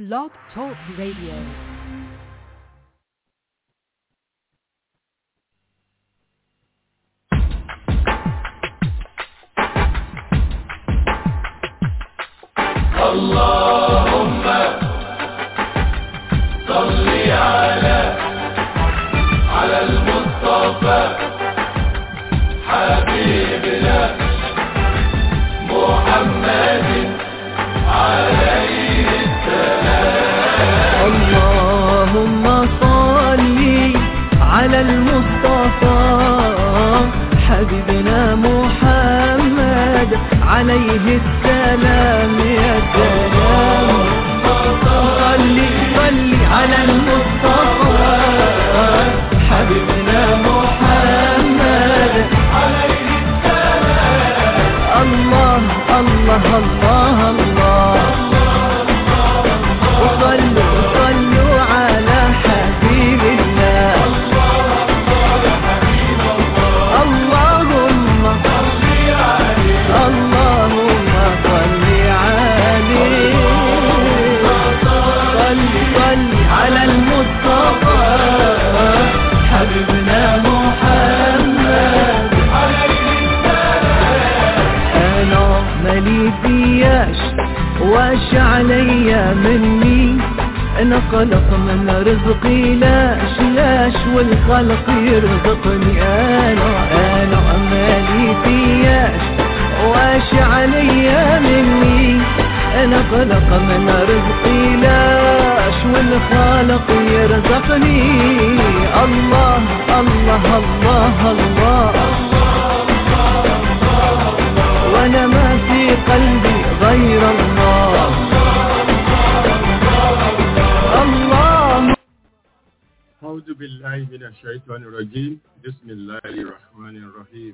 Blog Talk Radio. اللهم صل على على المصطفى حبيبنا محمد عليه اللهم صل على المصطفى حبيبنا محمد عليه السلام يا سلام صل صل على المصطفى حبيبنا محمد عليه السلام الله الله الله الله وصلوا صلوا على حبيب الله اللهم اللهم صل عليه صل صل على المصطفى حبيبنا محمد انا مالي فياش واش عليا مني انا خلق من رزقي لاش لاش والخلق يرزقني انا انا مالي فياش واش عليا مني انا خلق من رزقي لاش والخالق يرزقني الله الله الله, الله وانا ما في قلبي غير الله الله أعوذ بالله من الشيطان الرجيم بسم الله الرحمن الرحيم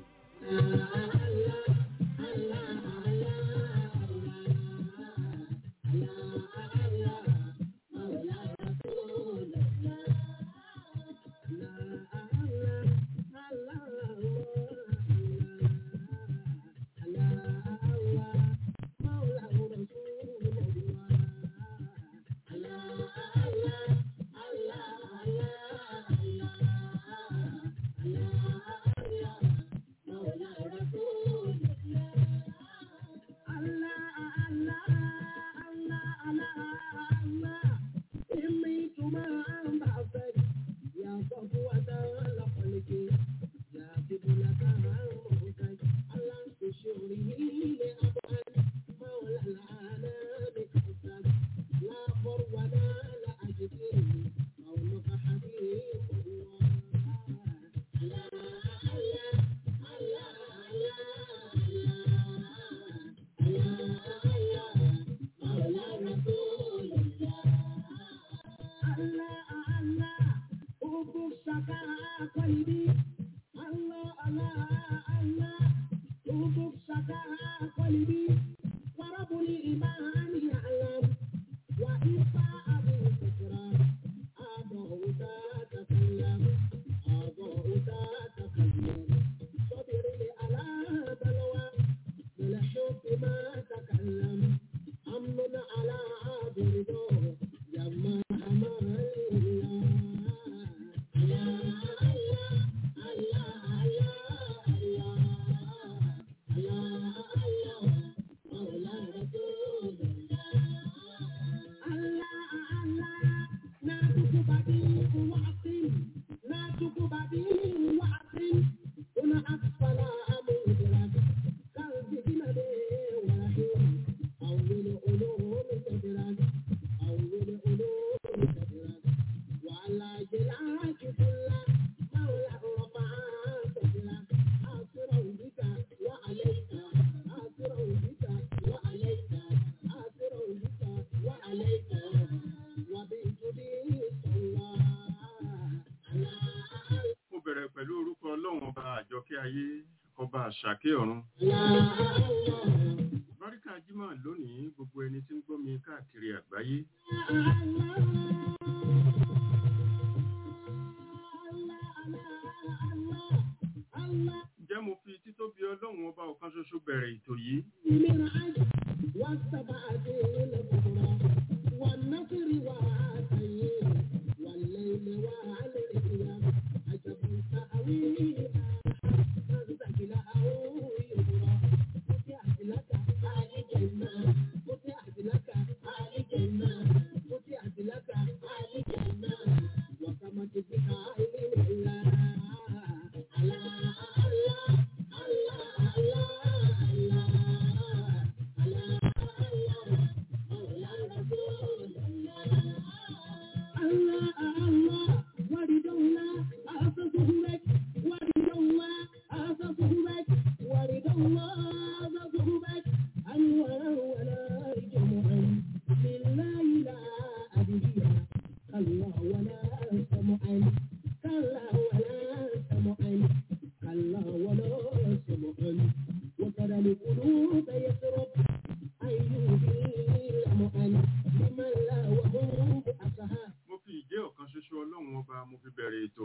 Mo bẹ̀rẹ̀ pẹ̀lú orúkọ Ọlọ́run ọba àjọkẹ́ ayé ọba àṣàkẹ́ ọ̀run. Báríkà Jímọ̀ lónìí gbogbo ẹni tí ń gbọ́ mi káàkiri àgbáyé. Ǹjẹ́ mo fi títóbi Ọlọ́run ọba ọ̀kan ṣoṣo bẹ̀rẹ̀ ètò yìí? والسبعة الكبرى والنصر mo fi ìjẹ́ ọ̀kan ṣoṣo ọlọ́run ọba mo fi bẹ̀rẹ̀ ètò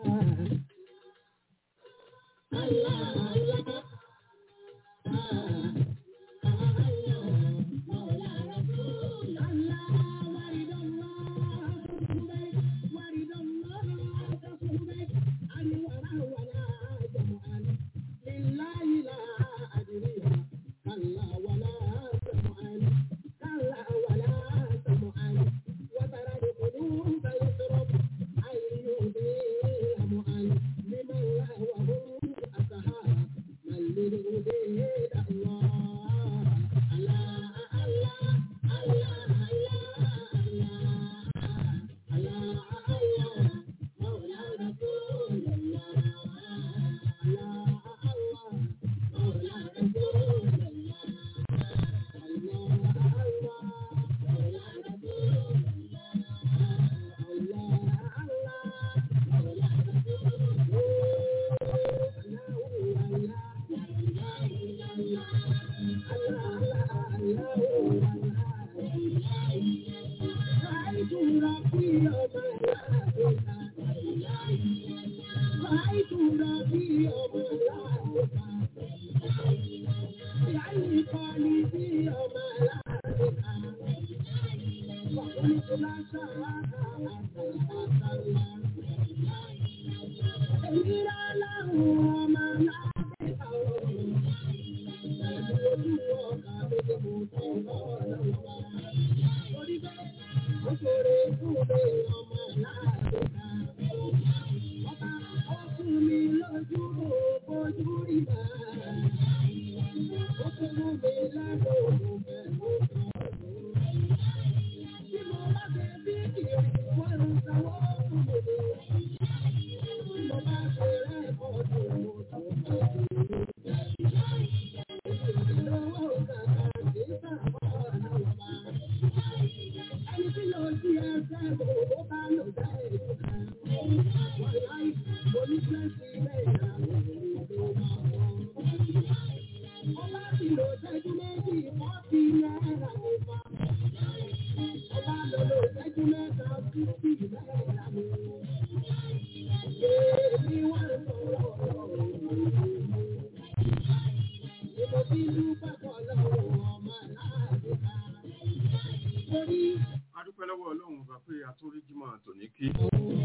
adúpẹ́ lọ́wọ́ ọlọ́run ọba pé atóríjímọ̀ tòní kí kí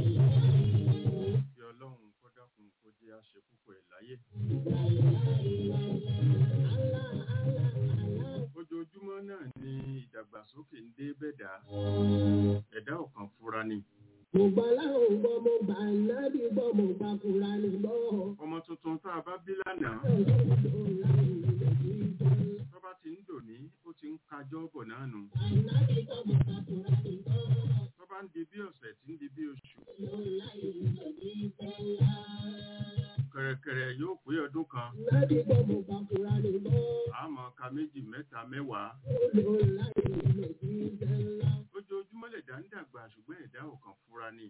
ọlọ́run kó dákun kó jẹ́ àṣẹ púpọ̀ ẹ̀ láyé ojoojúmọ́ náà ni ìdàgbàsókè ń dé bẹ̀dá ẹ̀dá ọ̀kan fura ni Mo gbọ́ láwọn gbọ́ mo gbà nábì gbọ́ mo gbà kúra ní gbọ́. ọmọ tuntun tá a bá bí lánàá tó bá ti ń dòní ó ti ń kájọ́ bọ̀ náà nù tó bá ń di bí ọ̀sẹ̀ tí ń di bí oṣù kẹ̀rẹ̀kẹ̀rẹ̀ yóò pé ọdún kan Nábì gbọ́ mo gbà kúra ní gbọ́. àmọ́ ka méjì mẹ́ta mẹ́wàá ojoojúmọ́ lẹ̀dá ń dàgbà ṣùgbọ́n ẹ̀dá ọ̀kan fura ni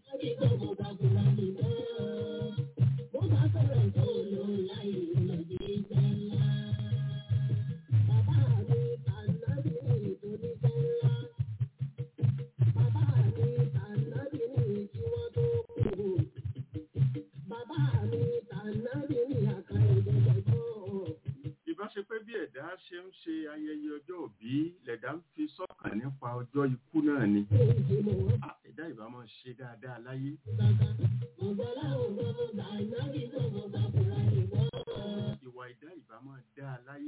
ìbá ṣe pé bí ẹ̀dá ṣe ń ṣe ayẹyẹ ọjọ́ òbí lẹ̀dá ń fi sọ́kàn nípa ọjọ́ ikú náà ni Ah, ẹ̀dá ìbá máa ṣe dáadáa láyé ìwà ẹ̀dá ìbá máa dáa láyé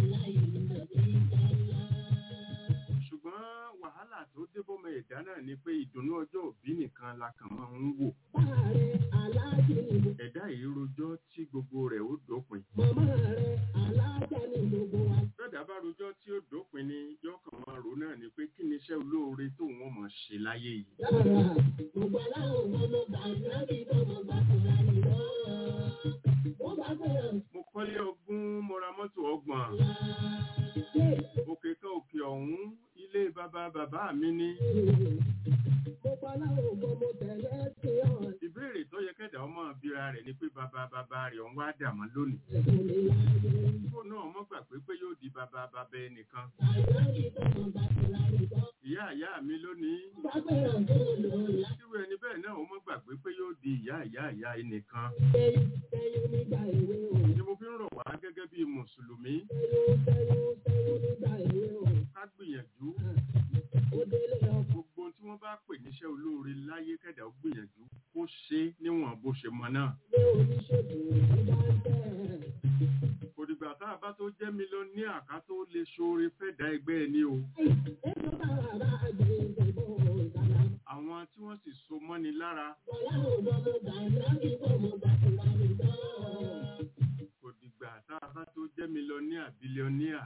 ṣùgbọ́n wàhálà tó dé bọ́mọ ẹ̀dá náà ni pé ìdùnnú ọjọ́ òbí nìkan la kàn máa ń wò ẹ̀dá yìí rojọ́ tí gbogbo rẹ̀ ó dópin bẹ́ẹ̀dá bá rojọ́ tí ó dópin ni yóò kàn máa rò náà ni pé kí ni iṣẹ́ olóore tó wọ́n mọ̀ ṣe láyé yìí mo kọ́lé ogún mo ra mọ́tò ọgbọ̀n òkè kan òkè ọ̀hún ilé bàbá bàbá mi ní ìbéèrè tó yẹ kẹ́dà ọmọ bíra rẹ̀ ni pé bàbá bàbá rẹ̀ ọ̀hún wá dà mọ́ lónìí kó náà mọ́ gbà pé pé yóò di bàbá bàbá ẹnìkan ìyá ìyá ìyá mi lónìí Bábẹ̀rẹ̀ tó lò láì irú ẹni bẹ́ẹ̀ náà ó mọ́ gbàgbé pé yóò di ìyá ìyá ìyá ẹnìkan tẹ́yún tẹ́yún nígbà èwe o. ni mo fi ń rọ̀ wá gẹ́gẹ́ bí mùsùlùmí Tẹ́yún tẹ́yún tẹ́yún nígbà èwe o. ká gbìyànjú Ó délé ọkọ̀ gbogbo ohun tí wọ́n bá pè níṣẹ́ olóore láyé kẹ̀dá ó gbìyànjú kó ṣe é níwọ̀n bó ṣe mọ náà lé oníṣègùn tó bá ń tẹ̀. kò dìgbà tá a bá tó jẹ́ mílíọ̀nìà ká tó lè ṣoore fẹ́dà ẹgbẹ́ ẹni o Ètò bàbá bá gbé ìgbẹ̀bọ̀ ìdáná. àwọn tí wọ́n sì so mọ́ni lára Bọ̀lá ò gbọ́ mo gbà láti gbọ́ mo gbà tó wà ní gbọ́. kò dìgbà tá a bá tó jẹ́ mílíọ̀nìà bílíọ̀nìà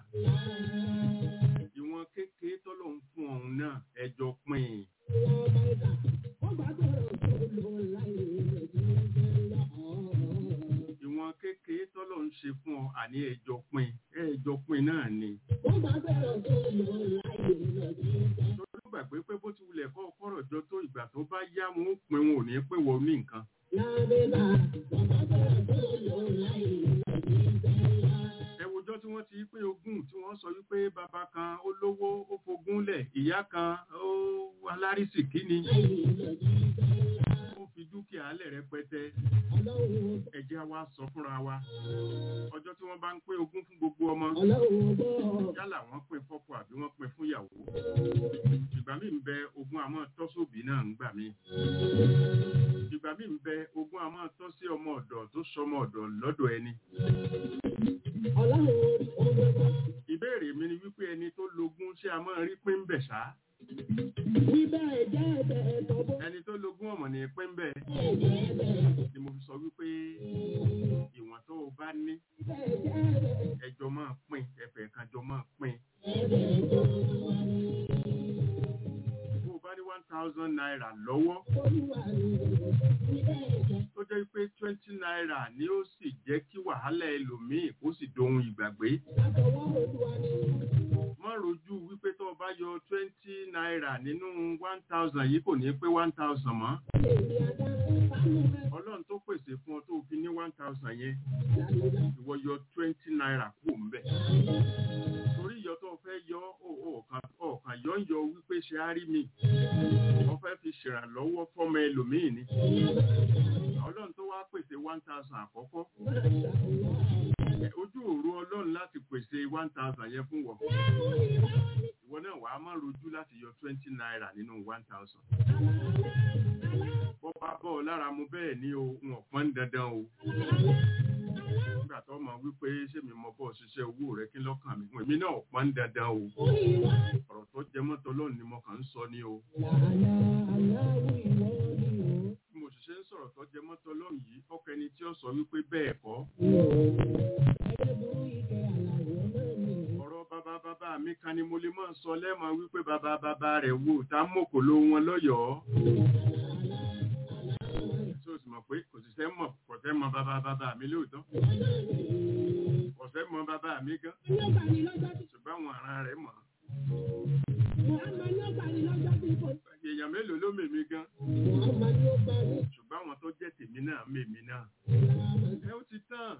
ìwọ̀n kékeré tọ́lọ̀ ń fún ọ̀hún náà ẹjọ́ pín in Wọ́n bá ìgbà wọ́n bá bẹ̀rẹ̀ tó lò láì rẹ̀ tí ó fẹ́ lọ. ìwọ̀n kékeré tọ́lọ̀ ń ṣe fún ọ àní ẹjọ́ pín ẹjọ́ pín náà ni Wọ́n bá bẹ̀rẹ̀ tó lò láì rẹ̀ tí ó fẹ́ lọ. torí gbàgbé pé bó ti wulẹ̀ kọ́ kọ́rọ̀ jọ tó ìgbà tó bá yá wọn ó pin wọn ò ní pé wọ́n ní nǹkan Lábẹ́bà wọ́n bá bẹ̀rẹ̀ tó lò láì rẹ̀ tí ó fẹ́ lọ. ẹwùjọ tí wọ́n ti pín ogún tí wọ́n sọ wípé bàbá kan ó lówó ó fogún lẹ̀ ìyá kan ó alárísìkí ni Láì rẹ̀ tí ó fẹ́ lọ. ó fi dúkìá lẹ̀ rẹpẹtẹ Ọlọ́run ẹ jẹ́ wa sọ fúnra wa ọjọ́ tí wọ́n bá ń pín ogún fún gbogbo ọmọ Ọlọ́run gbọ́. yálà wọ́n pín fọ́kọ àbí wọ́n pín fún ìyàwó ìgbà míì ń bẹ ogún àmọ́ tọ́sóbì náà ń gbà mí ìgbà míì ń bẹ ogún àmọ́ tọ́ sí ọmọ ọ̀dọ̀ tó sọmọ ọ̀dọ̀ lọ́dọ̀ ẹni Ọlọ́run orí ọgbọ́n. ìbéèrè mi ni wípé ẹni tó logún ṣé a máa rí pín ń bẹ̀ ṣá Wíbẹ̀ jẹ́ ẹ̀bẹ̀ ẹ̀tọ́bọ̀. ẹni tó logún ọmọ ní pín ń bẹ̀ Ẹ̀jẹ̀ ẹ̀bẹ̀. ni mo fi sọ wípé ìwọ̀n tó o bá ní Wíbẹ̀ jẹ́ ẹ̀bẹ̀. ẹjọ́ máa pín ẹ̀fẹ̀ kan jọ máa pín Ẹ̀bẹ̀ tó wà ní bó o bá ní one thousand naira lọ́wọ́ olúwa ní wíbẹ̀ jẹ́. tó jẹ́ pé twenty naira ni ó sì jẹ́ kí wàhálà ẹlòmíì kó sì dohun ìgbàgbé Látọwọ́ olúwa ní má rojú wípé tó o bá yọ twenty naira nínú one thousand yìí kò ní pé one thousand mọ́ lè rí adá. Sánú rẹ̀ ọlọ́run tó pèsè fún ọ tó o fi ní one thousand yẹn lálùlá. ìwọ yọ twenty naira kú ńbẹ̀ torí ìyọ tó o fẹ́ yọ ò- ọ̀kan ọ̀kan yọ ń yọ wípé ṣe á rí mi wọ́n fẹ́ fi ṣèrànlọ́wọ́ fọ́mọ ẹlòmíì ni ọlọ́run tó wá pèsè one thousand àkọ́kọ́ ẹ, ojú òru ọlọ́run láti pèsè one thousand yẹn fún wọn ìwọ náà wàá má rojú láti yọ twenty naira nínú one thousand bọ́ bá bọ́ ọ lára mu bẹ́ẹ̀ ni o ń ọ̀pọ̀ ń dandan o nígbà tó mọ̀ wípé ṣé mi mọ bọ́ ṣiṣẹ́ owó rẹ kí lọ́kàn mi èmi náà ọ̀pọ̀ ń dandan o ọ̀rọ̀ tó jẹ mọ́tò lọ́run ni mo kàn ń sọ ni o Lànà aláwọ̀ ìwọ ni o. bí mo sì ṣe ń sọ̀rọ̀ tó jẹ mọ́tò lọ́run yìí ọkọ ẹni tí ó sọ wípé bẹ́ẹ̀ kọ́ Ẹyẹ burú ike àlàyé náà ni o. ọ̀rọ̀ bàbá bàbá mi kan ni mo lè máa sọ lẹ́mọ̀ wípé bàbá bàbá rẹ̀ wò tá mọ̀kò ló wọn lọ́yọ̀ọ́ tó sì mọ̀ pé kò sì sẹ́ mọ̀ kò sẹ́ mọ bàbá bàbá mi lóòótọ́ kò sẹ́ mọ bàbá mi gan Nígbà ní lọ́jọ́ tí ṣùgbọ́n àwọn ará rẹ̀ mọ̀ Muhammad ní ó gbà ní lọ́jọ́ tí kò èèyàn mélòó ló mèmí gan Muhammad ní ó gbà ní. ṣùgbọ́n àwọn tó jẹ́ tèmi náà mèmí náà ẹ ó ti tán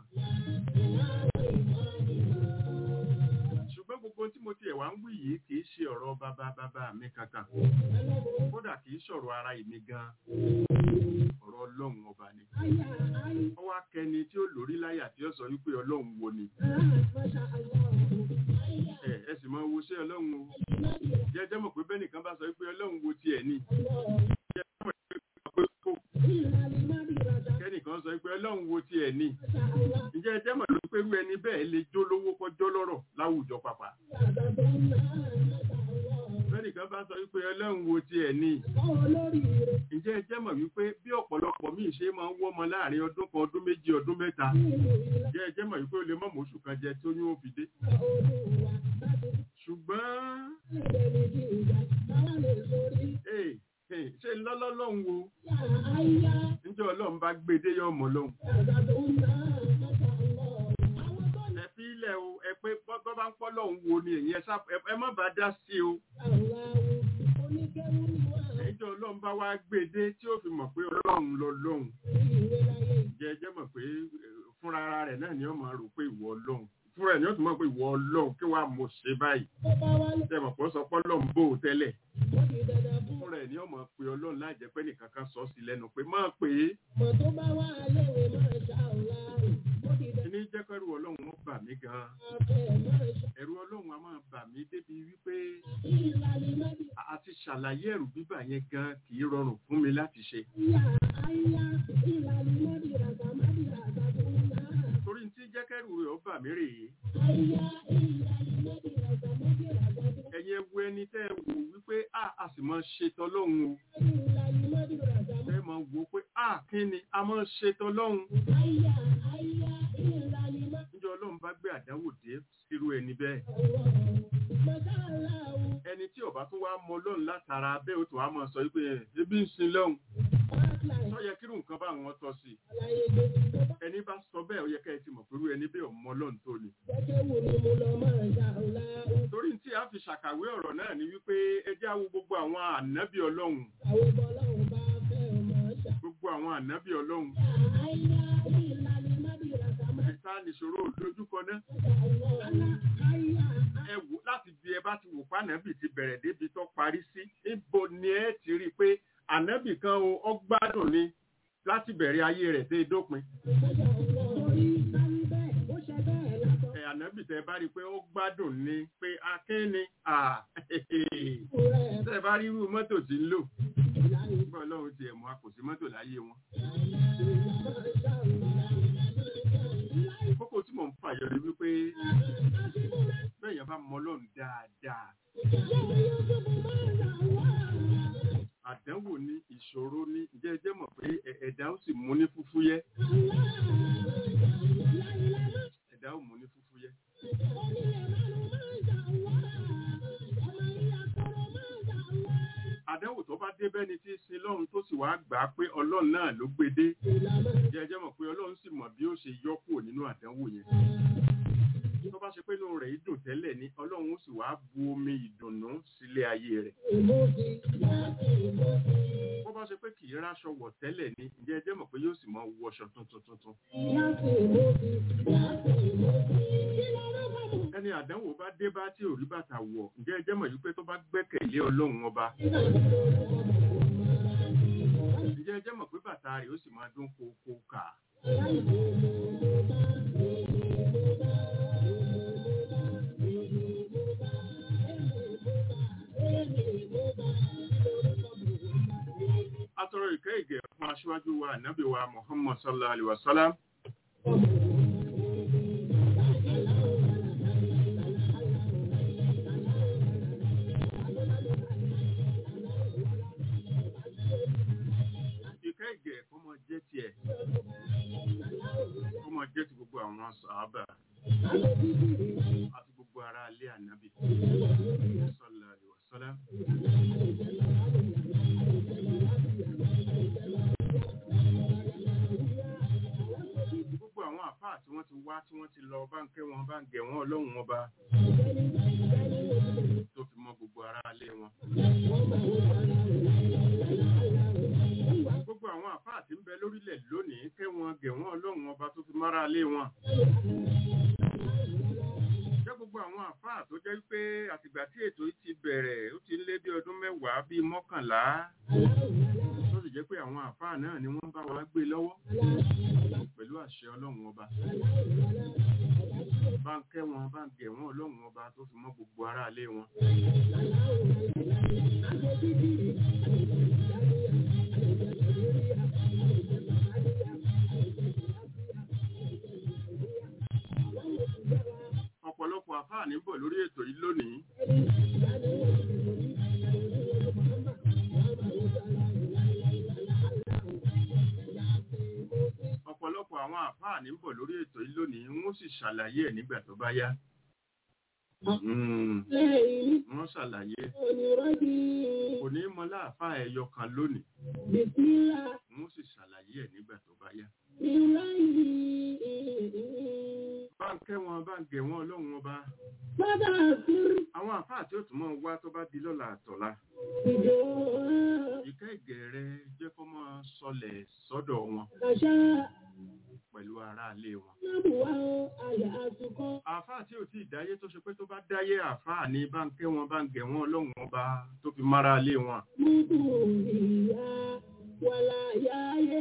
ṣùgbọ́n gbogbo tí mo tiẹ̀ wá ń wí yìí kì í ṣe ọ̀rọ̀ bàbá bàbá mi kankan kódà kì í sọ̀rọ̀ ara ìmí gan ọ̀rọ̀ ọlọ́run ọba ni Àyà àyè ó wá kẹni tí ó lórí láyà tí ó sọ wípé ọlọ́run wo ni aláàfáṣà aláwọ̀. ẹ ẹ sì máa wo ṣé ọlọ́run o jẹ́jẹ́ mọ̀ pé bẹ́ẹ̀ nìkan bá sọ wípé ọlọ́run wo tiẹ̀ ni jẹ́jẹ́ mọ̀ pé kó Ìlàlí má rí ràdà kẹ́nìkan sọ wípé ọlọ́run wo tiẹ̀ ni fáṣà àlá. ǹjẹ́ ẹ jẹ́ mọ̀ ló pé irú ẹni bẹ́ẹ̀ lè jó lówó kọjọ́ lọ́rọ̀ láwùjọ pàpà Ràdà tó ń ná fáṣà àlá. bẹ́ẹ̀nìkan bá sọ wípé ọlọ́run wo tiẹ̀ ni Kọ́ olórí rẹ̀ ǹjẹ́ ẹ jẹ́ mọ̀ wípé bí ọ̀pọ̀lọpọ̀ míì ṣe máa ń wọ́mọ láàrin ọdún kan ọdún méjì ọdún mẹ́ta nínú ìlà ǹjẹ́ ẹ jẹ́ mọ̀ wípé ó lè mọ̀ mọ́ṣù kan jẹ tó ní ó fi dé olúwa láti ṣùgbọ́n lè lè di ìjà táwa lè lórí. ee ee, ṣé ńlọ́lọ́lọ́hún wo Yàrá àyà níjọ́ ọlọ́run bá gbé dé yọ̀ mọ́ lọ́hùn ràdà tó ń ná fáṣà àlá. Àwọn tó ń ẹ fi ilẹ̀ o ẹ pé bọ́ bá ń pọ́ lọ́hùn wo ni èyí ẹ sá ẹ ẹ má bá dá sí o Aláwo oníkẹ́wù ni wà níjọ́ ọlọ́run bá wá gbé dé tí ó fi mọ̀ pé ọlọ́run lọ lọ́hùn ní ìwé láyé. ǹjẹ́ ẹ jẹ́ mọ̀ pé eh, fúnra ara rẹ̀ náà ni ó máa rò pé ìwọ ọlọ́run fúnra ẹ̀ ní ọ̀tún mọ̀ pé ìwọ ọlọ́run kí wàá mo ṣe báyìí tó bá wá lé ṣe mọ̀ pé ó sọ pé ọlọ́run bò ó tẹ́lẹ̀ ó di dandan fún fúnra ẹ̀ ní ọmọ pé ọlọ́run láì jẹ́ pé nìkan kan sọ sí lẹ́nu pé má pè é mọ̀ tó bá wá léwe máa ṣá ọ̀la ó di dandan kíní jẹ́ kẹ́rù ọlọ́run ó bà mí gan-an fẹ́ máa ṣá ẹ̀rù ọlọ́run a máa bà mí débi wípé ìlàlí mẹ́bí àti ṣàlàyé ẹ̀rù bíbà yẹn gan kì í rọrùn fún mi láti ṣe àyà àyà ìlàlí mẹ́bí ràgbà mẹ́bí ràgbà tó ń yá torí tí jẹ́ kẹ́rù rẹ̀ ó bà mí rèé àyà ìlàlí mẹ́bí ràgbà mẹ́bí ràgbà tó ń ẹ̀yin ẹ wo ẹni tẹ́ ẹ wò wípé a a sì máa ṣe tọlọ́run o ìlàlí mẹ́bí ràgbà ẹ máa wò pé a kí ni a máa ṣe tọlọ́run àyà àyà ìlàlí mẹ́bí níjọ́ ọlọ́run bá gbé àdánwò dé sírú ẹni bẹ́ẹ̀ mọ̀tàlá o ẹni tí ọba tún wá mọ ọlọ́run látara bẹ́ẹ̀ ó tún wá máa sọ wípé ebi ń sin lọ́hùn hotline sọ yẹ kírù nǹkan bá wọn tọ́ sí àlàyé gbèsè tó bá ẹni bá sọ bẹ́ẹ̀ ó yẹ ká ẹ ti mọ̀ pẹ̀lú ẹni bẹ́ẹ̀ ọmọ ọlọ́run tó ni jẹ́jẹ́ wò ni mo lọ máa ṣá ọ̀la torí tí a fi ṣàkàwé ọ̀rọ̀ náà ni wípé ẹ jẹ́ àwo gbogbo àwọn ànábì ọlọ́run àwọn bọ́lọ́hùn bá fẹ́ ọmọ ṣá. gbogbo àwọn ànábì ọlọ́run àyà ìlàlí mẹ́bí ràgbà mẹ́bí ìta nìṣòro lójúkọ náà àyà àyà ẹ wò láti bí ẹ bá ti wò pànábì ti bẹ̀rẹ̀ débi tó parí sí níbo ni ẹ ti rí i pé ànábì kan o ọ gbádùn ni láti bẹ̀rẹ̀ ayé rẹ̀ dé dópin torí sáré bẹ́ẹ̀ ó ṣe bẹ́ẹ̀ látọ̀ ẹ ànábì tẹ bá rí i pé ó gbádùn ni pé akínni à rẹ̀ tẹ bá rí irú mọ́tò tí ń lò nígbà ọlọ́run ti ẹ̀mọ́ a kò sí mọ́tò láyé wọn kókó tí mò ń fàyọ ni wípé bẹ́ẹ̀ yẹn bá mọ ọlọ́run dáadáa àdánwò ní ìṣòro ní ǹjẹ́ ẹ jẹ́ mọ̀ pé ẹ- ẹ̀dá ó sì mú ní fúfúyẹ́ ẹ̀dá ó mú ní fúfúyẹ́ àdánwò tó bá dé bẹ́ni tí ń sin lọ́run tó sì wá gbà á pé ọlọ́run náà ló gbé dé ǹjẹ́ ẹ jẹ́ mọ̀ pé ọlọ́run sì mọ̀ bí ó ṣe yọ kúrò nínú àdánwò yẹn tó bá ṣe pé inú rẹ̀ dùn tẹ́lẹ̀ ni ọlọ́run ó sì wá bu omi ìdùnnú sílé ayé rẹ̀ bó bá ṣe pé kì í ráṣọ wọ̀ tẹ́lẹ̀ ni ǹjẹ́ ẹ jẹ́ mọ̀ pé yóò sì mọ wọṣọ tuntun tuntun ẹni àdánwò bá dé bá tí ò rí bàtà wọ̀ ǹjẹ́ ẹ jẹ́ mọ̀ yìí pé tó bá gbẹ́kẹ̀lé ọlọ́run ọba ǹjẹ́ ẹ jẹ́ mọ̀ pé bàtà rẹ̀ ó sì máa dún kókó kà atọrọ ìkẹ́ ìgẹ̀ fún aṣíwájú wa ànábì wa muhammad sallallahu alaihi wasallam ìkẹ́ ìgẹ̀ kó mọ jẹ́ tiẹ̀ kó mọ jẹ́ ti gbogbo àwọn sàábà àti gbogbo ará ilé ànábì sallallahu alaihi wasallam gbogbo àwọn àfáà tí wọ́n ti wá tí wọ́n ti lọ bá ń kẹ́ wọn bá ń gẹ̀ wọ́n ọlọ́run wọn bá tó fi mọ gbogbo ará ilé wọn. gbogbo àwọn àfáà tí ń bẹ lórílẹ̀ lónìí kẹ́ wọn gẹ̀ wọ́n ọlọ́run ọba tó fi mọ́ra ilé wọn. jẹ́ gbogbo àwọn àfáà tó jẹ́ pé àtìgbà tí ètò yìí ti bẹ̀rẹ̀ ó ti ń lé bí ọdún mẹ́wàá bíi mọ́kànlá tó sì jẹ́ pé àwọn àfáà náà ni wọ́n bá wa gbé lọ́wọ́ pẹ̀lú àṣẹ ọlọ́run ọba bá ń kẹ́ wọn bá ń gẹ̀ wọ́n ọlọ́run ọba tó fi mọ́ gbogbo ará ilé wọn. ọ̀pọ̀lọpọ̀ àfáà ní bọ̀ lórí ètò yìí lónìí ọ̀pọ̀lọpọ̀ àwọn àfáà ní bọ̀ lórí ètò yìí lónìí wọ́n sì ṣàlàyé ẹ̀ nígbà tó bá yá. Mm, lẹ́yìn wọ́n ṣàlàyé onírọ́bì kò ní mọ láàfáà ẹyọ kan lónìí bìsílà wọ́n sì ṣàlàyé ẹ̀ nígbà tó bá yá. ìráyì bá ń kẹ́ wọn bá ń gẹ̀ wọ́n ọlọ́run ọba bàbá àkúrú àwọn àfáà tí ó tún mọ́ wá tó bá di lọ́la àtọ̀la ìjọ ìkẹ́ ìgẹ̀ rẹ jẹ́ kó máa sọlẹ̀ sọ́dọ̀ wọn àṣà pẹ̀lú aráalé wọn sábùwá àyà àtúkọ́. àáfàá tí ò tí ì dáyé tó ṣe pé tó bá dáyé àáfàá ní bá ń kẹ́ wọn bá ń gẹ̀ wọn ọlọ́run ọba tó fi mára lé wọn. Múdù ìyá wàlà yáyé.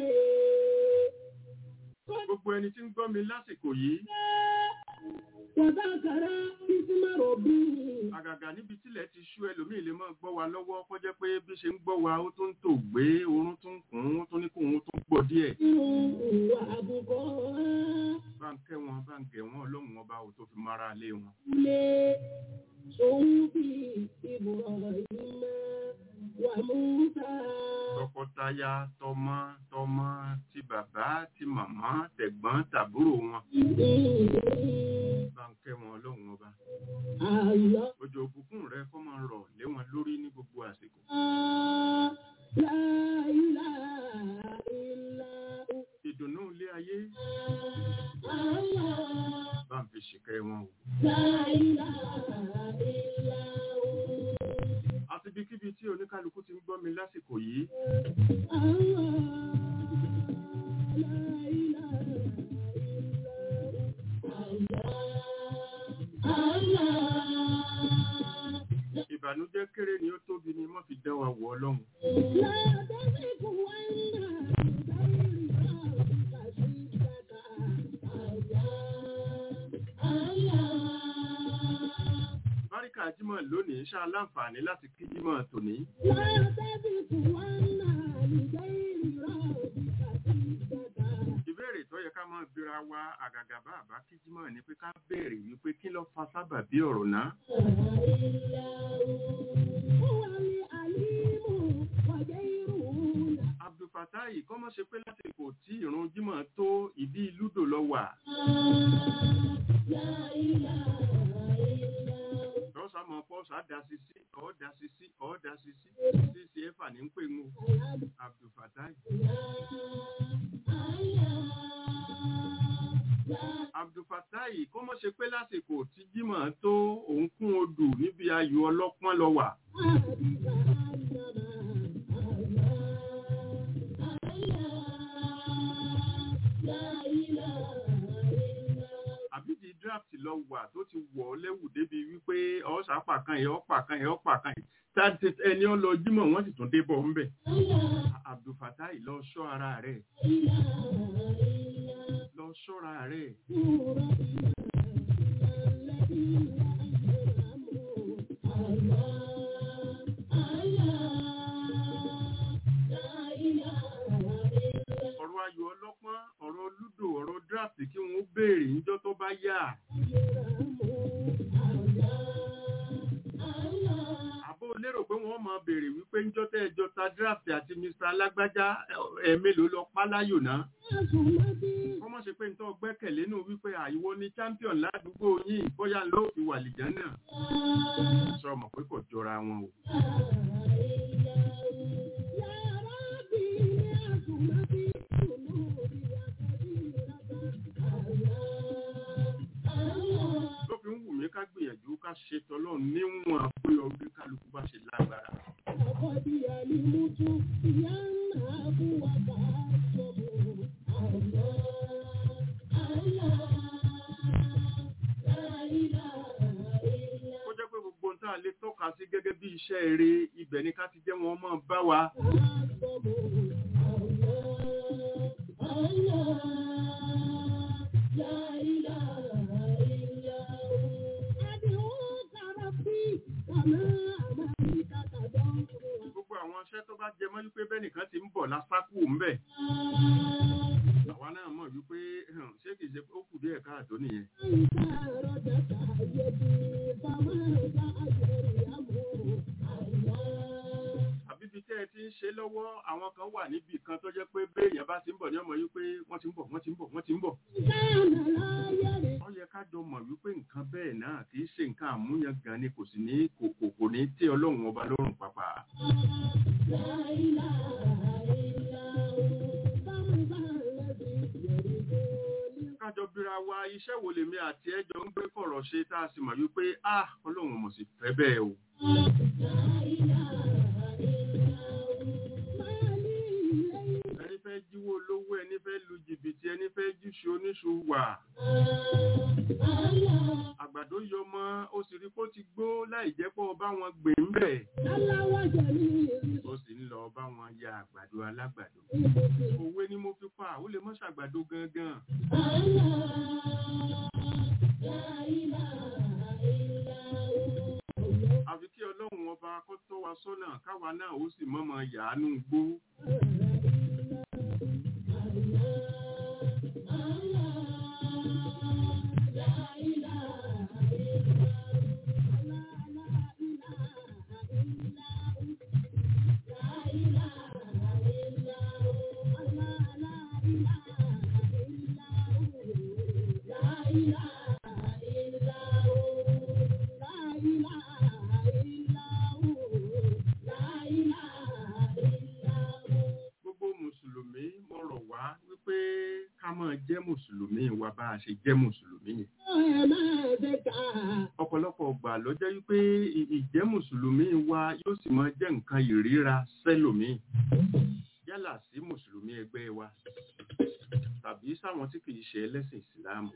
gbogbo ẹni tí ń gbọ́ mi lásìkò yìí Wàtàkàrà ìsímọ̀rọ̀ bí. àgàgà níbi tílẹ̀ ti ṣú ẹlòmíì lè máa gbọ́ wa lọ́wọ́ kó jẹ́ pé bí ṣe ń gbọ́ wa ó tó ń tò gbé oorun tó ń kùn ún ó tó ní kó òun tó ń pọ̀ díẹ̀. Inú ìwà àbùkọ́ bá ń kẹ́ wọn bá ń gẹ̀ wọn ọlọ́run ọba ò tó fi mára lé wọn. lé òun bí ìbùrọ̀ ìmọ̀ wà Músà. tọkọtaya tọmọ tọmọ ti bàbá ti màmá tẹ̀gbọ́n tàbúrò wọn bá ń kẹ́ wọn ọlọ́run ọba. Àlọ́ òjò òbùkún rẹ kó máa rọ̀ lé wọn lórí ní gbogbo àsìkò. láìlà ìlà ìdùnnú ilé ayé àlọ́ bá ń fi ṣìkẹ́ wọn o. láìlà ìlà àti ibikíbi tí oníkálukú ti ń gbọ́ mi lásìkò yìí àlọ́ láìlà ìlà àlọ́ àlọ́. ìbànújẹ́ kéré ni ó tóbi ni wọ́n fi dá wa wọ̀ ọlọ́run. báríkà jímọ̀ lónìí ṣá láǹfààní láti kí jímọ̀ tòní. ìbéèrè tó yẹ ká máa bira wa àgàgà bá àbá kí jímọ̀ ni pé ká béèrè wípé kí ló fa sábàbí ọ̀rọ̀ náà. abdulfatai kọ́ mọ́ ṣe pé lásìkò tí ìrun jímọ̀ tó ìdí lúdò lọ wà. lọ́sàá mọ̀ pọ́sà dá sí sí ọ̀ dá sí sí ọ̀ dá sí sí sí sí ẹ̀fà ní ń pè ń wò abdulfatai. abdulfatai kọ́ mọ́ ṣe pé lásìkò tí jímọ̀ tó òun kún odù níbi ayò ọlọ́pọ́n lọ wà. àbí di draft lọ wà tó ti wọ̀ ọ́ lẹ́wù débi wípé ọ̀sà pàkan yẹn ọ̀pà kan yẹn ọ̀pà kan yẹn táti ẹni ó lọ jímọ̀ wọ́n sì tún débọ̀ ńbẹ̀. abdulfatai lọ ṣọ́ ara rẹ̀ lọ ṣọ́ra rẹ̀ ọ̀rọ̀ ayò ọlọ́pọ́n ọ̀rọ̀ lúdò ọ̀rọ̀ draft kí wọ́n béèrè níjọ́ tó bá yá. àbó lérò pé wọ́n máa béèrè wípé níjọ́ tẹ́ ẹjọ́ ta draft àti mr alágbájá ẹ̀ẹ́mélòó lọ pa láyò náà. wọ́n mọ̀ ṣe pé nítorí gbẹ́kẹ̀lé nù wípé àìwọ ni champion ládùúgbò yín bóyá ló fi wà lìján náà. sọ mọ̀ pé kò jọra wọn o. ló fi ń wù mí ká gbìyànjú ká ṣe tọ́lọ́run níwọ̀n pé ọdún kálukú bá ṣe lágbára. kó jẹ́ pé gbogbo ohun tá a lè tọ́ka sí gẹ́gẹ́ bí iṣẹ́ eré ibẹ̀ ni ká ti jẹ́ wọn mọ́ bá wa. gbogbo àwọn iṣẹ́ tó bá jẹ mọ́ wípé bẹ́nìkan ti ń bọ̀ lásákù ńbẹ̀. àwa náà mọ̀ wípé hàn, ṣé kìí ṣe pé ó kù díẹ̀ káàtó nìyẹn. àbí ibi tẹ́ ẹ ti ń ṣe lọ́wọ́ àwọn kan wà níbì kan tó jẹ́ pé béèyàn bá ti ń bọ̀ ní ọmọ yìí pé wọ́n ti ń bọ̀ wọ́n ti ń bọ̀ wọ́n ti ń bọ̀. ó yẹ ká jọ mọ̀ wípé nǹkan bẹ́ẹ̀ náà kì í ṣe nǹkan àmúyangàn ni kò sì ní kò kò kò ní tẹ́ ọlọ́run ọba lọ́rùn pàpà. kájọ bíra wa iṣẹ́ wo lèmi àti ẹjọ́ ń gbé kọ̀rọ̀ ṣe tá a sì mọ̀ wípé ah ọlọ́run mọ̀ sí fẹ́ bẹ́ẹ̀ o. ẹni fẹ́ jíwó olówó ẹni fẹ́ lu jìbìtì ẹni fẹ́ jíṣu oníṣu wà. àgbàdo yọ mọ́ ó sì rí pé ó ti gbó láì jẹ́ pé ó bá wọn gbé ń bẹ̀ ó sì ń lọ bá wọn ya àgbàdo alágbàdo òwe ni mo fi pa ó lè mọ́ ṣàgbàdo gangan àfi kí ọlọ́run ọba kó tọ́ wa sọ́nà káwa náà ó sì mọ́mọ́ yàánú gbó gbogbo mùsùlùmí mo rọ̀ wá wípé ká máa jẹ́ mùsùlùmí wa bá a ṣe jẹ́ mùsùlùmí yẹn ọ̀pọ̀lọpọ̀ ọgbà ló jẹ́ wípé ì- ìjẹ́ mùsùlùmí wa yóò sì máa jẹ́ nǹkan ìríra sẹ́lòmíì yálà sí mùsùlùmí ẹgbẹ́ wa tàbí sáwọn tí kìí ṣe ẹlẹ́sìn ìsìláàmù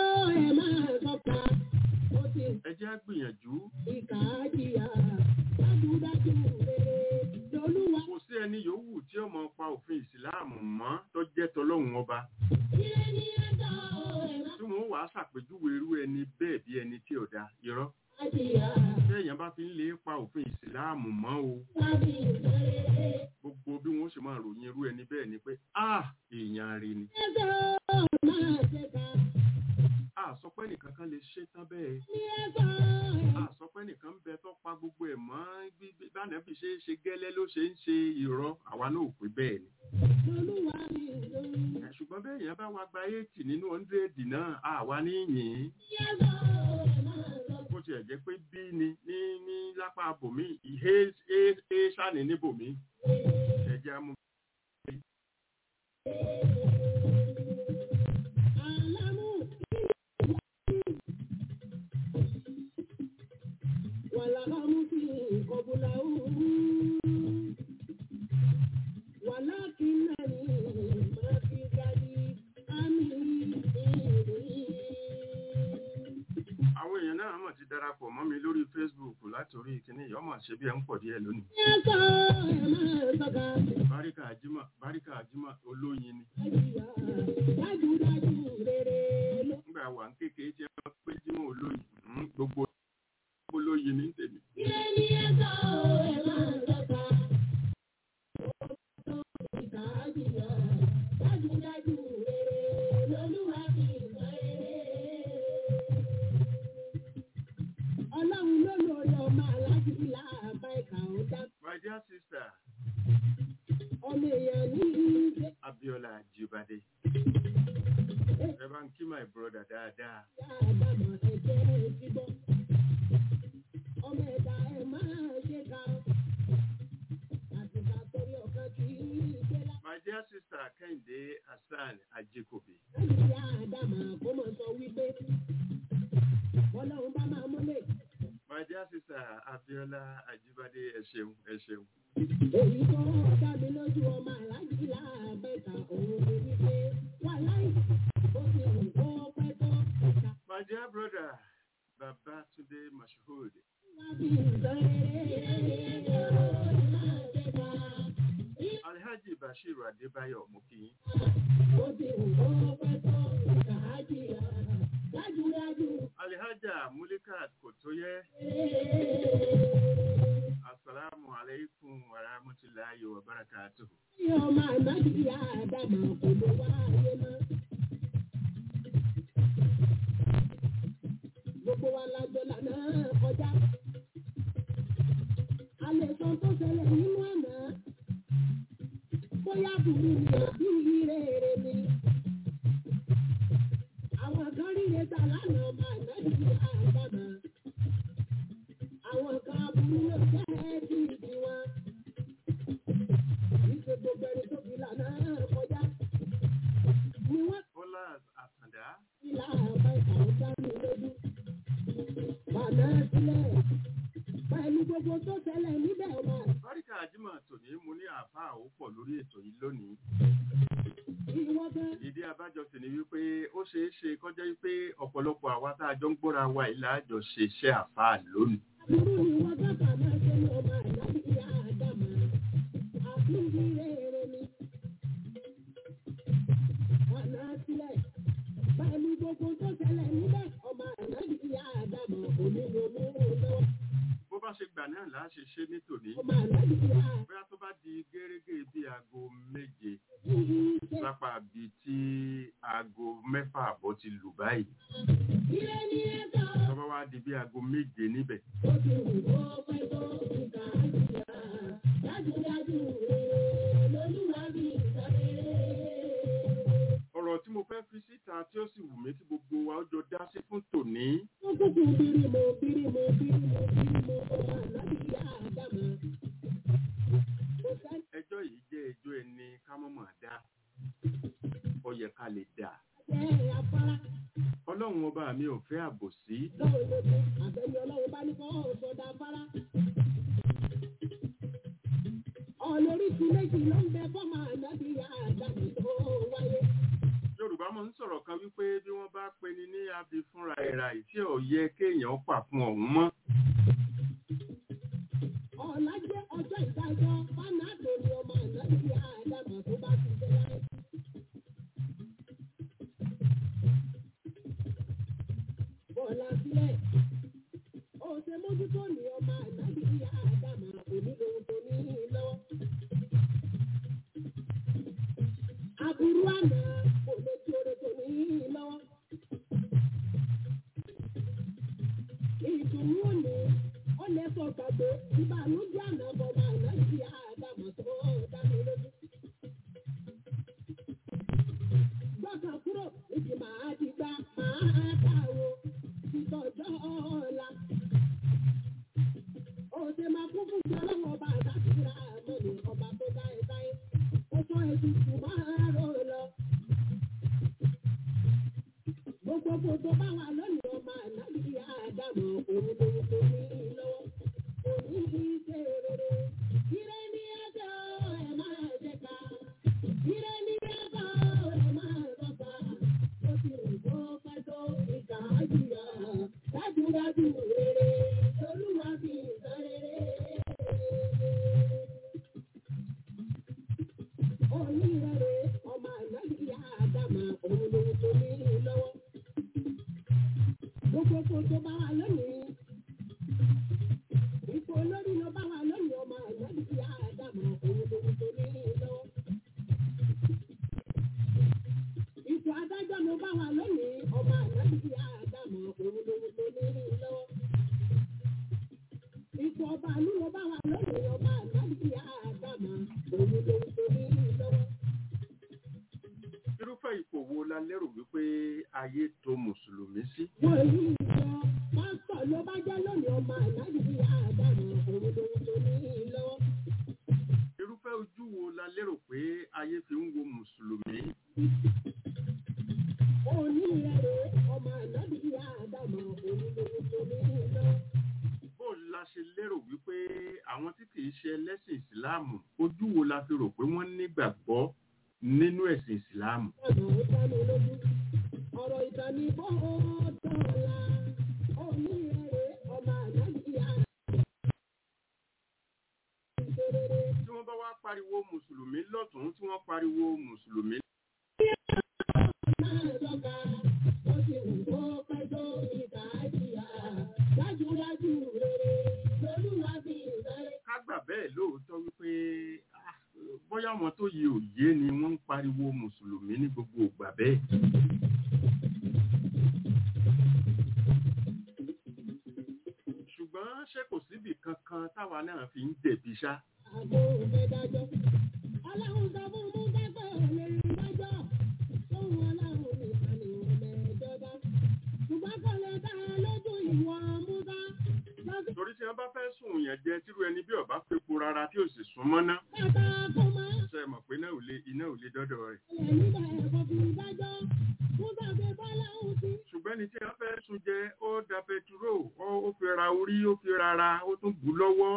ẹ jẹ́ á gbìyànjú kò sí ẹni yòówù tí ó máa pa òfin ìsìláàmù mọ́ tó jẹ́ tọlọ́hun ọba tí wọ́n wàá ṣàpèjúwe irú ẹni bẹ́ẹ̀ bí ẹni tí ò da irọ́ téèyàn bá fi ń lè pa òfin ìsìláàmù mọ́ o gbogbo bí wọ́n ṣe máa ròyìn irú ẹni bẹ́ẹ̀ ni pé ah èèyàn rí ni a sọ pé nìkan kan lè ṣe tán bẹ́ẹ̀ a sọ pé nìkan ń bẹ tó pa gbogbo ẹ̀ mọ́ bí bí- bánà bí ṣe é ṣe gẹ́lẹ́ ló ṣe ń ṣe irọ́ àwa náà ò pé bẹ́ẹ̀ ni Ẹ̀, ṣùgbọ́n bẹ́ẹ̀ yẹn bá wa gba eighty nínú hundred náà àwa ní yìn bó tiẹ̀ jẹ́ pé bí ni ní ní lápá bòmí ìhé é ṣàní ní bòmí ẹ̀jẹ̀ amú. àwọn èèyàn náà mọ̀ ti darapọ̀ mọ́ mi lórí Facebook látòrí kíní yìí ọmọ ṣe bí ẹ ń pọ̀ díẹ̀ lónìí. báríkà àjímọ̀ báríkà àjímọ̀ olóyin ni nígbà wà ń kékeré tí wọ́n pé jímọ̀ olóyin mm, gbogbo olóyin ní tèmi. Ọlọ́run ló lórí ọmọ aláàjì ìlà àbá ìkà ọ̀dá my dear sister ọmọ èèyàn ní ìgbé Abiola Ajibade ẹ bá ń kí my brother dáadáa àbámọ̀ ẹ̀jẹ̀ ìgbọ́. Ọmọ ẹ̀dá ẹ̀ máa ṣe ká. Àtìgbà torí ọ̀kan kì í gbé my dear sister Kẹ́hìndé Hassan Ajikobi láti ṣe àdàmà kó mọ̀ sọ wípé ọlọ́run bá máa múlẹ̀. my dear sister Abiola Ajibade ẹ ṣeun ẹ ṣeun. Èyí tó dá mi lójú ọmọ aláàjì láàbẹ̀ta òun ni wípé wà láì ó ti wù kó pẹ́ tó. my dear brother Babatunde Mashood Wá bí nǹkan rere máa ṣe ká. Alhaji Bashiru Adébáyọ̀ mo kí yín. Ó ti wù kó pẹ́ tó. Kàájì dájúdájú. Alhaja Mulikat Kotoye Assalamu alaikum wa rahmatullahi wa barakatuh. Ní ọmọ ànájì àdàmà kò lè wá ayé mọ́. Gbogbo wa la jọ lànà kọjá. A lè sọ tó ṣẹlẹ̀ nínú àná. Bóyá burú ni àbí rere ni. Àwọn kan ríre ta lánàá ọmọ ànájì àdàmà. Àwọn kan aburú ló jẹ́ bí ìdí wọn ìṣe gbogbo ẹni tó fi lànà kọjá. Ni wọ́n Bọ́lá Àtàndá ti là bá ìkàwé dání lójú. Bàná sílẹ̀. Pẹ̀lú gbogbo tó ṣẹlẹ̀ níbẹ̀ wà. Báríkà Ajímọ̀ tòní mo ní àfá àáfàá ó pọ̀ lórí ètò yìí lónìí ìwọ gan ìdí abájọ sì ni wípé ó ṣeé ṣe kọjá wípé ọ̀pọ̀lọpọ̀ àwa tá a jọ ń gbọ́ra wa yìí láàjọ ṣe iṣẹ́ àáfàá lónìí àbúrò ìwọ gábà máa ṣe ní ọmọ àlábì ìyá àdàmà àfihì rere ni ọ̀nà sílẹ̀ pẹ̀lú gbogbo tó ṣẹlẹ̀ níbẹ̀ ọmọ àlábì ìyá àdàmà onígbòmù lọ́wọ́ bó bá ṣe gbà náà láà ṣe ṣe ní tòní ọmọ àlábì ìyá bóyá tó bá di gẹ́gẹ́ bí aago méje àfihì ṣe lápá bíi tí aago mẹ́fà àbọ̀ ti lù báyìí ire ní ẹ̀ka tó bá wá di bí aago méje níbẹ̀ ó ti wù kó pẹ́ tó ìkà àjìyà dájúdájú rere lolúwa bí ìsọ̀rẹ́. ọ̀rọ̀ tí mo fẹ́ fi síta tí ó sì wù mí kí gbogbo wa ó jọ dá sí fún tòní Kúkú bírímù bírímù bírímù bírímù ọmọ àlábì ìyá àdàmà. Kò sẹ́ni ẹjọ́ yìí jẹ́ ẹjọ́ ẹni ká mọ̀mọ́ dá ó yẹ ká lè dà jẹ́ afárá ọlọ́run ọba mi ò fẹ́ àbòsí lọ́wọ́ lójú àbẹ̀yẹ ọlọ́run bá ní kọ́ ọ̀sọ̀dà afárá. Ọ̀lóríṣi méjì ló ń bẹ fọ́mọ àlábì ìyá àdàmà tó wáyé. yorùbá máa ń sọ̀rọ̀ kan wípé bí wọ́n bá pe ni ní abi fúnra ẹ̀rà ìtí ò yẹ kéèyàn pà fún ọ̀hún mọ́ Ọ̀la jẹ́ ọjọ́ ìdájọ́ fánàdò ni ọmọ àlábì ìyá àdàmà tó bá ti jẹ́ láyé. Bọ̀lá sílẹ̀. Òṣè mójútó ni ọmọ àlábì ìyá àdàmà onílò tó ní lọ́wọ́. Aburú àná kò lè tí oore tó ní lọ́wọ́. Ìdùnnú òní ó lè sọ gbàgbé ìbànújẹ́ àná bọ̀mọ àlábì ìyá àdàmà tó dá mi lójú. Gbọ́dọ̀ kúrò níbi màá ti gbá màá dáwọ́ ìtọ́jọ́ ọ̀la. Òṣè máa kún fún ìjọ lọ́wọ́ ọba àdáṣírà mọ́ni ọba tó dá ẹ dáyé. Ó sọ ètùtù máa rò lọ. Gbogbo gbogbo bá wà lónìí ọmọ àlábì àdàmọ̀ òun lòun kò ní lọ́wọ́. Òní ṣe rere. Ire ní ẹjọ́ ẹ máa jẹ ká. Ire ní ẹjọ́ ẹ máa rọ̀bà. Ó ti rìn tó pẹ́ tó ìkà jìyà. Dájúdájú rere. Olúwa fi ìtàn rere. Òní rere ọmọ àlábì àdàmọ̀ òun lòun kò ní lọ́wọ́. Gbogbo kò tó bá wà lónìí. Ipò olórí ló bá wà lónìí ọmọ àgbàdo ti àdàmọ̀ òun lòun tó ní lọ́wọ́. Ipò adájọ́ ló bá wà lónìí ọmọ àgbàdo ti àdàmọ̀ òun lòun tó ní lọ́wọ́. Ipò ọba àlú ló bá wà lónìí ọmọ àgbàdo ti àdàmọ̀ òun lòun tó ní lọ́wọ́. irúfẹ́ ipò wo la lérò wípé ayé tó mùsùlùmí sí Wọ́n yí ìjọ pásítọ̀ ló bá jẹ́ lónìí ọmọ àgbàdo ti àdàmọ̀ òun lòun tó ní lọ́wọ́. irúfẹ́ ojú wo la lérò pé ayé fi ń wo mùsùlùmí Òní rẹ̀ ọmọ ànábì àdàmọ̀ òun lòun tó ní lọ́wọ́. bó la ṣe lérò wípé àwọn tí kìí ṣe ẹlẹ́sìn ìsìláàmù ojú wo la fi rò pé wọ́n nígbàgbọ́ nínú ẹ̀sìn ìsìláàmù ọ̀nà ó dá mi lójú. ọ̀rọ̀ ìdánibọ̀ dọ̀la òní rẹ̀ ọmọ ànábì àdàmọ̀. ìṣerere tí wọ́n bá wá pariwo mùsùlùmí lọ́tún tí wọ́n pariwo mùsùlùmí máa dọ́gba ó ti wù kó pẹ́ tó ìkà jìyà dájúdájú rere lolúwa fi ìsọ̀rẹ́. ká gbà bẹ́ẹ̀ lóòótọ́ wípé ah, bóyá àwọn tó yẹ òye ni wọ́n ń pariwo mùsùlùmí ní gbogbo ìgbà bẹ́ẹ̀. ṣùgbọ́n ṣé kò síbì kankan táwa náà fi ń jẹ̀bi ṣá. àgbo òfẹ́ dájọ́. ọlọ́run sọ fún mú dágbà lè rí dájọ́. fóun ọlọ́run nìkan ni òun mẹ́jọ dá. ṣùgbọ́n kò lè dá ẹ lójú ìwọ múdá. lọ́sí torí tí wọ́n bá fẹ́ sùn yẹn jẹ tírú ẹni bí ọba fepo rárá tí ò sì sún mọ́ná bàtà kó máa ṣe mọ̀ pé náà ò lè iná ò lè dọ́dọ̀ rẹ̀. lẹ̀ nígbà ẹ̀kọ́ fi dájọ́. múdà fi bọ́lá òun sí. ṣùgbọ́n ẹni tí wọ́n fẹ́ sùn jẹ ó da pẹtiró ó ó fi ra orí ó fi rara ó tún bù lọ́wọ́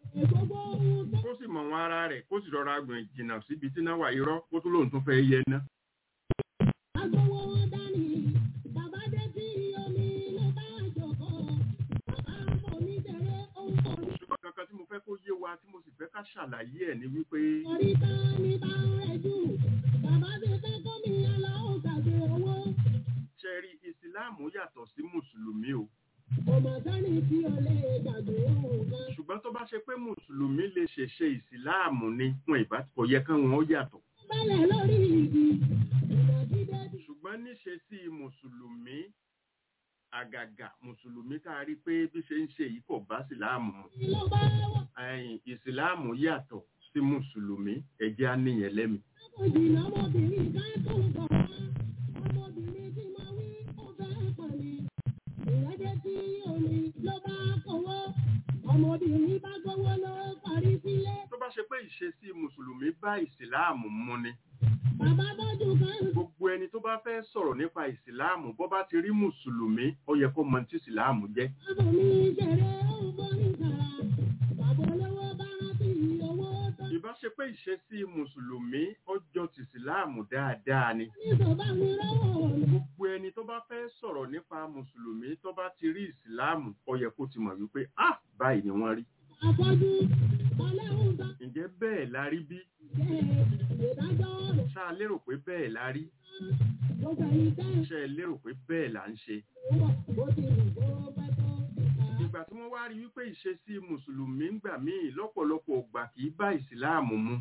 gbogbo ohun tó kó sì mọ̀ wọn ara rẹ̀ kó sì rọra gbìn jìnnà síbi tí náà wà irọ́ kó tó lóun tún fẹ́ yẹ ná. agbowó wọn dání bàbá dé sí omi ló bá jọkọ bàbá omi tẹ̀lé ohun tó ní. ṣùgbọ́n kankan tí mo fẹ́ kó yé wa tí mo sì fẹ́ ká ṣàlàyé ẹ̀ ni wípé orí tán ní bá ń rẹ̀ jù bàbá ti fẹ́ kọ́ mi aláwọ̀ gbàgbé owó ṣẹ́rí ìsìláàmù yàtọ̀ sí mùsùlùmí o ọmọ sani tí o lè gbàgbé ohun kan. ṣùgbọ́n tó bá ṣe pé mùsùlùmí lè ṣèṣe ìsìláàmù ni wọn ìbá kò yẹ kán wọn ó yàtọ̀ bẹ́lẹ̀ lórí igi ìnàgídé ṣùgbọ́n níṣe sí mùsùlùmí àgàgà mùsùlùmí tá a rí pé bí ṣe ń ṣe yìí kò bá ìsìláàmù mu tí ló bá wọ̀ ẹ̀yìn ìsìláàmù yàtọ̀ sí mùsùlùmí ẹ̀jẹ̀ á níyẹn lẹ́mi kò jìnnà ọmọbìnrin ká tó ń bọ̀ wá ọmọbìnrin tí mo wí ó fẹ́ pọ̀ ni ìrẹ́jẹ tí omi ló bá kọwọ́ ọmọbìnrin bá gbowó ló parí sílé tó bá ṣe pé ìṣesí mùsùlùmí bá ìsìláàmù mu ni bàbá tọ́jú kan gbogbo ẹni tó bá fẹ́ sọ̀rọ̀ nípa ìsìláàmù bó bá ti rí mùsùlùmí ó yẹ kó mọ tí ìsìláàmù jẹ́ bàbá mi ṣeré ó ń bọ́ nígbàrà bàbá olówó bá rántí owó tó ìbá ṣe pé ìṣesí mùsùlùmí ọjọ́ ti ìsìláàmù dáadáa ni ní tó bá mi rọ́wọ́ mi. gbogbo ẹni tó bá fẹ́ sọ̀rọ̀ nípa mùsùlùmí tó bá ti rí ìsìláàmù ó yẹ kó ti mọ̀ wípé ah báyìí ni wọ́n rí àfọ́jú ọlẹ́hùn bá ǹjẹ́ bẹ́ẹ̀ la rí bí jẹ́ ìdájọ́ rẹ̀ ṣá lérò pé bẹ́ẹ̀ la rí gbogbo ẹ̀yìn tẹ́ ṣe lérò pé bẹ́ẹ̀ là ń ṣe ìwọ̀ bó ti wù kó pẹ́ tó ìta. ìgbà tí wọ́n wá rí wípé ìṣesí mùsùlùmí ń gbà míì lọ́pọ̀lọpọ̀ ògbà kì í bá ìsìláàmù mu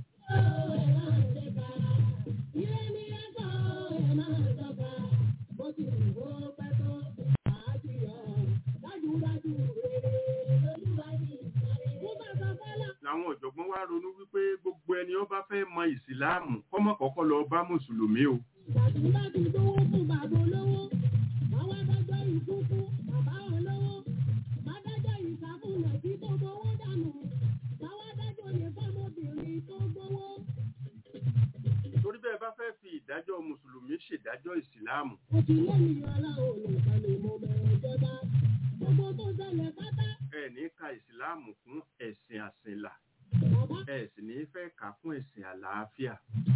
làwọn ọ̀jọ̀gbọ́n wá ronú wípé gbogbo ẹni ó bá fẹ́ mọ ìsìláàmù kọ́mọ kọ́kọ́ lọ bá mùsùlùmí o torí bẹ́ẹ̀ bá fẹ́ fi ìdájọ́ mùsùlùmí ṣèdájọ́ ìsìláàmù ẹ ní ka ìsìláàmù fún ẹ̀sìn àsìnlà ẹ sì ní fẹ́ kà fún ẹ̀sìn àlàáfíà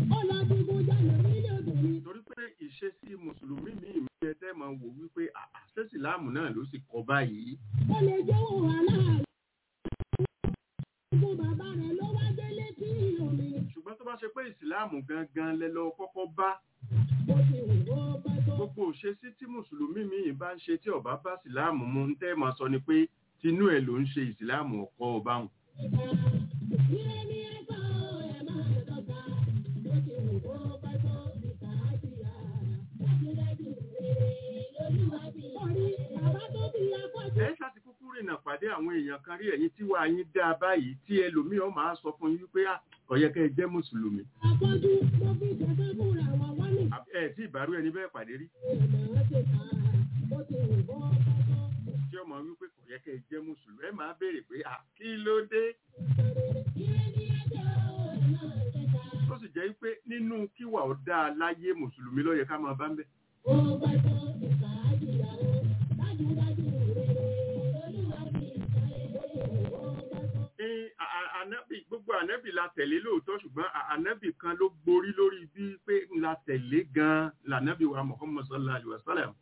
torí pé ìṣesí mùsùlùmí míì ń bẹ tẹ́ máa wò wípé àṣẹ ìsìláàmù náà ló sì kọ báyìí Ó lè jẹ́ òun aláàrẹ̀. Gbogbo bàbá rẹ̀ ló wá délé tí omi. ṣùgbọ́n tó bá ṣe pé ìsìláàmù gangan lẹ lọ kọ́kọ́ bá Bó ti wù kó pẹ́ tó. gbogbo òṣèṣí tí mùsùlùmí míì bá ń ṣe tí ọba bá ìsìláàmù mu ń tẹ́ máa sọ ni pé tinú ẹ̀ ló ń ṣe ìsìláàmù ọkọ ọba hùn Ilé ní ẹ̀kọ́ ẹ̀ máa dọ́gba. Bó ti wù kó pẹ́ tó. Ìta àjìyà. Dájúdájú rere lolúwa bí. Orí bàbá tó bí afọ́jú. ẹ ṣáà ti kúkú rìnà pàdé àwọn èèyàn kan rí ẹ̀yin tí wàá yín dá báyìí tí ẹlòmíràn máa sọ fún yín wípé "Ah, kò yẹ kẹ́ ẹ jẹ́ mùsùlùmí Afọ́jú mo fi jẹ̀fẹ́ fúnra wa wá ní. Àbí ẹ tí ìbárú ẹni bẹ́ẹ̀ pàdé rí Ìmọ̀ ṣe kà á. Bó ti wù kó pẹ́ tó. tí ọmọ wípé kò yẹ kẹ́ ẹ jẹ́ mùsùlùmí ẹ máa béèrè pé "Ah, kí ló dé Ilé ní ẹ̀kọ́ ẹ̀ máa ṣe kà á. tó sì jẹ́ wípé nínú kíwà ó dáa láyé mùsùlùmí ló yẹ ká máa bá ń bẹ̀ Ó pẹ́ tó. Ìta àjìyà o. Dájúdájú rere lolúwa bí. Bó ti wù kó pẹ́ tó. ní a- a- ànábì gbogbo ànábì la tẹ̀lé lóòótọ́ ṣùgbọ́n a- ànábì kan ló gborí lórí bí pé la tẹ̀lé gan-an lànábì wa Muhammad sallallahu alaihi wa sallam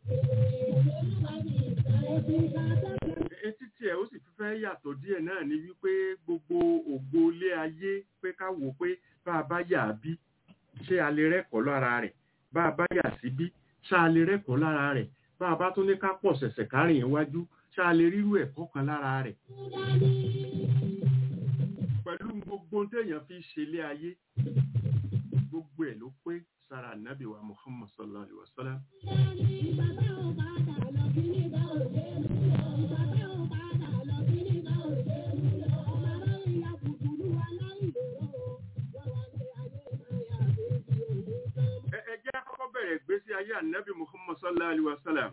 etí tiẹ̀ ó sì fi fẹ́ yàtọ̀ díẹ̀ náà ni wípé gbogbo ògbó ilé ayé pé ká wò pé bá a bá yà á bí ṣé a lè rẹ́kọ̀ọ́ lára rẹ̀ bá a bá yà sí bí ṣá a lè rẹ́kọ̀ọ́ lára rẹ̀ bá a bá tún ní ká pọ̀ ṣẹ̀ṣẹ̀ kárìn iwájú ṣá a lè rírú ẹ̀kọ́ kan lára rẹ̀ pẹ̀lú gbogbo ohun téèyàn fi ṣe ilé ayé gbogbo ẹ̀ ló pé sára nàbì wa Muhammad sallallahu alaihi wa sallam ẹ ẹ jẹ́ àkọ́kọ́ bẹ̀rẹ̀ ìgbésí ayé ànábì Muhammad sallallahu alaihi wa sallam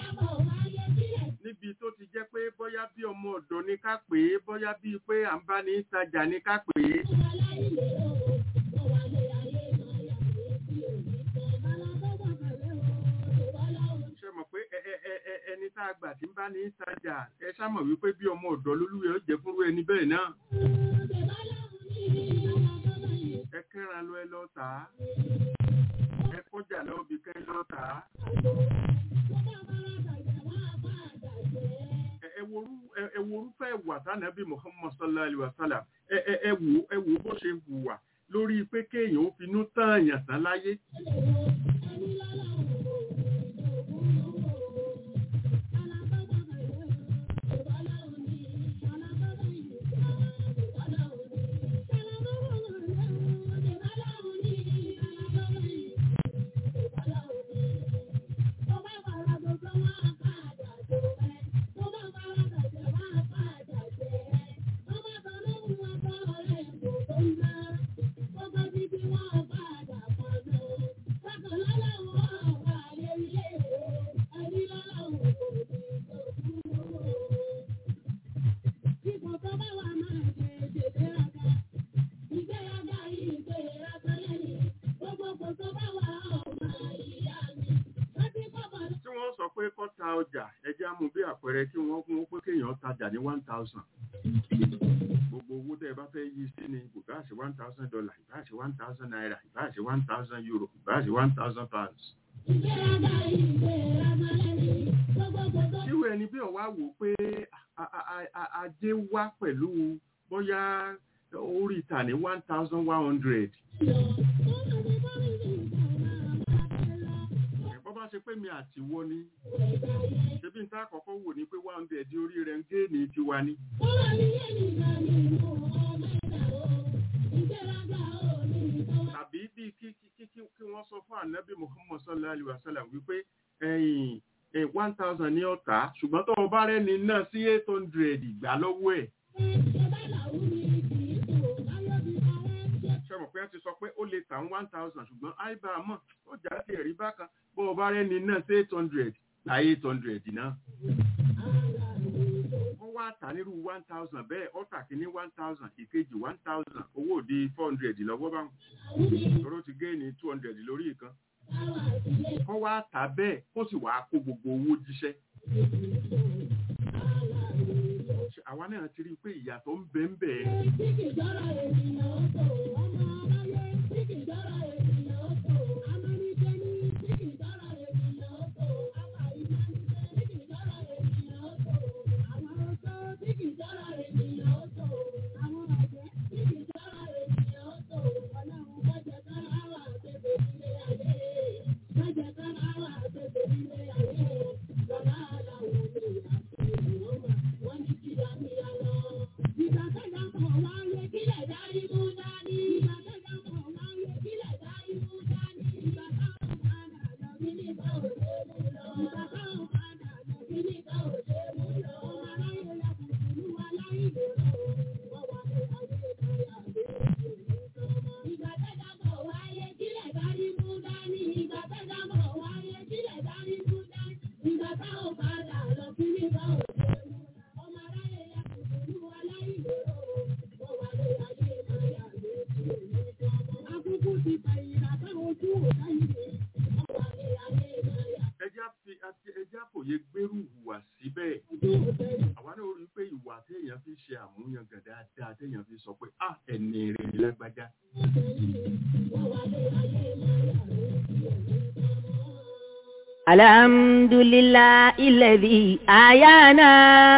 níbi tó ti jẹ́ pé bóyá bí ọmọ ọ̀dọ́ ní ká pè é bóyá bíi pé à ń bá ní ìtajà ní ká pè é ṣe mọ̀ pé ẹ- ẹ- ẹ- ẹ- ẹni tá a gbà tí ń bá ní ìtajà ẹ ṣá mọ̀ wípé bí ọmọ ọ̀dọ́ lólúwẹ̀ ó jẹ́ fúnrú ẹni bẹ́ẹ̀ náà ẹ kẹ́ran lọ ẹ lọ tà á ẹ kọjá lọ bí kẹ́ lọ tà á ẹ ẹ worú ẹ ẹ worúfẹ́ ìwà tánàbí Muhammad sallallahu alaihi wa sallam ẹ ẹ ẹ wò ẹ wò bó ṣe hùwà lórí pé kéèyàn ó finú tán àyàn tán láyé tí wọ́n sọ pé kó ta ọjà ẹjẹ́ á mú bí àpẹẹrẹ tí wọ́n kún pé kéèyàn tajà ní one thousand gbogbo owó tẹ́ ẹ bá fẹ́ yí sí ni kò bá ṣe one thousand dollar ìbá ṣe one thousand naira ìbá ṣe one thousand euro ìbá ṣe one thousand pounds. irú ẹni bí ọ̀wá wò pé a- a- a- a- ajé wá pẹ̀lú bóyá orí ìta ní one thousand one hundred. bọ́ bá ṣe pé mi àti wọ́ ni ṣebí n ta àkọ́kọ́ wò ni pé one hundred orí rẹ̀ ń gé ní tiwa ni. tàbí bí kí kí kí kí kí wọ́n sọ fún ànábì muhammad sallallahu alayhi wa sallam wípé ẹ̀yìn one thousand ní ọ̀tá ṣùgbọ́n tó o bá rẹ́ni náà sí eight hundred ìgbà lọ́wọ́ ẹ̀. ṣe mọ̀ pé wọ́n ti sọ pé ó lè tà ń one thousand ṣùgbọ́n àìbá mọ̀ ó jà sí ẹ̀rí bákan bó o bá rẹ́ni náà sí eight hundred gba eight hundred náà. wọ́n wá tà nírú one thousand bẹ́ẹ̀ ọ̀tà kìíní one thousand ìkejì one thousand owó òdi four hundred lọ́wọ́ báwọn tọ́rọ ti gé ní two hundred lórí ìkan kọ́ wá tà bẹ́ẹ̀ kó sì wá kó gbogbo owó jíṣẹ́ Ṣé àwa náà ti rí i pé ìyàtọ̀ ń bẹ ń bẹ ẹjá fi àti ẹjá fòye gbérù hùwà síbẹ̀ àwa náà rí i pé ìwà téèyàn fi ṣe àmúyangàn dáadáa téèyàn fi sọ pé ah ẹni rere lágbájá الحمد لله الذي أحيانا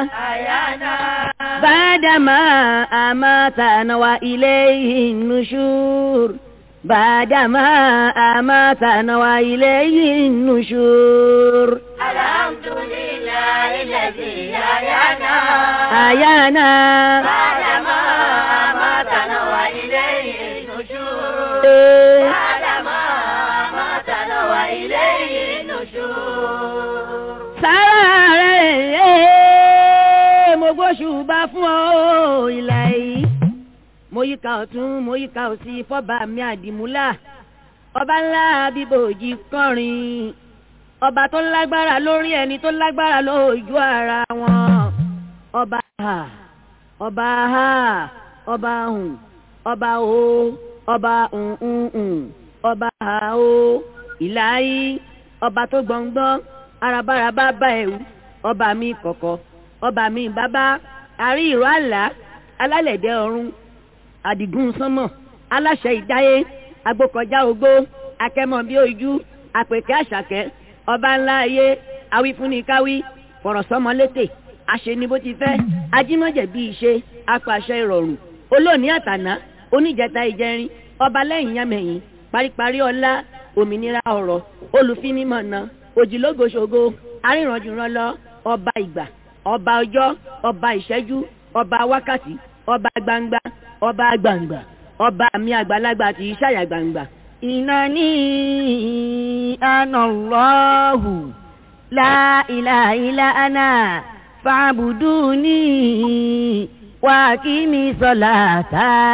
بعدما أماتنا وإليه النشور بعدما أماتنا وإليه النشور الحمد لله الذي أحيانا أحيانا بعدما أماتنا وإليه النشور إيه. بعدما أماتنا وإليه النشور sára rẹ̀ mo gbóṣùbà fún ọ ìlà yìí mo yíká ọ̀tún mo yíká òsì fọ́ba mi àdìmúlà ọba ńlá bíbòjì kọrin ọba tó lágbára lórí ẹni tó lágbára lójú ara wọn ọba ha ọba ha ọba hùn ọba o ọba hùn ọba ha o ìlà yìí ọba tó gbọ̀ngbọ́n arabaraba bá ẹ̀wù ọba mi kọ̀kọ̀ ọba mi bàbá àrí ìró àlá alálẹ̀dẹ̀ ọ̀run àdìgún sánmọ̀ aláṣẹ ìdáyé agbókọjá ogbó akẹ́mọ̀ bí ojú àpèkẹ́ àṣàkẹ́ ọba ńlá ayé awífúnnikáwí fọ̀rọ̀sọ́mọlétè àṣeni bó ti fẹ́ ajímọ̀jẹ̀ bí ìṣe apàṣẹ ìrọ̀rùn olóòní àtàná oníjẹta ìjẹrin ọba lẹ́yìn yámẹ̀yìn paríparí ọlá òmìnira ọ̀rọ̀ olùfinimọ̀nà òjìlógoṣogo arìnrànjùrànlọ ọba ìgbà ọba ọjọ́ ọba ìṣẹ́jú ọba wákàtí ọba gbangba ọba gbangba ọba mi àgbàlagbà tí í ṣàyà gbangba. إنني أنا الله لا إله إلا أنا فاعبدوني وأقيمي صلاة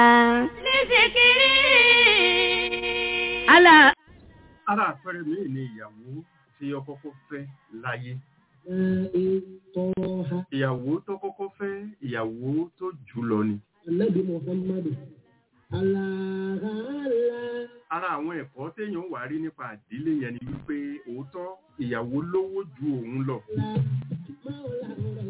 لذكري alá ara àpẹẹrẹ míì ni ìyàwó tí ó kọ́kọ́ fẹ́ láyé Tọ́ha ìyàwó tó kọ́kọ́ fẹ́ ìyàwó tó jù lọ ni Ànábì Muhammadu. Aláhàlá. ara àwọn ẹ̀kọ́ téèyàn wà rí nípa àdílé yẹn ni wípé òótọ́ ìyàwó lówó ju òun lọ Máwòlá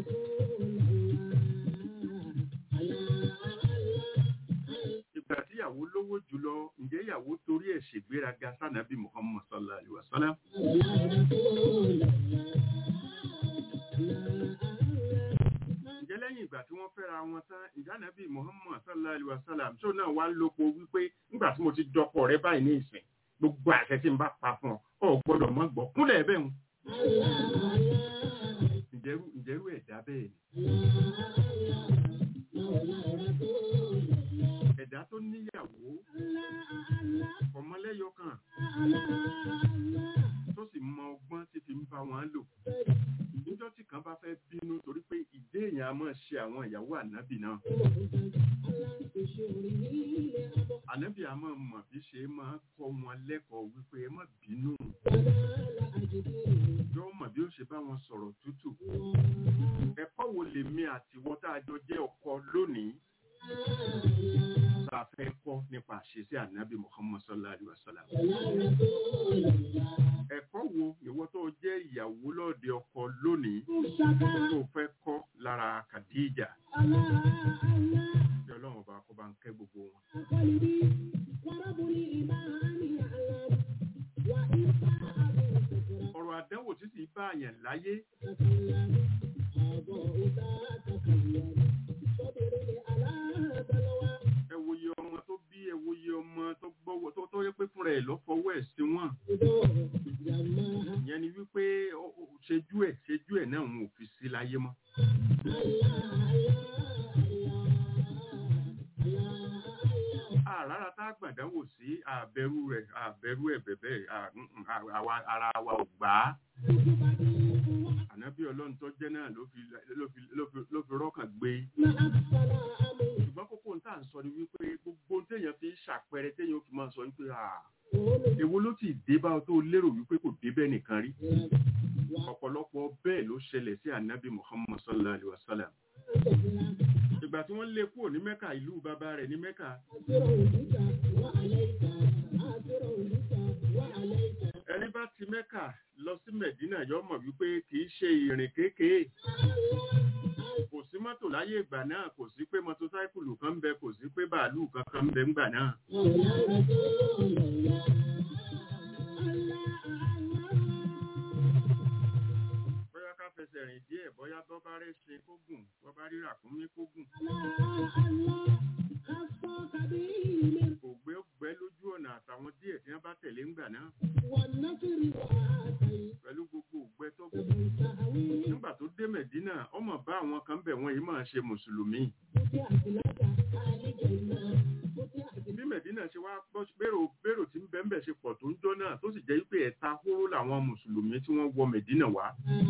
ìgbà tí ìyàwó lówó jù lọ ǹjẹ́ ìyàwó torí ẹ̀ ṣègbéraga sànàbí muhammad sallallahu alaihi wasallam ǹjẹ́ lẹ́yìn ìgbà tí wọ́n fẹ́ra wọn tán ǹjẹ́ ànábì muhammad sallallahu alaihi wasallam tó náà wá lópo wípé nígbà tí mo ti dọkọ rẹ báyìí ní ìsìn gbogbo àṣẹ tí n bá pa fún ọ ọ gbọ́dọ̀ mọ gbọ́ kúnlẹ̀ bẹ́ẹ̀ ń ǹjẹ́rú ǹjẹ́rú ẹ̀dá bẹ́ẹ̀ ni ẹ̀dá tó níyàwó ọmọlẹ́yọ kan tó sì mọ ọgbọ́n tí fi ń bá wọn lò níjọ́ tí kan bá fẹ́ bínú torí pé ìdé èèyàn a máa ṣe àwọn ìyàwó ànábì náà ànábì a máa mọ̀ bí ṣe máa kọ́ wọn lẹ́kọ̀ọ́ wípé ẹ má bínú yóò mọ̀ bí ó ṣe bá wọn sọ̀rọ̀ tútù ẹ̀kọ́ wo lèmi àtiwọ́ tá a jọ jẹ́ ọkọ lónìí tá a fẹ́ kọ́ nípa àṣesí ànábì muhammad sallallahu alaihi wa sallam ẹ̀kọ́ wo ìwọ tó jẹ́ ìyàwó lọ́ọ̀dẹ ọkọ lónìí tó fẹ́ kọ́ lára kàdíjà kí ọlọ́run ọba kó bá ń kẹ́ gbogbo wọn. ọ̀rọ̀ àdánwò tí sì bá àyàn láyé ẹ wòye ọmọ tó bí ẹ wòye ọmọ tó gbọ́wọ́ tó tó yẹ pé fúnra ẹ̀ ló fọwọ́ ẹ̀ sí wọn ìyẹn ni wípé ó- ó- ṣejú ẹ̀ ṣejú ẹ̀ náà òun ò fi sí láyé mọ́. àràrà tá a gbàdánwò sí àbẹ̀rù rẹ̀ àbẹ̀rù ẹ̀ bẹ̀bẹ̀ à- mm, mm, àwa ara wa ò gbà á. ànábì ọlọ́run tó jẹ́ náà ló fi ló fi ló fi ló fi rọ́kàn gbé ṣùgbọ́n kókó ń tà ń sọ ni wípé gbogbo téèyàn fi ń ṣàpẹẹrẹ téèyàn fi máa sọ wípé à èwo ló ti dé bá ọ tó lérò wípé kò dé bẹ́ẹ̀ nìkan rí ọ̀pọ̀lọpọ̀ bẹ́ẹ̀ ló ṣẹlẹ̀ sí ànábì muhammad sallallahu alaihi wa sallam ìgbà tí wọ́n lé kúrò ní mẹ́kà ìlú bàbá rẹ̀ ní mẹ́kà ẹni bá ti mẹ́kà lọ sí mẹ̀dínà yọ mọ̀ wípé kì í ṣe ìrìn kéékèé kò sí mọ́tò láyé ìgbà náà kò sí pé mọ́tòsáìkùlù kan ń bẹ kò sí pé bàálù kankan ń bẹ ńgbà náà bóyá ká fẹsẹ̀ rìn díẹ̀ bóyá bọ́ bá rẹ̀ ṣe kó gùn bọ́ bá rí ràkúnmí kó gùn kò gbé gbẹ́ lójú ọ̀nà àtàwọn díẹ̀ tí wọ́n bá tẹ̀lé ńgbà náà pẹ̀lú gbogbo ògbẹ́ tó gùn nígbà tó dé mẹ̀dínà ọmọ bá àwọn kan bẹ̀ wọ́n yìí máa ṣe mùsùlùmí bí mẹ̀dínà ṣe wá gbọ́ bérò bérò tí ń bẹ́ńbẹ̀ ṣe pọ̀ tó ń jọ́ náà tó sì jẹ́ wípé ẹ̀ta hóró làwọn mùsùlùmí tí wọ́n wọ mẹ̀dínà wá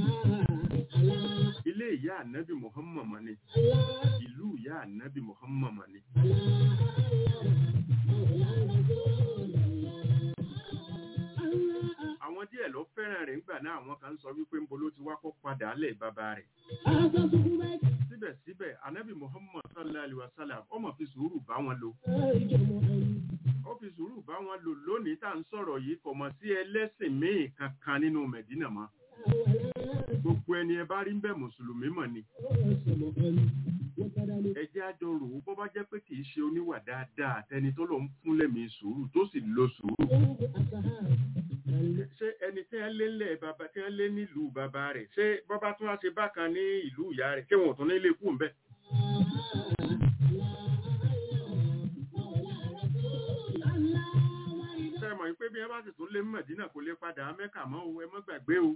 ilé ìyá ànábì muhammad mọ̀ ni ìlú ìyá ànábì muhammad mọ̀ ni àwọn díẹ̀ ló fẹ́ràn rẹ̀ ńgbà náà àwọn kan sọ wípé ńbo ló ti wá kó padà lẹ̀ bàbá rẹ̀ síbẹ̀síbẹ̀ ànábì muhammad sallallahu alaihi wasallam ó mọ̀ fi sùúrù bá wọn lò ó fi sùúrù bá wọn lò lónìí tá à ń sọ̀rọ̀ yìí kò mọ̀ sí ẹlẹ́sìn míì kankan nínú mẹ̀dínà mọ́ gbogbo ẹni ẹ bá rí ń bẹ̀ mùsùlùmí mọ̀ ni ẹjẹ́ àjọ rò ó bọ́ bá jẹ́ pé kì í ṣe oníwà dáadáa tẹni tó lọ ń fún lẹ́mìí sùúrù tó sì lo sùúrù ṣé ẹni tí wọ́n lé lẹ̀ bàbá tí wọ́n lé nílùú bàbá rẹ̀ ṣé bọ́bá tún wá ṣe bákan ní ìlú ìyá rẹ̀ ṣé wọn ò tún nílé kú ń bẹ̀. ṣe mọ̀ pé bí ẹ bá sì tún lé mọ̀dínà kò lè padà mẹ́kà mọ́ o ẹ mọ́ gbàgbé o.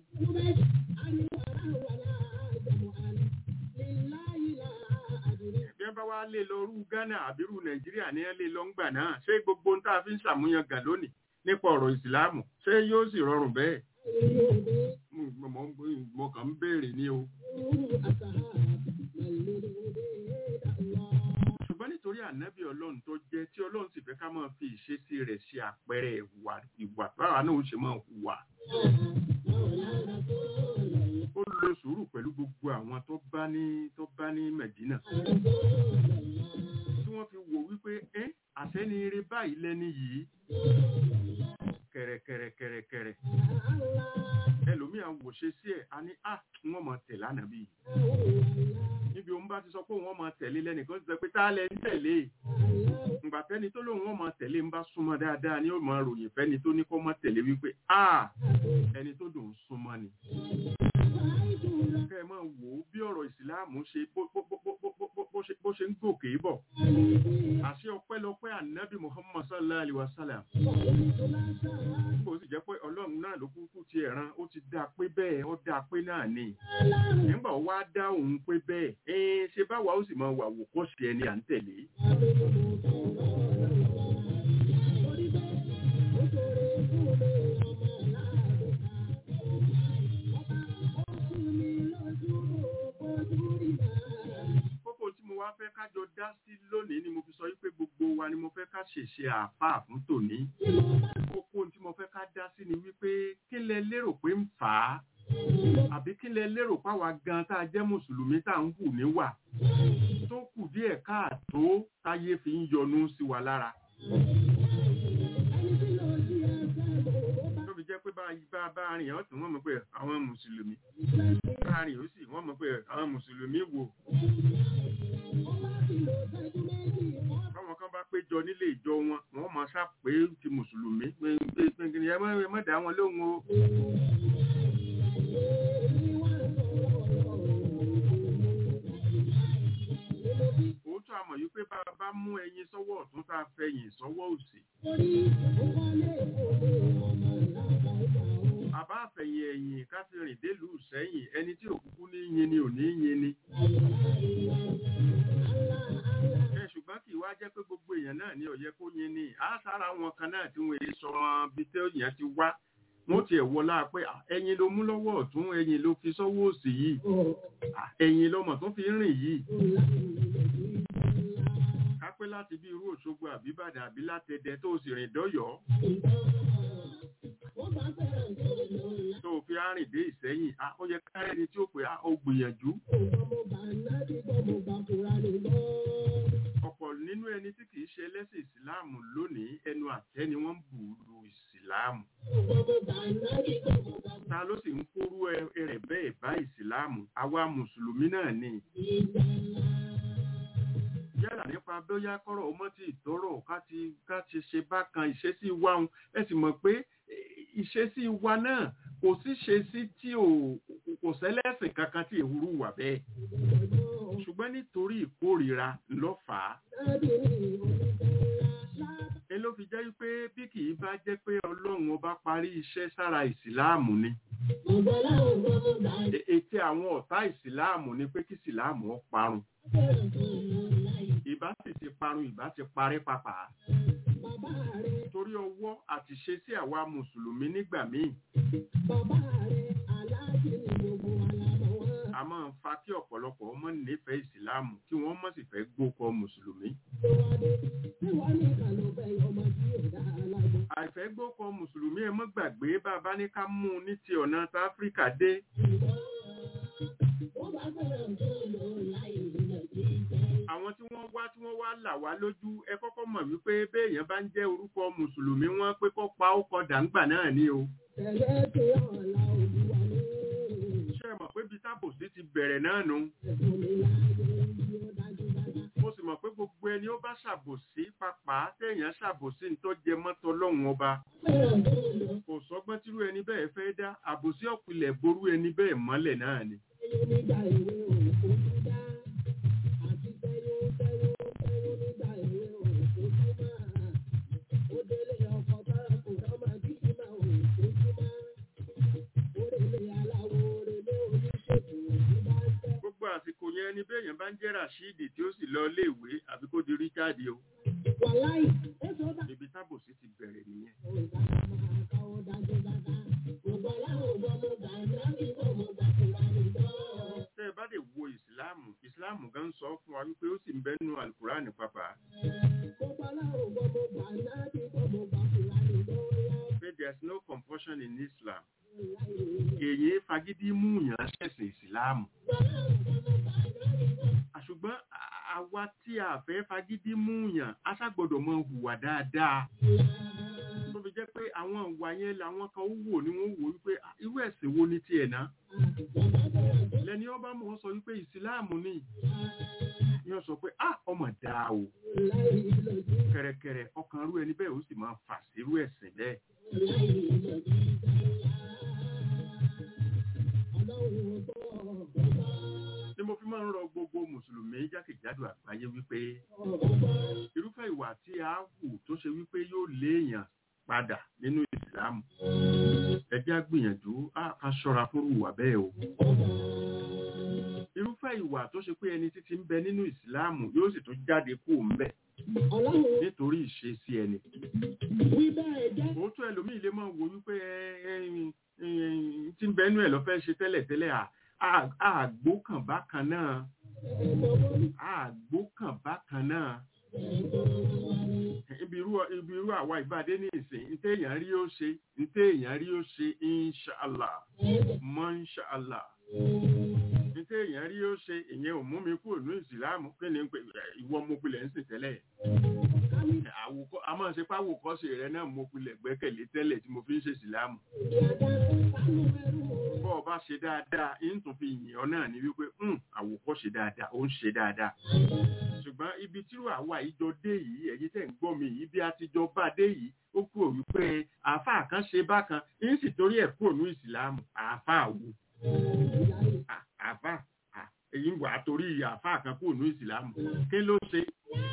bí ẹ bá wá lé lọ rú ghana àbírú nàìjíríà ní ẹ lé lọ ń gbà náà ṣé gbogbo ń tá a fi ń ṣàmúyàn gà lónìí nípa ọ̀rọ̀ ìsìláàmù ṣé yóò sì rọrùn bẹ́ẹ̀. Mo- mo- mo- mo kàn ń béèrè ní o. ṣùgbọ́n nítorí ànábì ọlọ́run tó jẹ́ tí ọlọ́run sì fẹ́ ká máa fi ìṣesí rẹ̀ ṣe àpẹẹrẹ ìwà ìwà báwa náà ó ṣe máa hùwà. ó lo sùúrù pẹ̀lú gbogbo àwọn tó bá ní tó bá ní mẹ̀dínà. tí wọ́n fi wò wípé ẹ́ àṣẹ́ni eré báyìí lẹ́ni yìí. kẹ̀rẹ̀kẹ̀rẹ̀kẹ̀rẹ̀kẹ̀rẹ̀ ẹlòmíà wò ṣe sí ẹ̀ a ní à wọ́n mọ̀ tẹ̀lé ànábì yìí níbi òun bá ti sọ pé òun ọmọ tẹ̀lé lẹ́nìkan ti sọ pé tá a lẹ ń tẹ̀lé ìgbà fẹ́ni tó lóun ọmọ tẹ̀lé ń bá súnmọ́ dáadáa ni ó mọ ròyìn fẹ́ni tó ní kó mọ́ tẹ̀lé wípé a ẹni tó dùn ún súnmọ́ ni. kẹ́ ẹ máa wò ó bí ọ̀rọ̀ ìsìláàmù ṣe bó bó bó bó bó bó bó ṣe bó ṣe ń gòkè bọ̀. àṣẹ ọpẹ́lọpẹ́ ànábì muhammad sallallahu alayhi wa sallam. bó sì jẹ́ pé ọlọ́run náà ló kúkú ti ẹ̀ràn ó ti dáa pé bẹ́ẹ̀ ó dáa pé náà ni nígbà wá dá òun pé bẹ́ẹ̀ ẹ ṣe báwa ó sì máa wà wò kó ṣe ẹni à ń tẹ̀lé. kókó tí mo wá fẹ́ kájọ dá sí lónìí ni mo fi sọ wípé gbogbo wa ni mo fẹ́ ká ṣèṣe àáfàá fún tòní. kókó tí mo fẹ́ ká dá sí ni wípé kí lẹ lérò pé ń fà á àbí kí lẹ lérò páwa gan tá a jẹ́ mùsùlùmí tá à ń hù níwà tó kù díẹ̀ káàtó táyé fi ń yọnu sí wa lára. tó fi jẹ́ pé bá bá bá rìn ọ́ tí wọ́n mọ̀ pé àwọn mùsùlùmí bá rìn ó sì wọ́n mọ̀ pé àwọn mùsùlùmí wò. báwọn kan bá péjọ nílé ìjọ wọn wọ́n mọ̀ sá pé ti mùsùlùmí pé pé pé ẹ má ẹ má dá wọn lóhùn o. òótọ́ àmọ̀ yìí pé bá a bá mú ẹyin sọ́wọ́ ọ̀tún tá a fẹ̀yìn sọ́wọ́ òsì. àbá àfẹ̀yìn ẹ̀yìn ká fi rìn délùú sẹ́yìn ẹni tí òkúkú ní yin ni ò ní yin ni. ẹ ṣùgbọ́n kì í wá jẹ́ pé gbogbo èèyàn náà ní ọ̀yẹ́ kó yin ni á sára wọn kan náà tí wọ́n èé sọ wọn bí tẹ́ òyìn ti wá wọ́n tiẹ̀ wọlá pé "Ah, ẹyin ló mú lọ́wọ́ ọ̀tún ẹyin ló fi sọ́wọ́ òsì yìí Ah, ẹyin lọmọ tó fi ń rìn yìí kápẹ́ láti bí irú òṣogbo àbíbàdàn àbí látẹ̀dẹ̀ tó sì rìn dọ́yọ̀ọ́ tó fi arìn dé ìsẹ́yìn ah, ó yẹ káyẹ́ni tí ó pè á ó gbìyànjú ọ̀pọ̀ nínú ẹni tí kìí ṣe ẹlẹ́sìn ìsìláàmù lónìí ẹnu àtẹ́ ni wọ́n ń bù lu ìsìláàmù ta ló sì ń kórú ẹ- rẹ̀ bẹ́ẹ̀ bá ìsìláàmù àwa mùsùlùmí náà ni yálà nípa bóyá kọ́rọ̀ ọmọ tí ìtọ́rọ̀ ká ti ká ti ṣe bákan ìṣesí wa ń ẹ sì mọ̀ pé eh, ìṣesí wa náà kò sí ṣe sí tí ò kò sẹ́lẹ̀sìn kankan tí èwúrú wà bẹ́ẹ̀ ṣùgbọ́n nítorí ìkórìíra ló fà á ẹ ló fi jẹ́ pé bí kì í bá jẹ́ pé ọlọ́run ọba parí iṣẹ́ sára ìsìláàmù ni E- ète àwọn ọ̀tá ìsìláàmù ni pé kí ìsìláàmù ó parun ìbá sì ti parun ìbá ti parí papà torí ọwọ́ àti ṣe sí àwa mùsùlùmí nígbà míì a máa ń fa kí ọ̀pọ̀lọpọ̀ ọmọ nífẹ̀ẹ́ ìsìláàmù kí wọ́n mọ̀ sì fẹ́ gbókọ mùsùlùmí àìfẹ́ gbókọ mùsùlùmí ẹ mọ́ gbàgbé bàbá ní ká mú un ní ti ọ̀nà tá áfíríkà dé àwọn tí wọ́n wá tí wọ́n wá là wá lójú ẹ kọ́kọ́ mọ̀ wípé béèyàn bá ń jẹ́ orúkọ mùsùlùmí wọ́n pé kó pa ó kọ dàǹgbà náà ni o ṣé ẹ mọ̀ pé bí tábòsí ti bẹ̀rẹ̀ náà nu mo sì mọ̀ pé gbogbo ẹni ó bá ṣàbòsí papà téèyàn ṣàbòsí ní tó jẹ mọ́tò ọlọ́run ọba kò sọ́gbọ́n tírú ẹni bẹ́ẹ̀ fẹ́ dá àbòsí ọ̀pìlẹ̀ ború ẹni bẹ́ẹ̀ mọ́lẹ̀ náà ni. nígbà ìwé òkú dá àti tẹ́yó tẹ́yó tẹ́yó nígbà ìwé òkú máa ó délé ọkọ̀ bára kò rọ́mà bíbí máa ò fojú máa òrèlé aláwo òrèlé oníṣègùn òbí bá ń tẹ́. gbogbo àsìkò yẹn ni béèyàn bá ń jẹ́ rashidi tí ó sì lọ iléèwé àbí kó di richard o wàláì èso bá ibi tábòsí ti bẹ̀rẹ̀ nìyẹn. òǹkà máa káwọ́ dájú dáadáa gbogbo aláwọ̀ gbọ́ mo gbà láti gbọ́ mo gbà kúrò àlùbọ́. tẹ́ ẹ bá lè wo ìsìláàmù ìsìláàmù gan sọ fún wa wípé ó sì ń bẹ́nu alukurani pàpà gbogbo aláwọ̀ gbọ́ mo gbà láti gbọ́ mo gbà kúrò àlùbọ́. pé there is no compulsion in islam èyí fagídí mú yàn ṣẹ̀sìn ìsìláàmù àṣùgbọ́n à- àwa tí a fẹ́ fagídí mú yàn a ṣàgbọ́dọ̀ mọ hùwà dáadáa tó fi jẹ́ pé àwọn ìwà yẹn làwọn kan ó wò ní wọ́n wò wípé "Ah, irú ẹ̀sìn wo ni tiẹ̀ ná lẹ́ni ọba mọ̀ ọ́ sọ wípé ìsìláàmù ni yóò sọ pé ah ọmọ dáa o kẹrẹkẹrẹ ọkàn rú ẹni bẹ́ẹ̀ ó sì máa fà sírú ẹ̀sìn bẹ́ẹ̀ ni mo fi máa ń rọ gbogbo mùsùlùmí jákèjádò àgbáyé wípé irúfẹ́ ìwà tí a hù tó ṣe wípé yóò léèyàn padà nínú ìsìlámù ẹ jẹ́ á gbìyànjú á ká ṣọ́ra fún ìwà bẹ́ẹ̀ o irúfẹ́ ìwà tó ṣe pé ẹni títí ń bẹ nínú ìsìlámù yóò sì tún jáde kú ń bẹ ọlọ́run nítorí ìṣesí ẹni wí bẹ́ẹ̀ jẹ́ òótọ́ ẹlòmíì lè máa wo wípé ẹ, ẹ, ẹ, tí ń bẹnu ẹ̀ lọ fẹ́ ṣe tẹ́lẹ̀tẹ́lẹ̀ à- à- àgbó kan bákan náà àgbó kan bákan náà ibi irú ibi irú àwa ìbàdé ní ìsìn ntẹ èèyàn rí ó ṣe ntẹ èèyàn rí ó ṣe inṣàlá mọ́ṣàlá ntẹ èèyàn rí ó ṣe ìyẹn ò mú mi kúrò ní ìsìlámù kí ni pé ìwọ mo pilẹ̀ ń sìn tẹ́lẹ̀ àwòkọ́ a máa ṣe páwòkọ́ṣe rẹ náà mo pilẹ̀ gbẹ́kẹ̀lé tẹ́lẹ̀ tí mo fi ń ṣe ìsìlámù bọ́ ọ bá ṣe dáadáa ń tún fi yìn ọ́ náà ní wípé "Hmm, àwòkọ́ṣe dáadáa ó ń ṣe dáadáa ṣùgbọ́n ibi tí àwa ìjọ dé yìí ẹ̀yin tẹ̀ ń gbọ́ mi yìí bí a ti jọ bá dé yìí ó kúrò wípé àáfàá kan ṣe bákan ń sì torí ẹ̀ kúrò ní ìsìlámù àáfàá wo À- àáfàá à, èyí wà á torí àáfàá kan kúrò ní ìsìlámù kí ló ṣe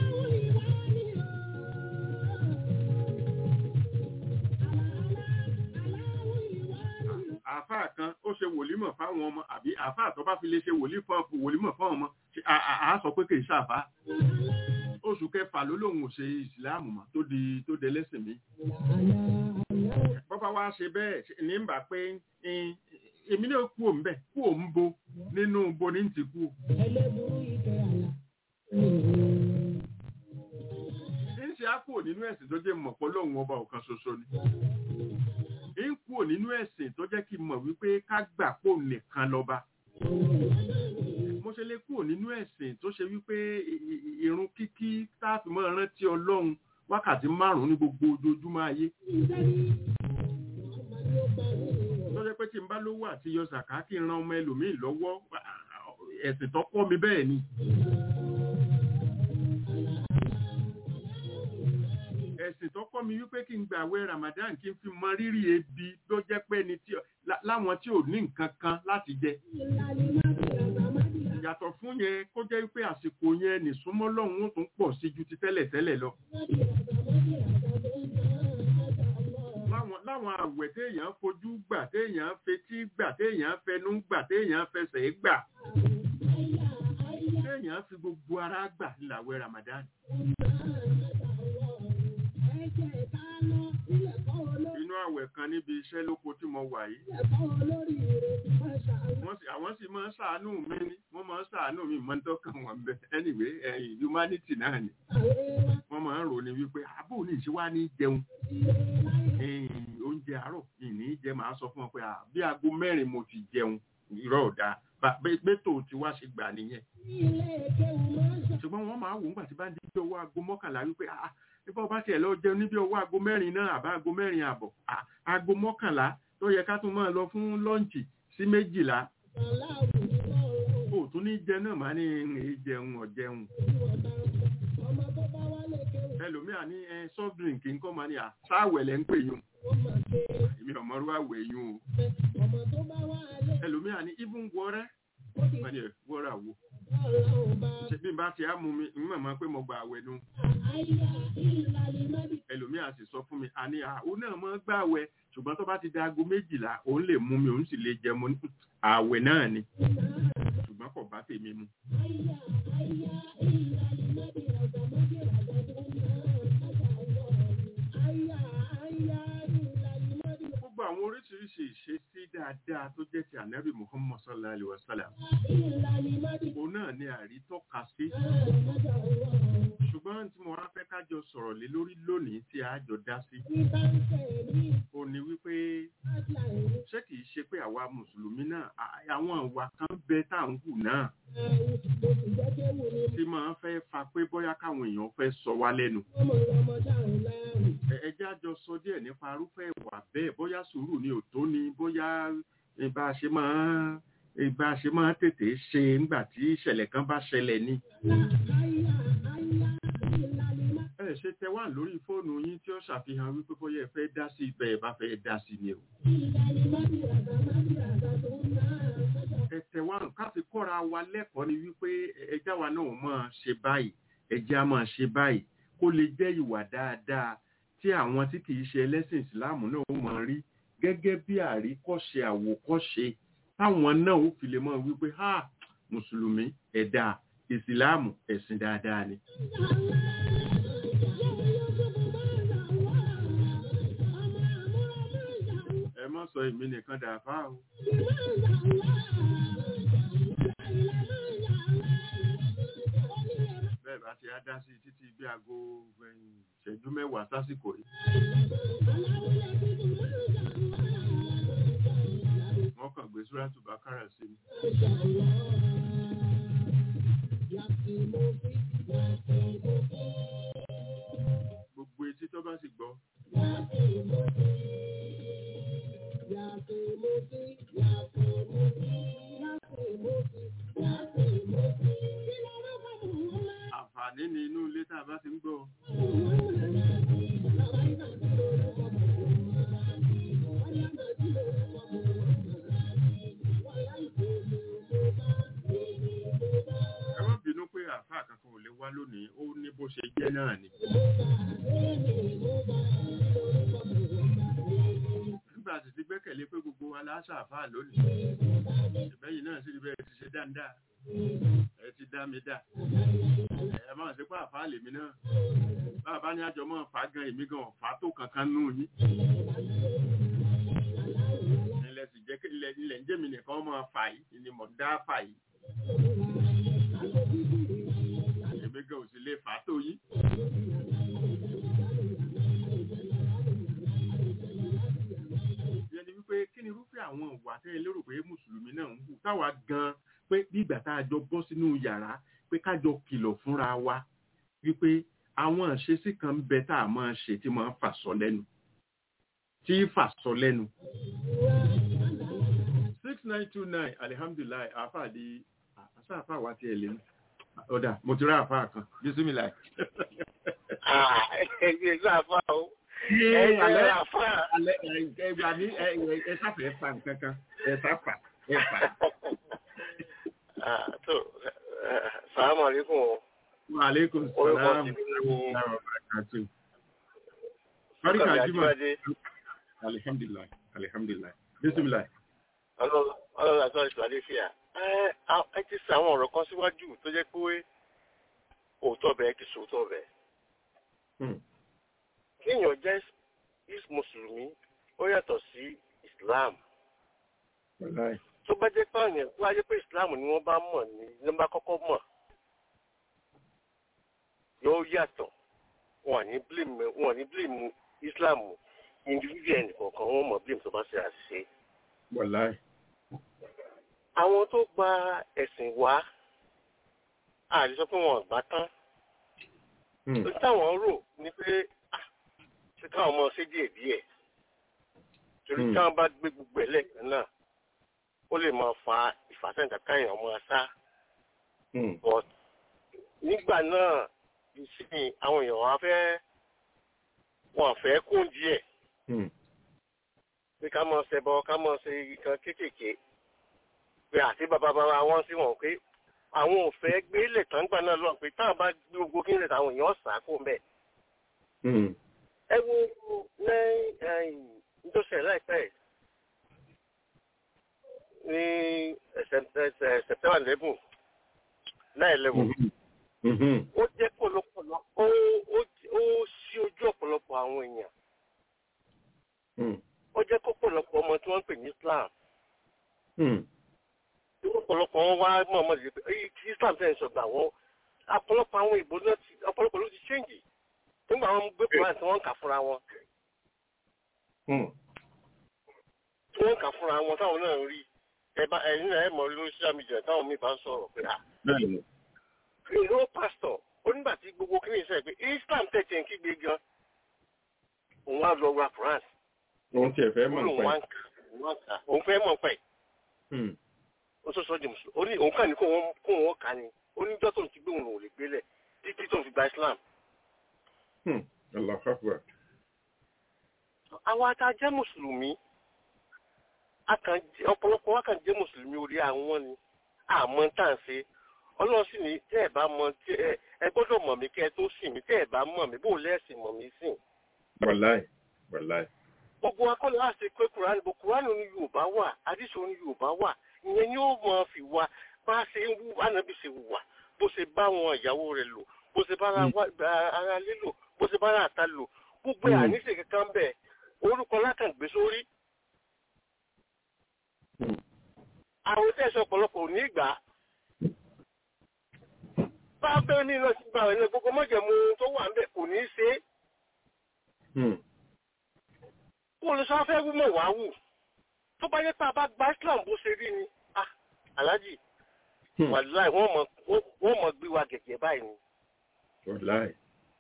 àáfàá kan ó ṣe wòlímọ̀ fáwọn ọmọ àbí àáfàá tó bá fi lè ṣe wòlí fún ọkọ wòlímọ̀ fáwọn ọmọ ṣe à- à á sọ pé kì í ṣàfà oṣù kẹfà ló lóun ò ṣe ìsìláàmù mọ́ tó di tó dé lẹ́sìn mi bọ́bá wá ṣe bẹ́ẹ̀ ṣe- ní bà pé "Eh, èmi náà kú òun bẹ́ẹ̀ kú òun bo nínú bo ní ti kú ẹlẹ́burú ìkẹ́ àlà. ń ṣe á kúrò nínú ẹ̀sìn tó jẹ́ mọ̀ pé lóun ọba ọ̀kan ṣoṣo ni ń kúrò nínú ẹ̀sìn tó jẹ́ kí n mọ̀ wípé ká gbà pò nìkan lọ́ba mo ṣe lè kúrò nínú ẹ̀sìn tó ṣe wípé i- i- irun kíkí táàfin mọ́ rántí ọlọ́run wákàtí márùn-ún ní gbogbo ojoojúmọ́ ayé tó jẹ́ pé tí n bá lówó àti yọ sàká kí n ran ọmọ ẹlòmíì lọ́wọ́ ẹ̀sìn tó kọ́ mi bẹ́ẹ̀ ni ẹ̀sìn tó kọ́ mi wípé kí n gbà àwẹ̀ Ramadan kí n fi mọ rírì ebi tó jẹ́ pé ni tí lá- láwọn tí ò ní nǹkan kan láti jẹ yàtọ̀ fún yẹn kó jẹ́ wípé àsìkò yẹn nìsúnmọ́ lọ́hùn ó tún pọ̀ sí ju ti tẹ́lẹ̀ tẹ́lẹ̀ lọ. láwọn láwọn àwẹ̀ téèyàn fojú gbà téèyàn fetí gbà téèyàn fẹnu gbà téèyàn fẹsẹ̀ gbà téèyàn fi gbogbo ara gbà làwẹ̀ Ramadan. inú àwẹ̀ kan níbi iṣẹ́ lóko tí mo wà yìí wọ́n sì àwọn sì máa ń ṣàánú mi ni wọ́n máa ń ṣàánú mi máa ń tọ́kàn wọn bẹ́ẹ̀ anyway ẹ̀yìn humanity náà ni wọ́n máa ń rò ní wípé àbò ní ìṣe wá ní jẹun ẹ̀yìn oúnjẹ àárọ̀ ìní jẹ màá sọ fún wọn pé "Ah, bí aago mẹ́rin mo ti jẹun irọ́ ọ̀dà bẹ́tò tí wá ṣe gbà nìyẹn ṣùgbọ́n wọ́n máa wò ńgbà tí bá ń di bí ọwọ́ aago mọ́kànlá wípé "Ah, nípa ọba tiẹ̀ lọ jẹun níbi ọwọ́ aago mẹ́rin náà àbá aago mẹ́rin àbọ̀ Ah, aago mọ́kànlá tó yẹ ká tún máa lọ fún lọ́ǹchì sí méjìlá ó tún tún ní jẹ náà máa ní èé jẹun ọ̀jẹun ọmọ tó bá wá lè kéwù ẹlòmíà ní ẹ soft drink nǹkan máa ní à sáwẹ̀ lẹ́ ń pè yún ó mọ̀ pé èmi ọ̀mọ́rú àwẹ̀ yún o ọmọ tó bá wá lè ẹlòmíà ní even wọ́rẹ́ ó ti wọ́n ní ẹ̀ wọ́rẹ́ àwo bá ọlọ́run bá ṣe bí n bá ti á mú mi ń mọ̀ mọ́ pé mo gba àwẹ̀ nu àyà ìlàlí mọ́bí ẹlòmíà sì sọ fún mi àní àwọn náà mọ́ gbà àwẹ̀ ṣùgbọ́n tó bá ti da aago méjìlá òun lè mú mi òun sì lè jẹ mo ní àwẹ̀ náà ni ṣùgbọ́n kò bá tèmi mu àyà àyà ìlàlí mọ́bí ọ̀gá mọ́bí ọ̀gá tó ń bá ọ̀gá ọ̀gá àyà àyà ìlàlí mọ́bí gbogbo àwọn oríṣiríṣi ìṣesí dáadáa tó jẹ́ ti ànábì muhammad sallallahu alayhi wa sallam ìlàlí mọ́bí òun náà ni àrítọ́ka sí ọ̀gá ọ̀gá ṣùgbọ́n tí mo wá fẹ́ kájọ sọ̀rọ̀ lé lórí lónìí tí a jọ dá sí ní bá ń tẹ̀ ní ó ní wípé àṣà ìlú ṣé kìí ṣe pé àwa mùsùlùmí náà à- àwọn ìwà kan bẹ tá à ń hù náà àrùn mo sì jẹ́ kéwù ní tí máa ń fẹ́ fa pé bóyá káwọn èèyàn fẹ́ sọ wá lẹ́nu ọmọ ọmọ dáhùn láàrùn Ẹ- ẹ jẹ́ á jọ sọ díẹ̀ nípa arúfẹ́ ìwà bẹ́ẹ̀ bóyá sùúrù ni ò tó ni bóyá ìbá ṣe máa ìbá ṣe máa tètè ṣe nígbà tí ìṣẹ̀lẹ̀ kan bá ṣẹlẹ̀ ni àyà àyà ìlàlí mọ́bí. ẹ ṣe tẹ wá lórí fóònù yín tí ó ṣàfihàn wípé bóyá ẹ fẹ́ dá sí ibẹ̀ ẹ bá fẹ́ dá sí ni o ẹ tẹ wá nǹkan ká fi kọ́ra wa lẹ́kọ̀ọ́ ni wípé ẹjá wa náà máa ṣe báyìí ẹjá máa ṣe báyìí kó lè jẹ́ ìwà dáadáa tí àwọn tí kìí ṣe ẹlẹ́sìn ìsìláàmù náà ó máa rí gẹ́gẹ́ bí àríkọ́ṣe àwòkọ́ṣe táwọn náà ó fi lè mọ̀ wípé ha mùsùlùmí ẹ̀dá ìsìláàmù ẹ̀sìn dáadáa ni. ẹ má sọ èmi nìkan dàáfà o bẹ́ẹ̀ bá ti á dá sí títí bí aago ẹ̀yìn ìṣẹ́jú mẹ́wàá sásìkò yìí wọ́n kàn gbé súrátù bákàrà sí mi. gbogbo etí tó bá sì gbọ́ àǹfààní ni inú ilé tá a bá ti ń gbọ́ ẹ má bínú pé àáfàá kankan ò lè wá lónìí ó ní bó ṣe jẹ́ náà ni. nígbà tí ti gbẹ́kẹ̀lé pé gbogbo wa láṣà àáfàá lónìí ìbẹ́yìn náà sì rí bẹ́ẹ̀ ti ṣe dáadáa ẹ ti dá mi dá ẹ máa ṣe pé àáfàá lèmi náà bàbá ní àjọ máa fà á gan èmi gan ọ̀fà tó kankan nù yín ilẹ̀ sì jẹ́ kí ilẹ̀ ilẹ̀ ń jẹ́ mi nìkan máa fà yìí ni mo dá fà yìí èmi gan ò sì lè fà á tó yín. ìyẹn ni wípé kí ni irúfẹ́ àwọn ìwà tẹ́ ẹ lérò pé mùsùlùmí náà ń hù táwa gan pé bí ìgbà tá a jọ bọ́ sínú yàrá pé ká jọ kìlọ̀ fúnra wa wípé àwọn àṣesí kan ń bẹ tá a máa ṣe tí máa ń fà sọ lẹ́nu tí ń fà sọ lẹ́nu. six nine two nine alihamdulilayi àfàdé àṣà àfà wa tiẹ̀ lé ní ọ̀dà mo ti rá àfà kan bísímìláì. ẹgbẹ́ sáfà o Yé, ẹgbẹ́ alẹ́- sáfà. alẹ́- ẹ- ẹ gbà mí, ẹ ẹ- ẹ sáfẹ́ fa nǹkan kan ẹ sáfà ẹ fà. tó sàlámù alaykum o. Wa aleykum orúkọ salaam. tèmi ni Wa barakatuh. Barika Ọkàn Juma. Ajíbádé Alihamdulilayi. Alihamdulilayi. Bisimilayi. ọlọ́run àti ọ̀rẹ́ ìṣòwò àdéfíà. ẹ ti sọ àwọn ọ̀rọ̀ kan síwájú tó jẹ́ pé òótọ́ bẹ́ẹ̀ kì í sòótọ́ bẹ́ẹ̀. Hmm. kéèyàn jẹ́ is mùsùlùmí ó yàtọ̀ sí islam. Wàláì. tó bá jẹ́ pé àyàn tó bá jẹ́ pé islam ni wọ́n bá mọ̀ ní ní wọ́n bá kọ́kọ́ mọ̀ yóò yàtọ̀ wọn ní blame wọn ní blame islam individual nìkọ̀ọ̀kan wọn mọ̀ blame tó bá ṣe àṣìṣe. Wàláì. àwọn tó gba ẹ̀sìn wá àti sọ pé wọn gbà tán Hmm. tó táwọn rò ní pé ah, ṣé káwọn ọmọ ṣe díẹ̀ díẹ̀ torí Hmm. táwọn bá gbé gbogbo ẹ̀ lẹ́ẹ̀kan náà ó lè máa fa ìfàsẹ́yìn kankan èèyàn máa sá Hmm. but nígbà náà ìsìn àwọn èèyàn wọn fẹ́ wọn fẹ́ kún díẹ̀ Hmm. pé ká mọ̀ ṣẹbọ ká mọ̀ ṣe nǹkan kéékèèké pé àti bàbá bàbá wọn sí wọn pé àwọn ò fẹ́ gbé ilẹ̀ tán gbà náà lọ pé táwọn bá gbé gbogbo kí ilẹ̀ táwọn èèyàn sá kó mbẹ́. Hmm. ẹ wo ní nítòsẹ̀ láìpẹ́ yìí, ní September eleven nine eleven Mhm. ó jẹ́ pọ̀lọpọ̀lọ ó ó ó ṣí ojú ọ̀pọ̀lọpọ̀ àwọn èèyàn Hmm. ó jẹ́ kó pọ̀lọpọ̀ ọmọ tí wọ́n ń pè ní Islam Hmm. tí ọ̀pọ̀lọpọ̀ wọn wá mọ̀ ọmọ ìdílé pé èyí tí Islam fẹ́ sọ̀gbà wọn ọ̀pọ̀lọpọ̀ àwọn ìbò náà ti ọ̀pọ̀lọpọ̀ ló ti ṣéǹjì nígbà wọn gbé Quran tí wọ́n ń kà fúnra wọn Hmm. tí wọ́n ń kà fúnra wọn táwọn náà ń rí ẹ bá ẹ̀yin náà ẹ̀ mọ̀ lórí social media táwọn míì bá ń sọ̀rọ̀ pé ah Bẹ́ẹ̀ni. ìlú pásítọ̀ onígbà tí gbogbo kí ni ìṣe pé Islam tẹ̀sí ń kígbe gan òun á lọ ra Quran Òun tiẹ̀ fẹ́ mọ̀ òun wá nípa ń kà òun wá ń kà òun fẹ́ mọ̀ pẹ̀ ẹ̀. ó tó sọ di mùsùlùmí ó ní òun kàn ní kó wọn kó wọn kà ní oníjọ́ tó ń ti gbé òun ò lè gbélẹ̀ títí tó ń fi gba Islam Hmm. Allahu Akbar. àwa tá a jẹ́ mùsùlùmí a kàn jẹ́- ọ̀pọ̀lọpọ̀ wa kàn jẹ́ mùsùlùmí orí àwọn ni àmọ́ tá à ń ṣe ọlọ́run sì ní tẹ́ ẹ̀ bá mọ tí ẹ ẹ gbọ́dọ̀ mọ̀ mí kẹ́ ẹ tó sìn mí tẹ́ ẹ̀ bá mọ̀ mí bó lẹ́sìn mọ̀ mí sìn. Wàláì. Wàláì. gbogbo akọ́lẹ̀ wá ṣe pé kùránì bó kùránì ní yorùbá wà àdìsọ ní yorùbá wà ìyẹn ni ó mọ fi wá bá a ṣe ń wú ànábì ṣe wù wá bó ṣe bá àwọn ìyàwó rẹ̀ lò bó ṣe bá ara wá- bá ara lé lò bó ṣe bá ara àta lò gbogbo ẹ̀ Mm. àníṣe kankan bẹ́ẹ̀ orúkọ lákàngbé sórí Hmm. àwọn tẹ̀sán ọ̀pọ̀lọpọ̀ ò ní ìgbà. bá a bẹ́ẹ̀ ní iná sí gbà ẹ̀ gbogbo mọ́jẹ̀mú tó wà ń bẹ̀ kò ní í ṣe é. Hmm. kó lè sọ fẹ́ wú mọ̀ wá wù. tó bá yẹ pé a bá gba Islam bó ṣe rí ni ah aláàjì Hmm. wàláì wọ́n mọ̀ wọ́n mọ̀ gbé wa gẹ̀gẹ̀ báyìí ni. Wàláì.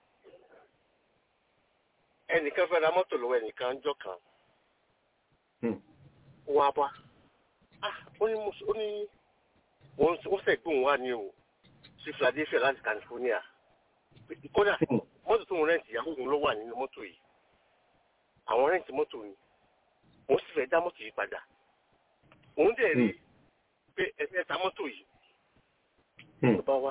ẹnìkan fẹ́ ra mọ́tò lọ́wọ́ ẹnìkan ń jọ kan Hmm. wá bá ah ó ní mo ó ní wọ́n wọ́n fẹ́ gbóhùn wá ní o sí Philadelphia láti California kódà Hmm. mọ́tò tó ń rẹ́ǹtì ìyàwó òun ló wà nínú mọ́tò yìí àwọn rẹ́ǹtì mọ́tò ni òun sì fẹ́ dá mọ́tò yìí padà òun dẹ̀ rí Hmm. pé ẹ̀fẹ́ ta mọ́tò yìí Hmm. ló bá wá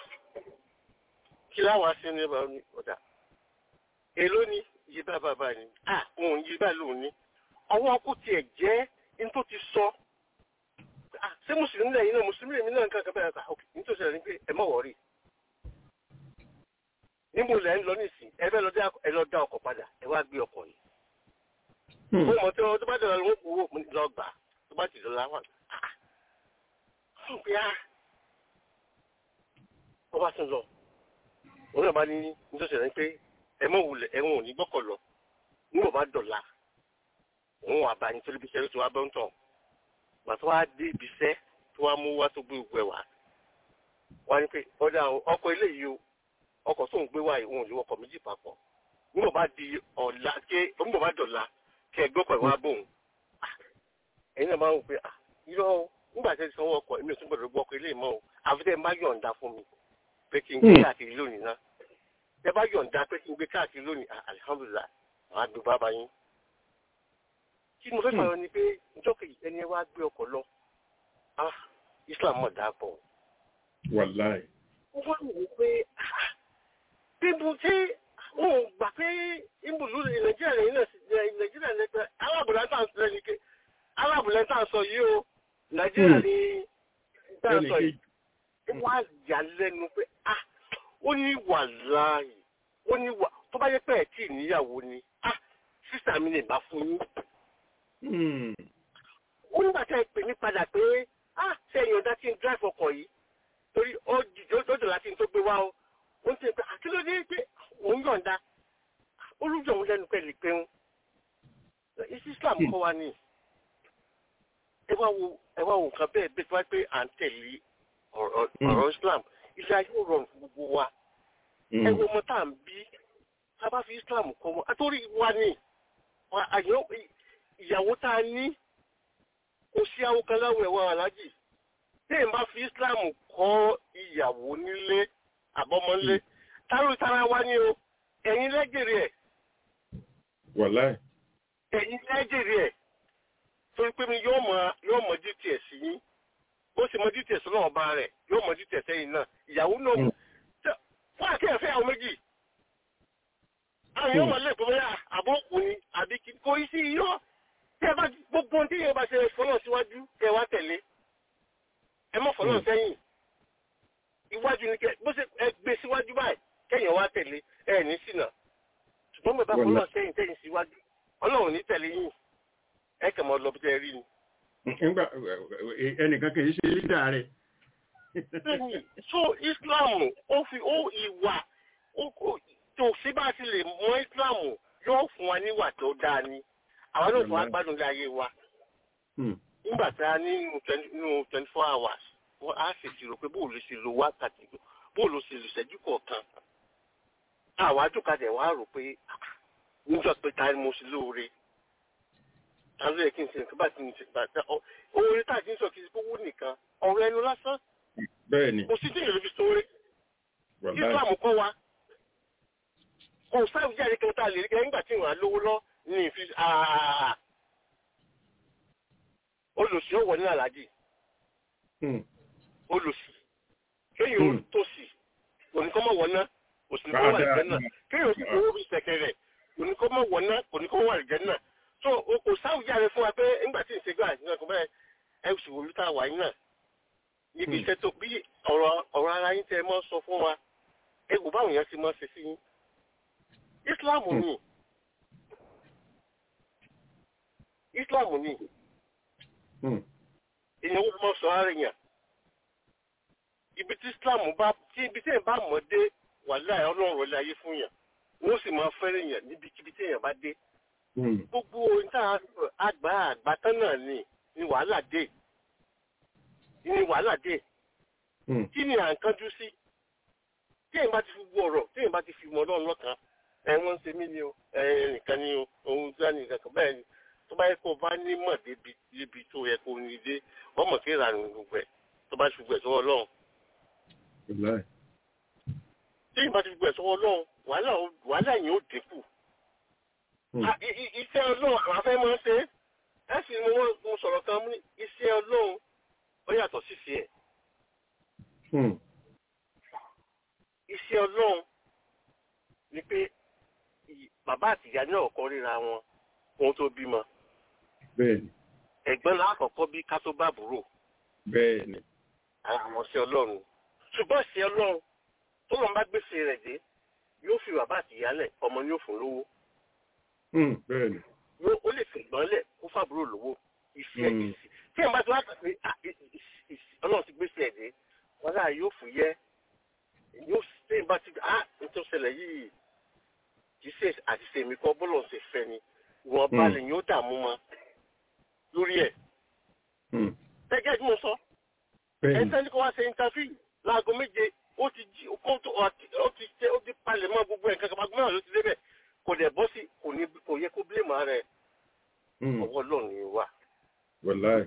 kí láwọn aṣẹ ní ẹbà ní ọ̀dà èló ni yí bá bàbá ni ah òun yí bá lòun ní ọwọ́ kò tiẹ̀ jẹ́ ní tó ti sọ ah ṣé mùsùlùmí lẹ́yìn náà mùsùlùmí lẹ́yìn náà nǹkan kan bẹ́ẹ̀ ká ok nítorí ẹ̀rí pé ẹ má wọ̀rí níbo lẹ́ ń lọ nísìn ẹ fẹ́ lọ dá ẹ lọ dá ọkọ̀ padà ẹ wá gbé ọkọ̀ yìí Hmm. ó mọ̀ tí wọ́n tó bá dọ̀la ló ń kó owó mo ní lọ gbà tó bá ti dọ̀la wà ah fún pé ah wọ́n bá tún lọ òun náà bá ní nítorí ẹ̀rí pé ẹ mọ̀ wulẹ̀ ẹ̀wọ̀n ò ní gbọ́kọ̀ lọ níbo bá dọ̀la òun wà bá yín torí bí sẹ́rí tó wá bọ́ ń tàn gbà tó wá dé ibi iṣẹ́ tó wá mú wá tó gbé gbogbo ẹ̀ wá wá ní pé ọ̀dà ọkọ̀ eléyìí o ọkọ̀ tó ń gbé wá yìí òun ò lè wọkọ̀ méjì papọ̀ níbo bá di ọ̀la ké níbo bá dọ̀la kẹ́ ẹ gbọ́kọ̀ ìwà bòun Ah, ẹ̀yin náà máa ń wò pé ah irọ́ o nígbà tí ẹ ti sanwó ọkọ̀ èmi ò tún gbọ́dọ̀ gbọ́ ọkọ̀ eléyìí mọ́ o àfi tẹ́ ẹ má yọ̀ǹda fún mi pé kí n gbé Hmm. káàkiri lónìí náà ẹ bá yọ̀ǹda pé kí n gbé káàkiri lónìí ah, alihamudulilayi àwọn àgbẹ̀ bàbá yín kí mo fẹ́ Hmm. fààyàn ni pé ìjọ kejì ẹni ẹ wá gbé ọkọ̀ lọ ah Islam mọ̀ dáa pọ̀ Wàláì. mo wá wò ó pé ah, bíbu tí wọn ò gbà pé ìbùdó nàìjíríà lẹ́yìn náà sì nàìjíríà lẹ́yìn pé alábùlẹ̀ tá à ń sọ ní ké alábùlẹ̀ tá à ń sọ yìí o nàìjíríà Hmm. ní tá à ń Ẹnì sọ yìí kejì. wọ́n á yà lẹ́nu pé ah ó ní wà láàyè ó ní wà tó bá yẹ pé ẹ̀ tí ì níyàwó ni ah sísà mi lè bá fún yín Hmm. ó nígbà tí ẹ pè mí padà pé ah ṣe èèyàn dá tí ń drive ọkọ̀ yìí torí ó jìjọ ó dọ̀la tí ń tó gbé wá o ó ń tẹ̀ pé àkílódé pé òun yọ̀ǹda olùjọ òun lẹ́nu pẹ̀lú pé ń isi Islam kọ́ wa ní ẹ wá wo ẹ wá wo nǹkan bẹ́ẹ̀ bẹ́ẹ̀ tó wá pé à ń tẹ̀lé ọ̀rọ̀ Mm. ọ̀rọ̀ Islam ilé ayé ò rọrùn fún gbogbo wa ẹ Hmm. wo ọmọ tá à ń bí tá a bá fi Islam kọ́ wọn àtòrí wa ní wa- àyàn ìyàwó tá a ní kò sí àwọn kan láwọ̀ ẹ̀wọ̀ aláàjì téèyàn bá fi Islam kọ́ ìyàwó nílé àbọ́mọ́lé táró tara wá ní o ẹ̀yin lẹ́jẹ̀rẹ̀ ẹ̀ wàláì ẹ̀yin lẹ́jẹ̀rẹ̀ ẹ̀ torí pé mi yóò mọ yóò mọ dts yín bó ṣe mọ dts náà bá rẹ̀ yóò mọ dts ẹ̀yin náà ìyàwó náà Mm. Tẹ- fún àkẹ́yẹ̀fẹ́ àwọn méjì àwọn yóò mọ lẹ́ẹ̀kọ́ bóyá àbọ̀ òkú ni àbí kí kò í sí iyọ́ tẹ́ ẹ bá gbogbo ohun tí yóò bá ṣe fọlọ́ síwájú kẹ́ ẹ wá tẹ̀lé ẹ mọ̀ fọlọ́ Mm. sẹ́yìn iwájú ni kẹ́ bó ṣe ẹ gbé síwájú báyìí kẹ́yìn wá tẹ̀lé ẹ ní ṣìnà ṣùgbọ́n bẹ́ẹ̀ bá Wọ́n fọlọ́ sẹ́yìn tẹ́yìn síwájú ọlọ́run ní tẹ̀lé yín ẹ kàn mọ́ lọ bí tẹ́ ẹ rí ni. nígbà ẹnìkan kì í ṣe lídà rẹ̀ Bẹ́ẹ̀ni, so Islam ó fi ó ìwà ó ó- tó sí bá ti lè mọ Islam yóò fún wa níwà tó dáa ni àwọn náà fún wa gbádùn ilé ayé wa Hmm. nígbà tá a ní nínú twenty- nínú twenty four hours wọ́n á sì ṣírò pé bóòlù ṣe lo wákàtí bóòlù ṣe lò ṣẹ́jú kọ̀ọ̀kan àwa àjòkadì wa rò pé ah, níjọ́ pé ta ni mo ṣe lóore ta ló yẹ kí n ṣe nǹkan bá ti ń ṣe gbàgbà oore tá a ti ń sọ kì í ṣe kówó nìkan ọ̀rọ̀ ẹnu lásán bẹ́ẹ̀ ni kò sí tí ìrèlè fi sóore wàláì islam kọ́ wa kò sáà jáde kan tá a lè rí kẹ́ nígbà tí ìwọ̀n lówó lọ ní ìfi àà olùsí ó wọ ní àlàjì Hmm. olùsí kéèyàn ó Hmm. tòsí oníkọ́mọ̀ wọ̀ná òsìnkọ́ wà Dáadáa. lìjẹ́ náà kéèyàn ó sì kówó bí sẹ̀kẹ̀rẹ̀ oníkọ́mọ̀ wọ̀ná oníkọ́mọ̀ wà lìjẹ́ náà so o kò sáà jáde fún wa pé nígbà tí ìṣègbà àti náà kò bẹ́ẹ̀ ẹ sì wòlú tá a wà yín náà níbi Hmm. iṣẹ́ tó bí ọ̀rọ̀ ọ̀rọ̀ ara yín tẹ́ ẹ mọ́ sọ fún wa ẹ kò báwọn yẹn ti mọ́ ṣe sí yín Islam Hmm. ni Islam ni Hmm. èèyàn ó mọ sọ ara yẹn ibi tí Islam bá tí ibi tí èèyàn bá mọ̀ dé wàhálà ẹ̀ ọlọ́run rẹ̀ láyé fún yàn wọ́n sì máa fẹ́rẹ̀ yàn níbikíbi tí èèyàn bá dé Hmm. gbogbo ohun tá a àgbà àgbàtán náà ni ni wàhálà dé ni wàhálà dé Hmm. kí ni à ń kánjú sí tí èèyàn bá ti fi gbọ́ ọ̀rọ̀ tí èèyàn bá ti fi mọ̀ ọlọ́run lọ́kàn ẹ wọ́n ń ṣe mí ni o ẹ nìkan ni o ohun tí wọ́n ní nǹkan kan bẹ́ẹ̀ ni tó bá yẹ kó o bá nímọ̀ débi débi tó yẹ kó o ní dé wọ́n mọ̀ kí ìlànà gbogbo ẹ̀ tó bá ti fi gbẹ̀ sọ́wọ́ ọlọ́run wàláì tí èèyàn bá ti fi gbẹ̀ sọ́wọ́ ọlọ́run wàhálà ó- wàhálà yẹn ó dínkù Hmm. Ah, i- i- iṣẹ́ ọlọ́run àwọn afẹ́ máa ń ṣe é. ẹ sì ni wọ́n mo sọ̀rọ̀ kan mú ní iṣẹ́ ọlọ́run ó yàtọ̀ sí sí ẹ̀ Hmm. iṣẹ́ ọlọ́run ni pé ì- bàbá àti ìyá náà kọ́ ríra wọn ohun tó bímọ bẹ́ẹ̀ ni ẹ̀gbọ́n lákọ̀ọ́kọ́ bí ká tó bá àbúrò bẹ́ẹ̀ ni àwọn iṣẹ́ ọlọ́run ṣùgbọ́n iṣẹ́ ọlọ́run tó lọ́n bá gbèsè rẹ̀ dé yóò fi bàbá àti ìyá lẹ̀ ọmọ ni yóò fún lówó Hmm. bẹ́ẹ̀ ni yóò ó lè fi ìgbọ́n lẹ̀ kó fàbúrò lówó iṣẹ́ Mm. ìsì tí ẹ̀ bá ti wá kà pé ah, i- i- i- ọlọ́run ti gbèsè ẹ̀ dé wọn náà yóò fún yẹ yóò tí ẹ̀ bá ti ah nítorí ṣẹlẹ̀ yìí kì í ṣe àṣìṣe mi kọ́ bọ́lọ̀ ṣe fẹ́ ni ìwọ̀n Mm. balẹ̀ yóò dààmú mọ́ lórí ẹ̀ Hmm. gẹ́gẹ́ bí mo sọ bẹ́ẹ̀ ni ẹsẹ̀ ní kó wá ṣe interview láago méje ó ti jí kó tó ó ti ṣe ó ti palẹ̀ mọ́ gbogbo ẹ̀ kankan gbogbo náà ló ti débẹ̀ kò dẹ̀ bọ́ sí kò ní kò yẹ kó blame ara ẹ̀ Hmm. ọwọ́ lọ́ọ̀ ni wà wàláì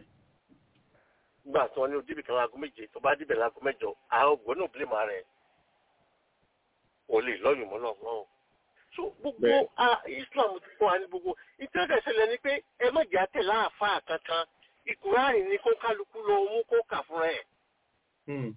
nígbà tí wọ́n ní odíbì kan láago méje tó bá débẹ̀ láago mẹ́jọ àwọn ògbọ́n náà blame ara ẹ̀ kò lè lọ́yùn mọ́ náà wọ́n. so gbogbo Bẹ́ẹ̀. ah, Islam ti kọ́ wa ní gbogbo ìtẹ́jọ́ ìṣẹ̀lẹ̀ ni pé ẹ má jà tẹ̀ láàfáà kankan ìkùránì ni kó kálukú lọ mú kó kà fúnra ẹ̀ Hmm.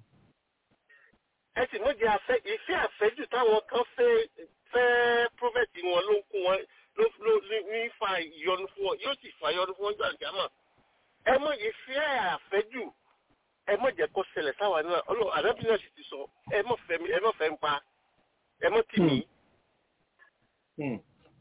ẹ sì méjì àfẹ ìfẹ́ àfẹ́jù táwọn kan fẹ́ fẹ́ prọfẹtì wọn ló ń kó wọn ló ló ní- ní fa ìyọnu fún wọn yóò sì fa ìyọnu fún wọn jọ àjàmà ẹ mọ ìfẹ́ àfẹ́jù ẹ mọ jẹ́ kó ṣẹlẹ̀ sáwa náà ọlọ àdábì náà sì ti sọ ẹ mọ fẹ́ mi ẹ mọ fẹ́ ń pa ẹ mọ tì mí Hmm.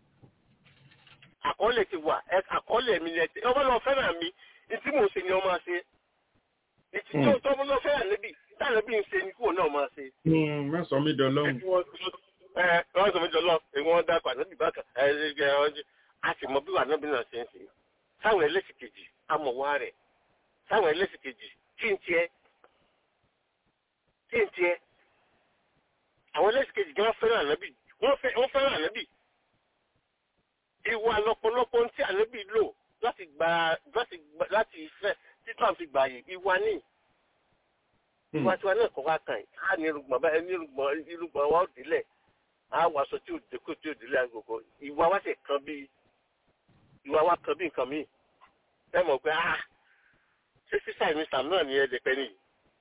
àkọọ́lẹ̀ ti wà ẹ àkọọ́lẹ̀ mi ni ẹ ti ọmọ náà fẹ́ràn mi ní tí mò ń ṣe ni ọmọ ṣe ní tí Hmm. tó ọmọ náà fẹ́ràn níbi tí ànábì ń ṣe ni kúrò náà máa ṣe. Hmm. má sọ mí dọlọ́hùn ẹ wọ́n sọ méjọ lọ èyí wọ́n dákọ̀ ànábì bákan ẹ ẹ ẹ ẹ a sì mọ bí ànábì náà ṣe ń ṣe sáwọn ẹlẹ́sìn kejì amọ̀wá rẹ̀ sáwọn ẹlẹ́sìn kejì tí ń tiẹ́ tí ń tiẹ́ àwọn ẹlẹ́sìn kejì gan fẹ́ràn ànábì wọ́n fẹ́ wọ́n fẹ́ràn ànábì ìwà lọ́pọ̀lọpọ̀ tí ànábì lò láti gba láti gba láti fẹ́ títàn fi gbààyè ìwà ní ìwà tiwa náà kọ́ wá kàn yìí á ní irùngbọ̀n báyìí ní irùngbọ̀n irùngbọ̀n wa ó délẹ̀ á wọ aṣọ tí ò dékò tí ò délẹ̀ àgògò ìwà wa sì kan bí ìwà wa kan bí nǹkan míì ẹ mọ̀ pé ah ṣé sísá ìmí sàm náà ní ẹ̀ẹ́dẹ̀pẹ́ nìyí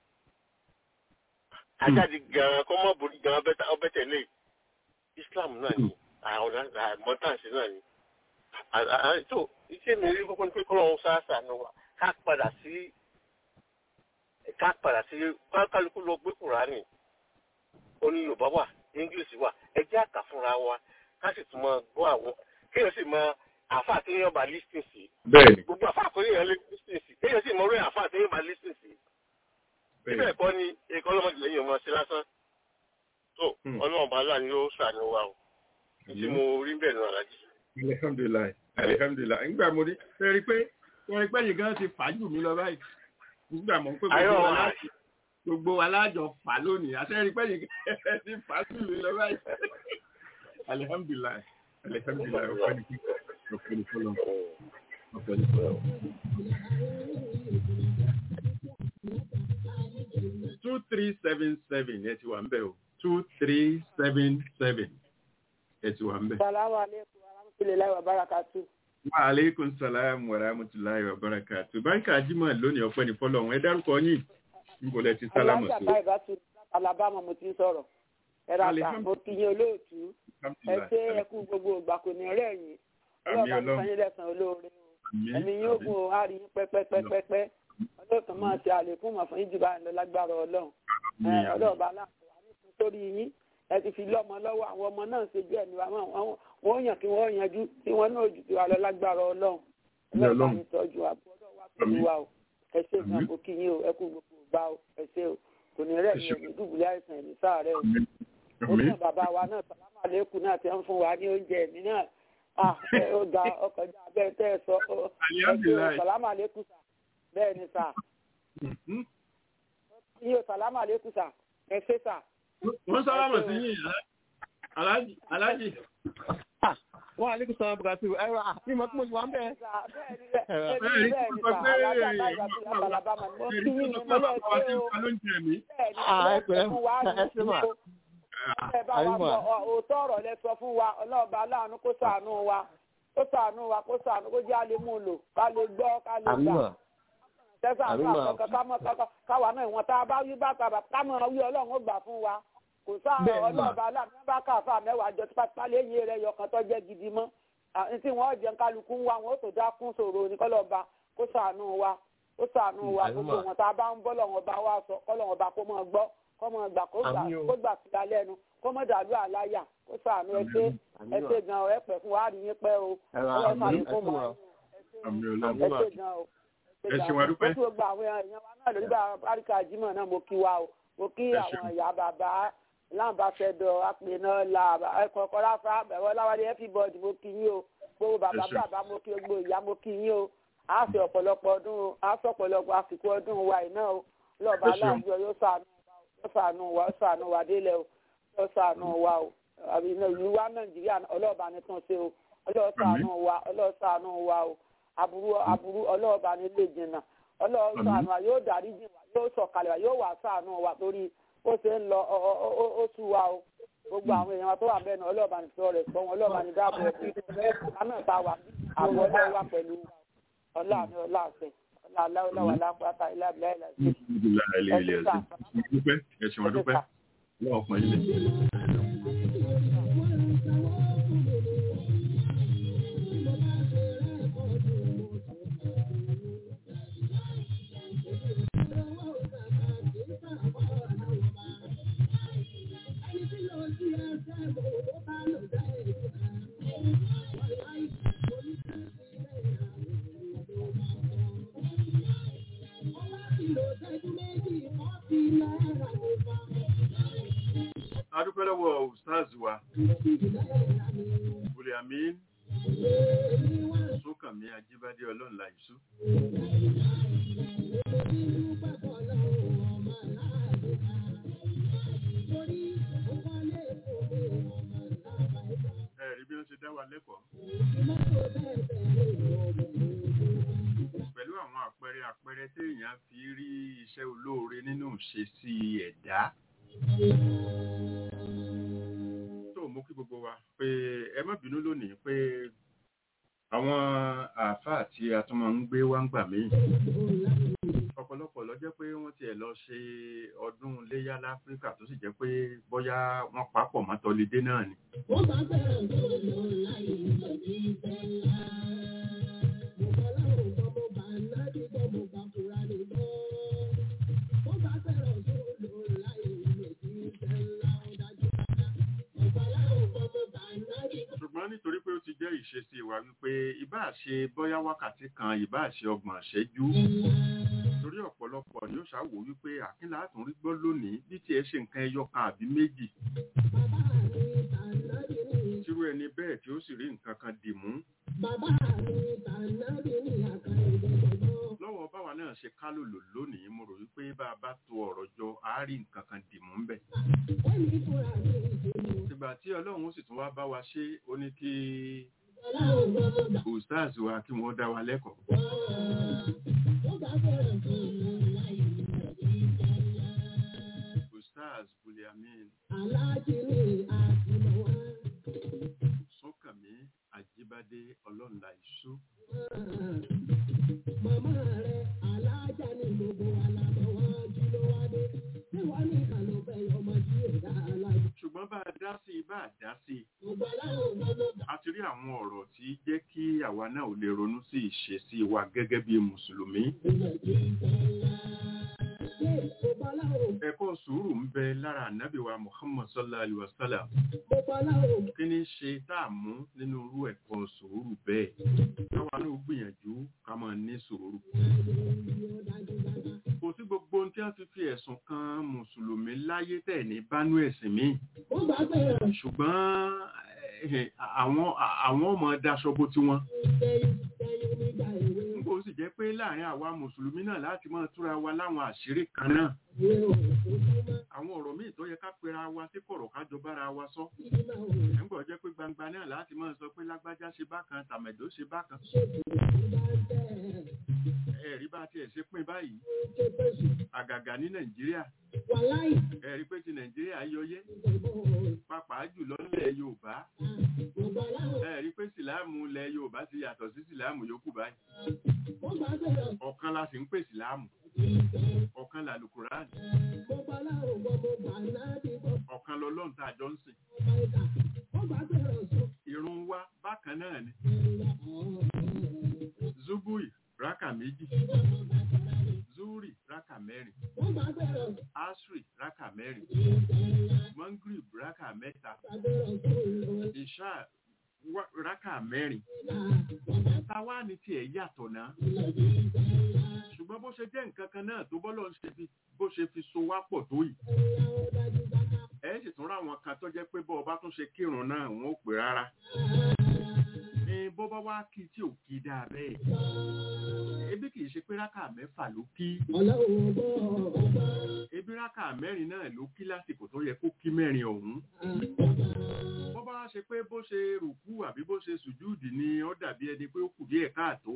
ajáde gan-an kọ́ mọ́ borí gan-an ọbẹ̀ tẹ̀lé Islam náà ni àwọn àmọ́tàǹsì náà ni tó iṣẹ́ mi rí kókó ní pé kọ́lọ́run sáásà ni wà ká padà sí ká padà sí kálukú lọ gbé kùránì oní Yorùbá wà English wà ẹ jẹ́ àkà fúnra wa ká sì tún máa gbọ́ àwọn kéèyàn sì máa àfa àtẹ̀yìn bá lísìn sí bẹ́ẹ̀ni gbogbo àfa àtẹ̀yìn lè lísìn sí kéèyàn sì mọ orí àfa àtẹ̀yìn bá lísìn sí síbẹ̀ kọ́ ni ẹ̀kọ́ ọlọ́mọdé lẹ́yìn ọmọ sí lásán tó ọlọ́run bá láàánú yóò ṣàánú wa o tí mo rí bẹ́ẹ̀ náà alájí. alihamdulilayi alihamdulilayi nígbà mo rí ṣe rí pé ṣe rí pé yìí gan ti fà jù mí lọ báyìí nígbà mo ń pè gbogbo wa láti gbogbo wa lájọ fà lónìí àti rí pé yìí gan ti fà jù mí lọ báyìí alihamdulilayi alihamdulilayi ọ̀pọ̀ ní kíkọ́ ọ̀pọ̀ ní fọlọ́ ọ̀pọ̀ ní fọlọ́. two three seven seven ẹ ti wà ń bẹ̀ o two three seven seven ẹ ti wà ń bẹ̀. Salamu alaikum wa rahmatullahi wa barakatuh. Wa aleykum salaam wa rahmatulahi wa barakatu. Báńkà Jímọ̀ lónìí ọ̀pẹ́ ní fọ́lọ̀ wọn. Ẹ dárúkọ yín. Níbo lẹ ti sálámù Alájà sí? báyìí bá tu Alabama mo ti ń sọ̀rọ̀. Ẹ ra ta, mo kí yín olóòtú. Ẹ ṣe ẹkú gbogbo ìgbà kò ní rẹ̀ yín. Àmì Ọlọ́ọ̀bá mi Ọlọ́run. sanyé lẹ́sàn olóore o. Àmín. Ẹ̀mí yóò gùn o, á rí yín pẹ́pẹ́pẹ́pẹ́. Ọlọ́ọ̀tún máa ṣe àlékún mọ̀ fún yín jù bá ń lọ lágbára Ọlọ́run. Ẹ, Àmín. Ọlọ́ọ̀bá aláàfin wa ní fún sórí yín. Ẹ ti fi lọ́mọ lọ́wọ́ àwọn ọmọ náà ṣe bí ẹni wa wọ́n wọ́n yàn kí wọ́n yanjú tí wọ́n náà jù tiwa lọ lágbára Ọlọ́run. Àmín Ọlọ́ọ̀bá Ọlọ́run. mi tọ́jú àbúrò wa pẹ̀lú Àmín. wa o. Ẹ ṣe Àmín. ìgbà kò kí yín o, ẹ kú gbogbo ìgbà o, ẹ ṣe o. Kò ní rẹ̀ Ẹ ní ṣé. ẹ̀mí dùbúlẹ̀ àìsàn ẹ̀mí sáàrẹ̀ o Àmín. ó Àmín. ní bàbá wa náà sàlámà lẹ́kùn náà ti ń fún wa ní oúnjẹ mi náà ah ẹ, ó ga ọkọjá abẹ́rẹ́ tẹ́ ẹ sọ ó ẹ ṣe o, Alihamdulilayi. sàlámà lẹ́kùn sà bẹ́ẹ̀ ni sà Mhm. iye o sàlámà lẹ́kùn sà ẹ ṣe sà. Wọ́n sálámù sí yín. Aláàjì. Aláàjì. wọ́n aleykum salaam bukatu ẹ̀rọ àti ìmọ̀ tí mo ti wà ń bẹ̀. bẹ́ẹ̀ ni bẹ́ẹ̀ Bẹ́ẹ̀ ni ni bẹ́ẹ̀ ni kò sà pé alájà báyìí àti àbàlàbàmà ni mo kí Ẹ̀rí yín tó ní sọ pé mọ́lẹ̀ bàbá wa ti ṣe ń o fa lóúnjẹ mi. bẹ́ẹ̀ ni Ah, ẹ ẹ pẹ̀lẹ́. fún wa Ẹ ṣé mà. ní ẹ bá wa Àyùmọ̀. sọ ọ- òótọ́ ọ̀rọ̀ lẹ sọ fún wa ọlọ́ọ̀bá aláàánú kó ṣàánú wa kó ṣàánú wa kó ṣàánú kó jẹ́ àlè mú un lò ká lè gbọ́ ká lè gbà àmìmọ̀ tẹ́sán Àmì àgbà mà. kankan ká mọ̀ kankan káwa náà ìwọ̀n tá a bá wí bàtà bàtà ká mọ̀ wí ọlọ́run ó gbà fún wa kò sáà Bẹ́ẹ̀ ni mà. ọlọ́ọ̀bá aláàánú bá káfà mẹ́wàá jọ tipátipá lẹ́yìn rẹ̀ yọkàn tó jẹ́ gidi mọ́ àti tí wọ́n jẹun kálukú ń wá wọn ó tó dá kún sòro ní kọ́lọ́ọ̀bá kó ṣàánú wa kó ṣàánú wa Àmì gbogbo mà. wọn tá a bá ń bọ́ lọ́wọ́n bá wa sọ kọ́lọ́wọ́n bá kó mọ̀ gbọ́ kó mọ̀ gbà kó gbà Àmì o. kó gbà síta lẹ́nu kó mọ̀ dàlú àláyà kó ṣàánú ẹ ṣé Àmì ẹ mà. ṣé gan ẹ pẹ́ fún wa rí yín pẹ́ o Ẹ̀rọ ọlọ́run àmì ṣàlékún ẹ̀kún mọ́ wa. Àmì ẹ Ọlọ́run. Àmì mà. ṣé gan o Ẹ ṣé wa dúpẹ́. mo kí gbogbo àwọn èèyàn wa náà lórí bá àríkà jimoh náà mo kí wa o mo kí Ẹ àwọn ṣeun. ìyá bàbá láǹbàṣẹdọ àpènà là ẹkọọkọ ráfà bẹwọ láwálé everybody mo kí yín o gbogbo bàbá Ẹ ṣeun. bàbá mo kí gbogbo ìyá mo kí yín o a fi ọ̀pọ̀lọpọ̀ ọdún o a sọ ọ̀pọ̀lọpọ̀ àsìkò ọdún wa yìí náà o lọ́ọ̀bá Ẹ ṣeun. aláàjọ yóò ṣàánú wa o yóò ṣàánú wa yóò ṣàánú wa délẹ̀ o yóò ṣàánú wa o àbí iná ìlú wa nàìjíríà ọlọ́ọ̀bá ni tún ṣe o ọlọ́ọ̀ ṣàánú wa ọlọ́ọ̀ ṣàánú wa o aburú aburú ọlọ́ọ̀bá ni lè jìnnà ọlọ́ọ̀ Àmín. ṣàánú wa yóò dárí jìn wa yóò sọ̀kalẹ̀ wa yóò wà ṣàánú wa torí ó ṣe ń lọ ọ- ọ- ọ- ó tú wa o gbogbo àwọn èèyàn wa tó wà bẹ́ẹ̀ náà ọlọ́ọ̀bá ni sọ rẹ̀ sọ wọn ọlọ́ọ̀bá ni dáàbò ẹ̀ kánà ta wà àbọ̀ ọlọ́ọ̀ wà pẹ̀lú wa ọlá ni ọlá àṣẹ ọlá aláwọ̀lá wà lápáta ilé àbílá ilé àṣẹ. Alhamdulilayi ilé ilé ẹ̀sìn. Mo dúpẹ́. Ẹ ṣé wa dúpẹ́. Ọlọ́run pọ̀ yín lé. A dúpẹ́ lọ́wọ́ Ustaz wa. Bùrẹ̀ Amin. Sókànmí Ajíbádé Ọlọ́run Láìsú. Ẹ rí bí wọ́n ṣe dá wa lẹ́kọ̀ọ́. Pẹ̀lú àwọn àpẹẹrẹ àpẹẹrẹ téèyàn èèyàn fi rí iṣẹ́ olóore nínú ìṣesí ẹ̀dá tó mú kí gbogbo wa pé ẹ má bínú lónìí pé àwọn àáfàá tí a tún máa ń gbé wá ń gbà míì ọ̀pọ̀lọpọ̀ ló jẹ́ pé wọ́n tiẹ̀ lọ ṣe ọdún léyá láfíríkà tó sì jẹ́ pé bóyá wọ́n papọ̀ mọ́ tọ́lidé náà ni. Wọ́n bá fẹ́ràn tó lọ láyé lòdì sẹ́lá. Mo bá láwọn gbọ́ mo bá nábì gbọ́ mo bá kúra ní gbọ́. Wọ́n bá fẹ́ràn tó lọ láyé lòdì sẹ́lá. Ó dájú dáadáa. Mo bá láwọn gbọ́ mo bá nábì gbọ́. ṣùgbọ́n nítorí pé ó ti jẹ́ ìṣesí wa wípé ìbáà ṣe bóyá wákàtí kan ìbáà ṣe ọgbọ̀n ṣẹ́jú torí ọ̀pọ̀lọpọ̀ ni ó ṣàwò wípé àkínlá àtún rí gbọ́ lónìí bí tiẹ̀ ṣe nǹkan ẹyọ kan àbí méjì Bàbá mi tànábì ní. tírú ẹni bẹ́ẹ̀ tí ó sì rí nǹkan kan dì mú Bàbá mi tànábì ní àkàrà ìdẹ̀dẹ̀gbọ́. lọ́wọ́ báwa náà ṣe kálòlò lónìí mo rò wípé bá a bá to ọ̀rọ̀ jọ á rí nǹkan kan dì mú ń bẹ̀. Ó ní fúnra mi ìdènà. ìgbà tí ọlọ́run ó sì tún wá bá wa ṣe ó ní kí Láwọn gbọ́ mo bá ustaz wa kí wọ́n dá wa lẹ́kọ̀ọ́ Wọ́n bá fẹ́ràn tó lọ láyé lòdì sẹ́lá. ustaz buliamin Aláàjì ni àtìmọ̀ wá. sọ́kànmí àjíbádé ọlọ́nla ìṣú Màmá rẹ̀ aláàjà ni gbogbo alábọ̀ wá jí ló wá dé. Ṣé wọ́n ní ìkànnì fẹ́ ọmọ tí ò dá aláàjì? ṣùgbọ́n bá a dá sí i bá a dá sí i Gbogbo aláwọ̀ gbọ́dọ̀ a ti rí àwọn ọ̀rọ̀ tí jẹ́ kí àwa náà ò lè ronú sí ìṣesí wa gẹ́gẹ́ bí mùsùlùmí gbọ́dọ̀ jí sẹ́lá. Ṣé gbogbo aláwọ̀ ẹ̀kọ́ sùúrù ń bẹ lára ànábì wa muhammad sallallahu alaihi wa sallam gbogbo aláwọ̀ kí ni ṣe tá a mú nínú irú ẹ̀kọ́ sùúrù bẹ́ẹ̀ káwa náà gbìyànjú ká máa ní sùúrù gbọ́dọ̀ dájú dáadáa. kò sí gbogbo ohun tí wọ́n fi fi ẹ̀sùn kan mùsùlùmí láyé tẹ̀ ní bánú ẹ̀sìn míì Wọ́n bá fẹ́ràn ṣùgbọ́n eh, àwọn àwọn ọmọ daṣọ bó tiwọn sẹ́yìn sẹ́yìn nígbà èwe. nígbà ó sì jẹ́ pé láàrin àwa mùsùlùmí náà láti máa túra wa láwọn àṣírí kan náà Ìwé òfófúnmá àwọn ọ̀rọ̀ míì tó yẹ ká pera wa sí kọ̀rọ̀ ká jọ bára wa sọ ìdílé òun nígbà ó jẹ́ pé gbangba náà láti máa sọ pé lágbájá ṣe bákan tàmẹ̀dó ṣe bákan ṣètò ìgbà ń tẹ̀. ẹ̀rí bá tiẹ̀ ṣe pín báyìí Ṣé pèsè àgàgà ní nàìjíríà wàláì ẹ̀rí pé ti nàìjíríà yọyẹ́ ìdìbò pàápàá jùlọ nílẹ̀ yorùbá gbogbo aláwọ̀ ẹ̀rí pé sìláàmù ilẹ̀ yorùbá ti yàtọ̀ sí sìláàmù yòókù báyìí wọ́n bá fẹ́ràn ọ̀kan la sì ń pè sìláàmù ọ̀kan làlùkùránì gbogbo aláwọ̀ gbogbo gbà náà ti gbọ́ ọ̀kan lọ́lọ́run tá a jọ ń sìn ọba ìta wọ́n bá fẹ́ràn sọ irun wa bákan náà ni zubui rákà méjì zuri rákà mẹ́rin wọ́n bá fẹ́ràn asri rákà mẹ́rin mangrib rákà mẹ́ta fẹ́ràn tó lọ ìṣá wá- rákà mẹ́rin táwa ni tiẹ̀ yàtọ̀ náà ṣùgbọ́n bó ṣe jẹ́ nǹkan kan náà tó bọ́lọ̀ ń ṣe fi bó ṣe fi so wá pọ̀ tó yìí ẹ sì tún ráwọn kan tó jẹ́ pé bọ́ ọba tún ṣe kírun náà wọn ò pè rárá ní bó bá wá kí tí ò kí dáa bẹ́ẹ̀ ebi kì í ṣe pé rákà mẹ́fà ló kí ọlọ́run bọ́ ọba ebi rákà mẹ́rin náà ló kí lásìkò tó yẹ kó kí mẹ́rin ọ̀hún bó bá wá ṣe pé bó ṣe rùkú àbí bó ṣe sùjúùdì ni ó dàbí ẹni pé ó kù díẹ̀ káàtó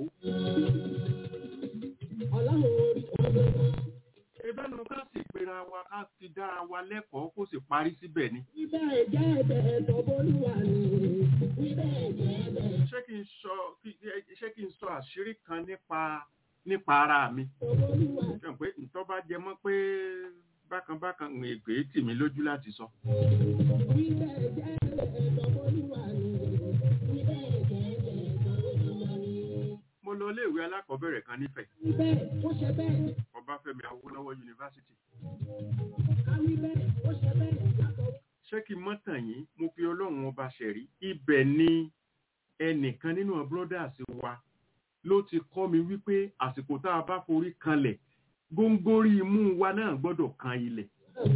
ọlọ́run orí ọdún ebẹ́nu ká sì pera wa ká fi dára wa lẹ́kọ̀ọ́ kó sì parí síbẹ̀ ni ibẹ̀ jẹ́ ẹ̀bẹ̀ ẹ̀tọ́ bólúwa ni ibẹ̀ jẹ́ ẹ̀bẹ̀ ṣé kí n sọ kí- ṣé kí n sọ àṣírí kan nípa nípa ara mi ẹ̀tọ́ bólúwa ṣe pé ntọ́ bá jẹ mọ́ pé bákan bákan ń ègbè tì mí lójú láti sọ ibẹ̀ jẹ́ ẹ̀tọ́ bólúwa ni ibẹ̀ jẹ́ ẹ̀tọ́ bólúwa ni mo lọ iléèwé alákọ̀ọ́bẹ̀rẹ̀ kan nífẹ̀ẹ́ ibẹ̀ ó ṣe bẹ́ẹ̀ ọbáfẹ́mi awólọ́wọ̀ yunifásitì káwí bẹ́ẹ̀ ó ṣe bẹ́ẹ̀ látọ̀ ṣé kí n mọ́ tàn yín mo fi ọlọ́run ọba ṣẹ̀rí ibẹ̀ ni ẹnìkan nínú brothers wa ló ti kọ́ mi wípé àsìkò tá a bá forí kanlẹ̀ góńgórí imú wa náà gbọ́dọ̀ kan ilẹ̀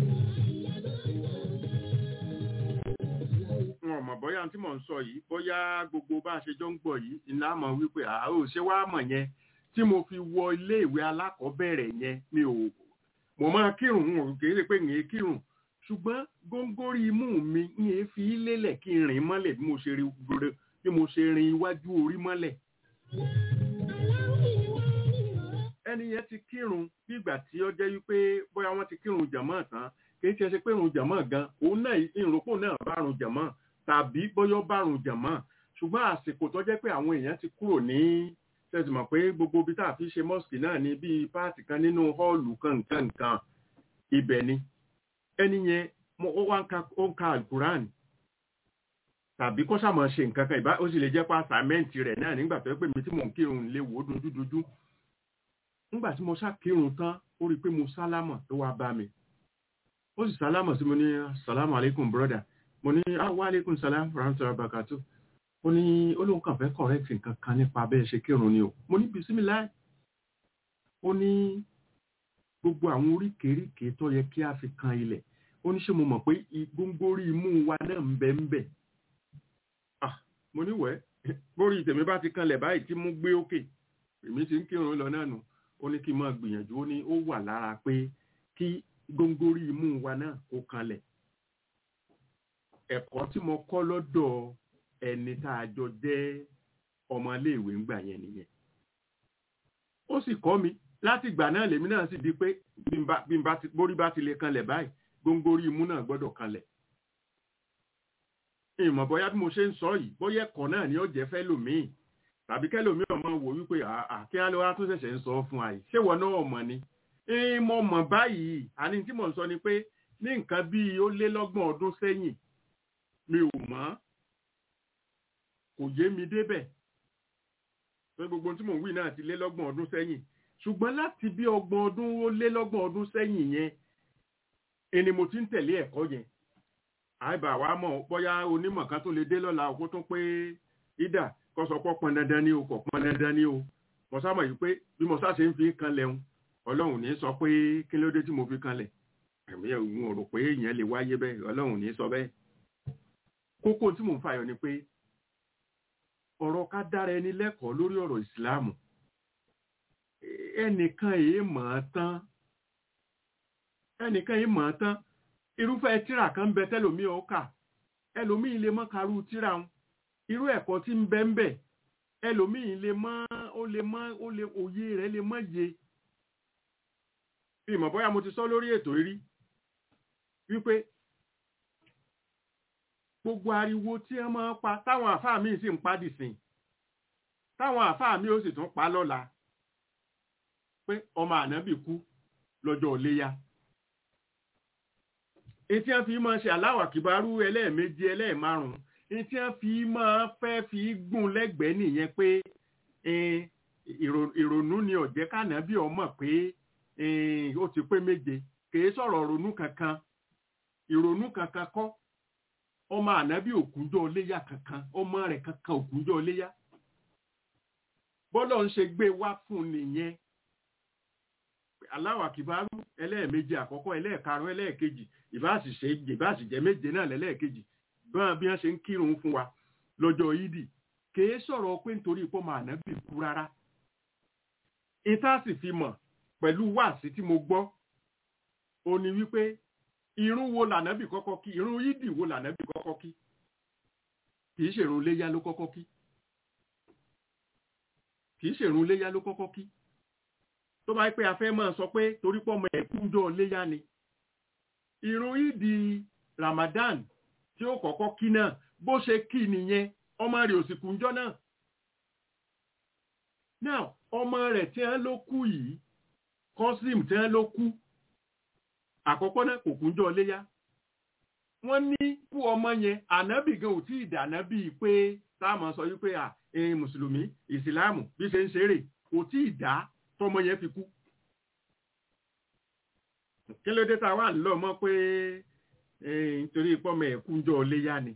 wọn ò mọ̀ bóyá tí mò ń sọ yìí bóyá gbogbo bá a ṣe jọ ń gbọ́ yìí iná mọ̀ wípé àá ò ṣe wá mọ̀ yẹn tí mo fi wọ iléèwé alákọ̀ọ́bẹ̀rẹ̀ yẹn mi ò mo máa kírun n ò kì í ṣe pé n yẹn kírun ṣùgbọ́n góńgórí imú mi n yẹn fi lélẹ̀ kí n rìn mọ́lẹ̀ bí mo ṣe rí gbòòrò bí mo ṣe rin iwájú orí mọ́lẹ̀ ẹni yẹn ti kírun bí ìgbà tí ó jẹ́ wípé bóyá wọ́n ti kírun jàmọ́ tán kì í ṣe ṣe pé irun jàmọ́ gan òun náà ìrùnkù náà bá run jàmọ́ tàbí bóyá ó bá run jàmọ́ ṣùgbọ́n àsìkò tó jẹ́ pé àwọn èèyàn ti kúrò ní ṣẹ́sì mọ̀ pé gbogbo ibi tá a fi ṣe mọ́sìkì náà ní bíi páàtì kan nínú họ́ọ̀lù kankan nǹkan ibẹ̀ ni ẹni yẹn ó wá ń ka alukuran tàbí kó sàmọ̀ ṣe nǹkan kan ìbá ó sì lè jẹ́ pé àsàmẹ́ǹtì rẹ̀ náà nígbà tó yẹ pé mi tí mò ń kírun lè wò ó dojúdojú nígbà tí mo sá kírun tán ó rí i pé mo sálámọ̀ tó wá bá mi ó sì sálámọ̀ sí mo ní salamu alaikum brother mo ní wa alaikum salam rahmatullahi barakatu ó ní olóhùn kan fẹ́ correct nǹkan kan nípa bẹ́ẹ̀ ṣe kírun ni o mo ní bismillah ó ní gbogbo àwọn oríkèéríkèé tó yẹ kí a fi kan ilẹ̀ ó ní ṣé mo mọ̀ pé gbóngbórí imú wa náà ń bẹ ń bẹ ah mo ní wẹ́ bórí tèmi bá ti kanlẹ̀ báyìí tí mo gbé òkè èmi ti ń kírun lọ náà nù ó ní kí n máa gbìyànjú ó ní ó wà lára pé kí góńgórí imú wa náà kó kanlẹ̀ ẹ̀kọ́ tí mo kọ́ lọ́dọ̀ ẹni tá a jọ jẹ́ ọmọléèwé ńgbà yẹn nìyẹn ó sì kọ́ mi láti ìgbà náà lèmi náà sì di pé bí n bá ti borí bá ti lè kanlẹ̀ báyìí góńgórí imú náà gbọ́dọ̀ kanlẹ̀ ìmọ̀ bóyá bí mo ṣe ń sọ yìí bóyá ẹ̀kọ́ náà ni ó jẹ́ fẹ́ lòmíì tàbí kẹ́lòmíì ọmọ wò wípé àkí á ló wá tún ṣẹ̀ṣẹ̀ ń sọ fún àyè ṣé wọn náà mọ̀ ni mo mọ̀ báyìí àní tí mò ń sọ ni pé ní nǹkan bíi ó lé lọ́gbọ̀n ọdún sẹ́yìn mi ò mọ̀ kò yé mi débẹ̀ pé gbogbo tí mò ń wí náà ti lé lọ́gbọ̀n ọdún sẹ́yìn ṣùgbọ́n láti bí ọgbọ̀n ọdún ó lé lọ́gbọ̀n ọdún sẹ́yìn yẹn ẹni mo ti ń tẹ̀lé ẹ̀kọ́ yẹn àìbà wa mọ̀ bóyá onímọ̀ kan tó lè dé lọ́la òkú tó pé ìdà kó sọ pé pọn dandan ni o kò pọn dandan ni o mo sábà yìí pé bí mo sá ṣe ń fi kan lẹ́hun ọlọ́run ní sọ pé kí ló dé tí mo fi kanlẹ̀ ẹ̀mí ẹ̀hún ò rò pé èèyàn lè wáyé bẹ́ẹ̀ ọlọ́run ní sọ bẹ́ẹ̀. kókó tí mò ń fàyọ ni pé ọ̀rọ̀ ká dára ẹni lẹ́kọ̀ọ́ lórí ọ̀rọ̀ ìsìláàmù ẹnìkan èé mọ̀ ọ́ tán ẹnìkan èé mọ̀ ọ́ tán irúfẹ́ tíra kan ń bẹ tẹ́lòmíì ó kà ẹlòmíì lè mọ́ karú tíra ń irú ẹ̀kọ́ tí ń bẹ ń bẹ ẹlòmíì lè mọ́ ó lè mọ́ ó lè òye rẹ̀ lè mọ́ ye ìmọ̀ bóyá mo ti sọ lórí ètò rí wípé gbogbo ariwo tí wọ́n máa ń pa táwọn àfáà míì sì ń pa dìsìn táwọn àfáà míì ó sì tún pa lọ́la pé ọmọ ànábì kú lọ́jọ́ iléyá etí wọ́n fi máa ṣe aláwà kìbárú ẹlẹ́ẹ̀méjì ẹlẹ́ẹ̀márùn-ún etí wọ́n fi máa fẹ́ fi gùn lẹ́gbẹ̀ẹ́ nìyẹn pé ìrònú ni ọ̀jẹ́ kànábì ọmọ pé ó ti pé méje kìí sọ̀rọ̀ ronú kankan ìrònú kankan kọ́ ọmọ ànábì òkúnjọ́ léyà kankan ọmọ rẹ̀ kankan òkúnjọ́ léyà bọ́lọ̀ ń ṣe gbé wá fún nìyẹn aláwà kìbárú ẹlẹ́ẹ̀méje àkọ́kọ́ ẹlẹ́ẹ̀karùn ẹlẹ́ẹ̀kejì ìbáṣìṣe ìbáṣìjẹ́ méje náà lẹ́lẹ́ẹ̀kejì bọ́n bí wọ́n ṣe ń kírun fún wa lọ́jọ́ yídì kìí sọ̀rọ̀ pé nítorí pọ́ máa nábì kú rárá ìta sì fi mọ̀ pẹ̀lú wáàsí tí mo gbọ́ ó ní wípé irun wo lànábì kọ́kọ́ kí irun yídì wo lànábì kọ́kọ́ kí kìí ṣèrun léyá ló kọ́kọ́ kí kìí ṣèrun léyá ló kọ́kọ́ kí tó bá pé a fẹ́ máa sọ pé torí pọ́ ọmọ ẹ̀kúnjọ́ léyá ni irun yídì Ramadan tí ó kọ́kọ́ kí náà bó ṣe kí nìyẹn ọmọ rẹ̀ òsì kúnjọ́ náà now ọmọ rẹ̀ tí wọ́n ló kú yìí kọ́sìm tí wọ́n ló kú àkọ́kọ́ náà kò kúnjọ́ léyá wọ́n ní kú ọmọ yẹn ànábì gan ò tí ì dànábì pé táàmù sọ wípé à ẹ̀yin mùsùlùmí ìsìláàmù bí ṣe ń ṣeré kò tí ì dá tọmọ yẹn fi kú kí ló dé tá a wà lọ mọ̀ pé nítorí pọ́mọ ẹ̀ kúnjọ́ léyá ni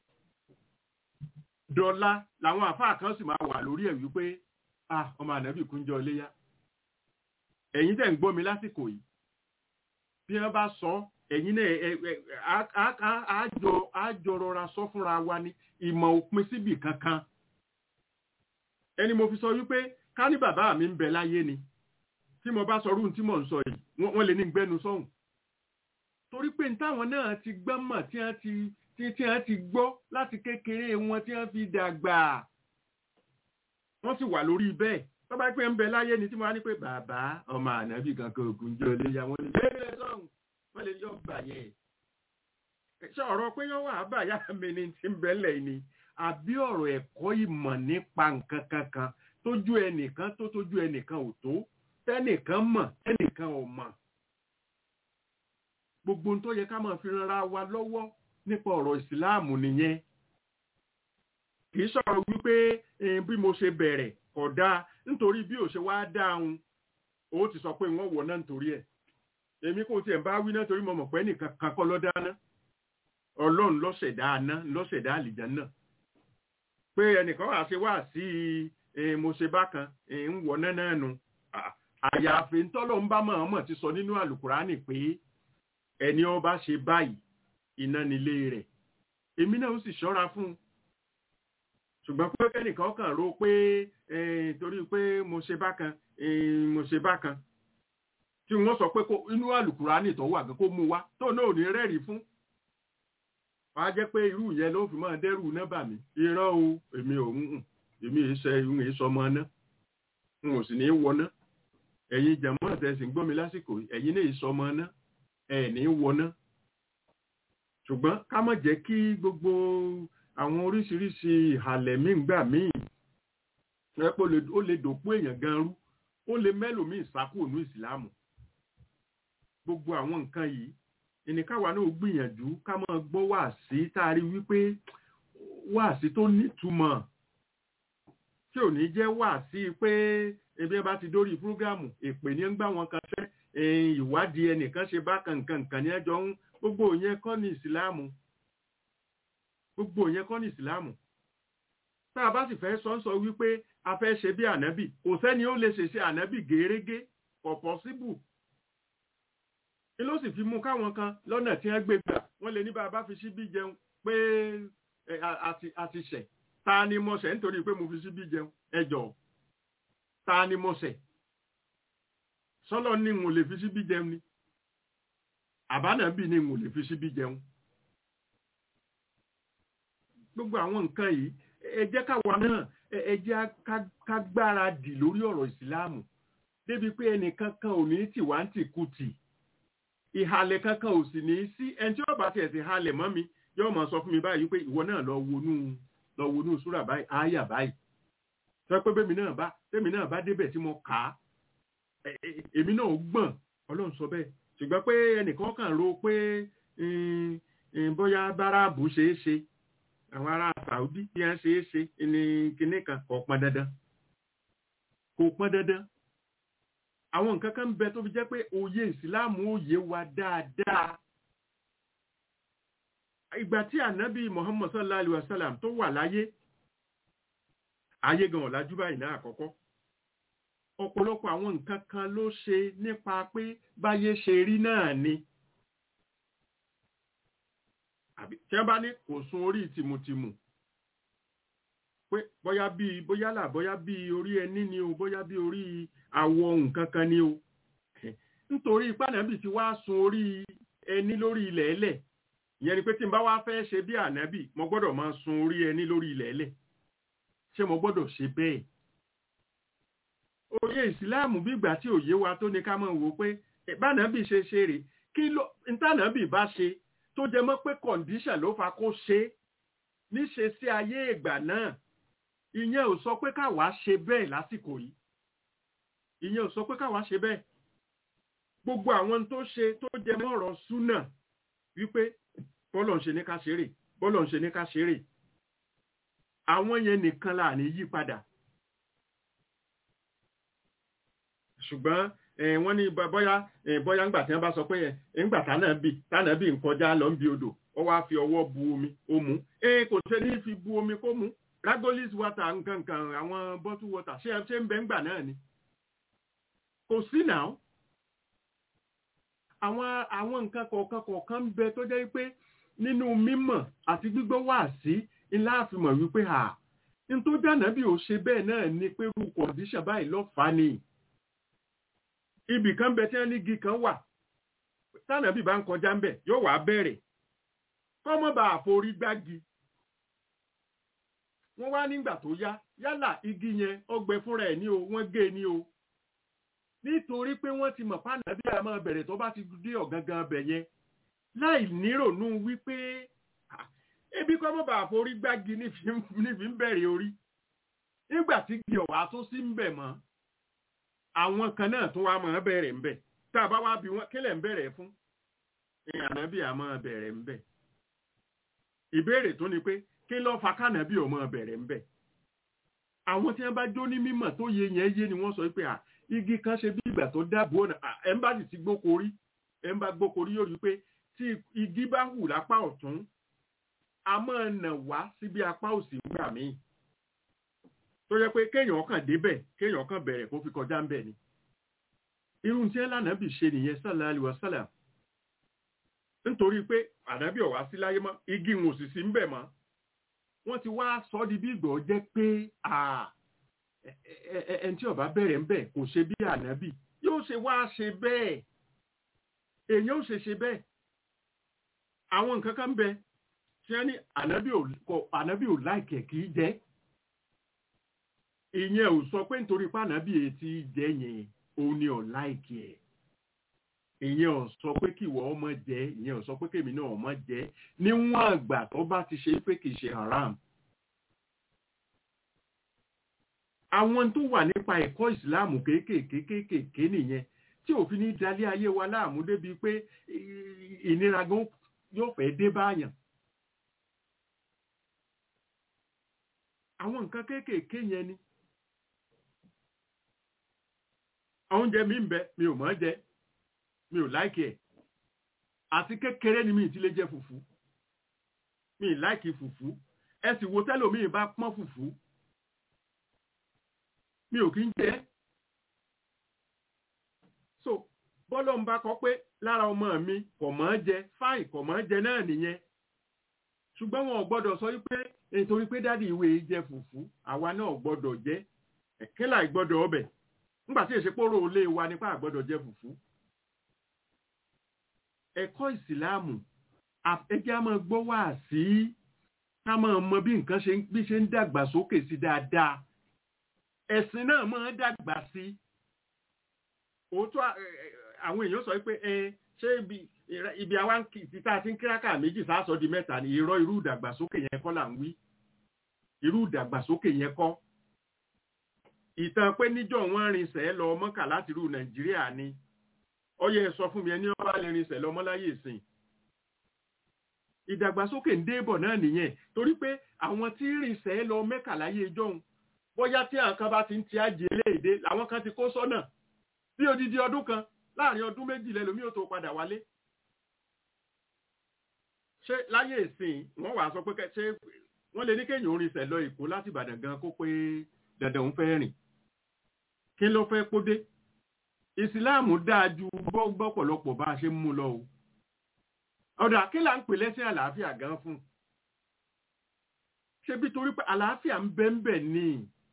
dọ́là làwọn àfáà kan sì máa wà lórí ẹ̀ wípé ah ọmọ ànábì kúnjọ́ léyá ẹ̀yin tẹ̀ ń gbọ́ mi lásìkò yìí bí wọ́n bá sọ ẹ̀yin náà àjọ rọra sọ fúnra wa ní ìmọ̀ òpin síbì kankan ẹni mo fi sọ wípé ká ní bàbá mi ń bẹ láyé ni tí mo bá sọ rú tí mò ń sọ yìí wọ́n lè ní gbẹ́nu sọ́hùn torí pé ní táwọn náà ti gbọ́ mọ̀ tí wọ́n ti tí tí wọ́n ti gbọ́ láti kékeré wọn tí wọ́n fi dàgbà wọ́n sì wà lórí bẹ́ẹ̀ tó bá pẹ́ ń bẹ láyé ni tí mo wá ní pé bàbá ọmọ ànábì kankan ògùn jẹ́ olè ya wọn ni bẹ́ẹ̀ sọ́hùn wọ́n lè yọ bàyẹ̀ ṣe ọ̀rọ̀ pé yọ wà bàyà mi ni ti ń bẹ́lẹ̀ ni àbí ọ̀rọ̀ ẹ̀kọ́ ìmọ̀ nípa nǹkan kankan tójú ẹnìkan tó tójú ẹnìkan ò tó tẹ́nìkan mọ̀ tẹ́nìkan ò mọ̀ gbogbo ohun tó yẹ ká máa fi ranra wa lọ́wọ́ nípa ọ̀rọ̀ ìsìláàmù nìyẹn kì í sọ̀rọ̀ wípé bí mo ṣe bẹ̀rẹ̀ kò dáa nítorí bí ò ṣe wá dáhùn ó ti sọ pé wọ́n wọ̀ náà nítorí ẹ̀ èmi kò tiẹ̀ bá wí náà torí mo mọ̀ pé nìkan kan kọ́ ló dáná ọlọ́run lọ́sẹ̀dá aná lọ́sẹ̀dá àlìjánnà pé ẹnìkan wà ṣe wá sí mo ṣe bákan ń wọ̀ náà náà nu àyàfi ntọ́lọ́ ń bá mọ̀ọ́mọ̀ ti sọ nínú àlùkùránì pé ẹni ó bá ṣe báyìí iná nílé rẹ̀ èmi náà ó sì ṣọ́ra fún un ṣùgbọ́n pé kẹ́nìkan kàn rò pé torí pé mo ṣe bákan mo ṣe bákan tí wọ́n sọ pé inú àlùkùránì tó wà gan kó mú wá tó náà ò ní rẹ́rìí fún wàá jẹ́ pé irú yẹn ló fi máa dẹ́rù náà bà mí irọ́ o èmi ò ń èmi ì ṣe ìhun èso ọmọ náà n ò sì ní í wọná ẹ̀yin jẹ̀mọ́ àtẹ̀sìn gbọ́ mi lásìkò ẹ̀yin náà ìsọ ọmọ náà ẹ̀ ní í wọná ṣùgbọ́n ká má jẹ́ kí gbogbo àwọn oríṣiríṣi ìhàlẹ̀ míì gbà míì ẹ pé ó lè dòpó èèyàn gan rú ó lè mẹ́lòmíì sákò ní ìsìláàmù gbogbo àwọn nǹkan yìí ìníkàwá náà gbìyànjú ká máa gbọ́ wàásí tá a rí wípé wàásí tó nítumọ̀ tí ò ní jẹ́ wàásí pé ebi ẹ bá ti dórí púrógámù èpè ní ń gbà wọn kan fẹ́ ìwádìí ẹnìkan ṣe bá kankan nǹkan ní ẹjọ́ ń gbogbo yẹn kọ́ ní ìsìláàmù gbogbo yẹn kọ́ ní ìsìláàmù tá a bá sì fẹ́ sọ ń sọ wípé a fẹ́ ṣe bí ànábì kò sẹ́ni ó lè ṣe ṣe ànábì gèrégé kò pọ́síbù ni ló sì fi mú káwọn kan lọ́nà tí wọ́n gbé gbà wọ́n lè ní bá a bá fi síbí jẹun pé a ti ṣẹ̀ ta ni mo ṣẹ̀ nítorí pé mo fi síbí jẹun ẹ jọ̀ọ́ ta ni mo ṣẹ̀ sọ́lọ́ ní n ò lè fi síbí jẹun ni àbánàbì ni n ò lè fi síbí jẹun gbogbo àwọn nǹkan yìí ẹ jẹ́ káwa náà ẹ jẹ́ ká gbáradì lórí ọ̀rọ̀ ìsìláàmù débi pé ẹnìkan kan ò ní tìwá ń tìkùtì ìhalẹ̀ kankan ò sì ní sí ẹni tí ó bá tiẹ̀ sí halẹ̀ mọ́ mi yóò máa sọ fún mi báyìí pé ìwọ náà lọ wonú lọ wonú súrà báyìí ááyà báyìí sọ pé bẹ́mi náà bá bẹ́mi náà bá débẹ̀ tí mo kà á èmi náà gbọ̀n ọlọ́run sọ bẹ́ẹ̀ ṣùgbọ́n pé ẹnìkan kàn ro pé bóyá báráàbù ṣeé ṣe àwọn ará Saudi bí wọ́n ṣeé ṣe ní kinní kan kò pọn dandan kò pọn dandan àwọn nǹkan kan bẹ tó fi jẹ́ pé òye ìsìláàmù òye wa dáadáa ìgbà tí ànábì Muhammad sallallahu alaihi wasallam tó wà láyé ayé gan ọ̀làjú báyìí náà àkọ́kọ́ ọ̀pọ̀lọpọ̀ àwọn nǹkan kan ló ṣe nípa pé báyé ṣe rí náà ni tí wọ́n bá ní kò sun orí tìmùtìmù pé bóyá bíi bóyá là bóyá bíi orí ẹní ni o bóyá bíi orí àwọ̀ nǹkan kan ni o nítorí pànàbì ti wá sun orí ẹní lórí ilẹ̀ ẹlẹ̀ ìyẹn ni pé tí n bá wá fẹ́ ṣe bí ànábì mo gbọ́dọ̀ máa sun orí ẹní lórí ilẹ̀ ẹlẹ̀ ṣé mo gbọ́dọ̀ ṣe bẹ́ẹ̀ òye ìsìláàmù bí ìgbà tí òye wa tó ní ká máa wò pé bànàbì ṣe ṣe rè kí ló ntànàbì bá ṣe tó jẹ mọ́ pé kọ̀ǹdíṣàn ló fa kó ṣe níṣe sí ayé ìgbà náà ìyẹn ò sọ pé káwa ṣe bẹ́ẹ̀ lásìkò yìí ìyẹn ò sọ pé káwa ṣe bẹ́ẹ̀ gbogbo àwọn tó ṣe tó jẹ mọ́ ọ̀rọ̀ súnà wípé bọ́lọ̀ ń ṣe ní ká ṣeré bọ́lọ̀ ń ṣe ní ká ṣeré àwọn yẹn nìkan là ní yí padà ṣùgbọ́n wọ́n ní bọ́yá bọ́yá ńgbà tí wọ́n bá sọ pé ńgbà tánà bì tánà bì ń kọjá lọ ń bi odò ó wá fi ọwọ́ bu omi ó mú kò ṣe ní fi bu omi kó mú ragolis water nǹkan nǹkan àwọn bottle water ṣé ṣé ń bẹ ńgbà náà ni kò sí náà àwọn àwọn nǹkan kọ̀ọ̀kan kọ̀ọ̀kan ń bẹ tó jẹ́ pé nínú mímọ̀ àti gbígbọ́ wà sí ńlá àfihàn wípé à ń tó dáná bí ó ṣe bẹ́ẹ̀ náà ni pé irú kọ̀ǹdíṣàn báyìí lọ́fàá ni ibì kan bẹ tí wọ́n ní igi kan wà tánàbì bá ń kọjá ń bẹ̀ yóò wá bẹ̀rẹ̀ kọ́mọ́ bá àforí gbági wọ́n wá nígbà tó yá yálà igi yẹn ọgbẹ fúnra ẹ̀ ní o wọ́n gé ní o nítorí pé wọ́n ti mọ̀ pàánà bí a máa bẹ̀rẹ̀ tó bá ti dé ọ̀gangan bẹ̀ yẹn láì nírònú wípé ah, ebi kọ́ mọ́ bàa forí gbági nífi nífi ń bẹ̀rẹ̀ orí nígbà tí igi ọ̀wá tó sí ń bẹ̀ mọ́ àwọn kan náà tún wá máa bẹ̀rẹ̀ ń bẹ̀ tá a bá wá bí wọn kílẹ̀ ń bẹ̀rẹ̀ fún ìyànà bí a máa bẹ̀rẹ̀ ń bẹ̀ ìbéèrè tó ni pé kí ló fa kánàbí ò máa bẹ̀rẹ̀ ń bẹ̀ àwọn tí wọ́n bá jó ní mímọ̀ tó yé yẹn yé ni wọ́n sọ pé à igi kan ṣe bí ìgbà tó dáàbò ọ̀nà ẹ̀ńbàsì ti gbókorí ẹ̀ńbà gbókorí yóò rí pé tí igi bá hù lápá ọ̀tún a máa nà wá síbi apá òsì nígbà míì tó yẹ pé kéèyàn kàn débẹ̀ kéèyàn kàn bẹ̀rẹ̀ kó fi kọjá ń bẹ̀ ni irun tí ẹlànàbì ṣe nìyẹn sallallahu alaihi wasallam nítorí pé ànábì ọ̀wá sí láyé mọ́ igi ń òsì sí ń bẹ̀ mọ́ wọ́n ti wá sọ ọ́ di bí ìgbọ̀ jẹ́ pé ẹni tí ó bá bẹ̀rẹ̀ ń bẹ̀ kò ṣe bí ànábì yóò ṣe wá ṣe bẹ́ẹ̀ èèyàn ò ṣe ṣe bẹ́ẹ̀ àwọn nǹkan kan ń bẹ tí wọ́n ní ànábì ò láìkẹ̀ kì í jẹ́ ìyẹn ò sọ pé nítorí pé ànábì etí jẹ́ yẹn òun ni ò láìkì ẹ̀ ìyẹn ò sọ pé kí ìwọ ọmọ jẹ ìyẹn ò sọ pé kèmí náà ọmọ jẹ níwọ̀n àgbà tó bá ti ṣe pé kì í ṣe haram. àwọn tó wà nípa ẹ̀kọ́ ìsìláàmù kéékèèké kéékèèké nìyẹn tí òfin ní dalẹ̀ ayé wa láàmú débi pé ìnira gan yóò fẹ́ dé báyàn. àwọn nǹkan kéékèèké yẹn ni. oúnjẹ mi ń bẹ mi ò mọ̀ jẹ mi ò láìkì ẹ̀ àti kékeré ni mi ti lè jẹ fùfú mi ì láìkì fùfú ẹ sì wo tẹ́lòmíì bá pọ́n fùfú mi ò kí ń jẹ so bọ́lọ̀ ń bá kọ pé lára ọmọ mi kò mọ̀ ọ́ jẹ fáì kò mọ̀ ọ́ jẹ náà nìyẹn ṣùgbọ́n wọn ò gbọ́dọ̀ sọ wípé nítorí pé dádì ìwé jẹ fùfú àwa náà ò gbọ́dọ̀ jẹ ẹ̀kẹ́ láì gbọ́dọ̀ ọbẹ̀ nígbà tí èsèpòrò olé wa nípa àgbọ́dọ̀ jẹ fùfú ẹ̀kọ́ ìsìláàmù ẹjẹ́ a máa gbọ́ wá sí ká máa mọ bí nǹkan ṣe bí ṣe ń dàgbà sókè sí dáadáa ẹ̀sìn náà máa ń dàgbà sí òótọ́ àwọn èèyàn sọ pé ẹ ṣé ibi ibi àwa títà tí ń kíráka méjì sáàsọ di mẹ́ta ni irọ́ irú ìdàgbàsókè yẹn kọ́ là ń wí irú ìdàgbàsókè yẹn kọ́ ìtàn pé níjọ́ wọn rinṣẹ́ lọ mọ́kà láti rú nàìjíríà ni ọyẹ sọ fún mi ẹni ọba lè rinṣẹ́ lọ mọ́láyé ìsìn ìdàgbàsókè ń débọ̀ náà nìyẹn torí pé àwọn tí rinṣẹ́ lọ mẹ́kà láyé ìjọ́un bóyá tí àwọn kan bá ti ń ti àjẹ léèdè làwọn kan ti kó sọ́nà bí odidi ọdún kan láàrin ọdún méjì lẹ́lòmí ò tó padà wálé ṣé láyé ìsìn wọ́n wàá sọ pé ṣé wọ́n lè ní kéèyàn rinṣẹ́ lọ èkó láti ìbàdàn gan kó pé dandan òun fẹ́ rìn kí ló fẹ́ kó dé ìsìláàmù dáa ju gbọ́pọ̀lọpọ̀ bá a ṣe ń mú lọ o ọ̀dà kí là ń pè lẹ́sìn àlàáfíà gan fún ṣé bí torí pé àlàáfíà ń bẹ ń bẹ ní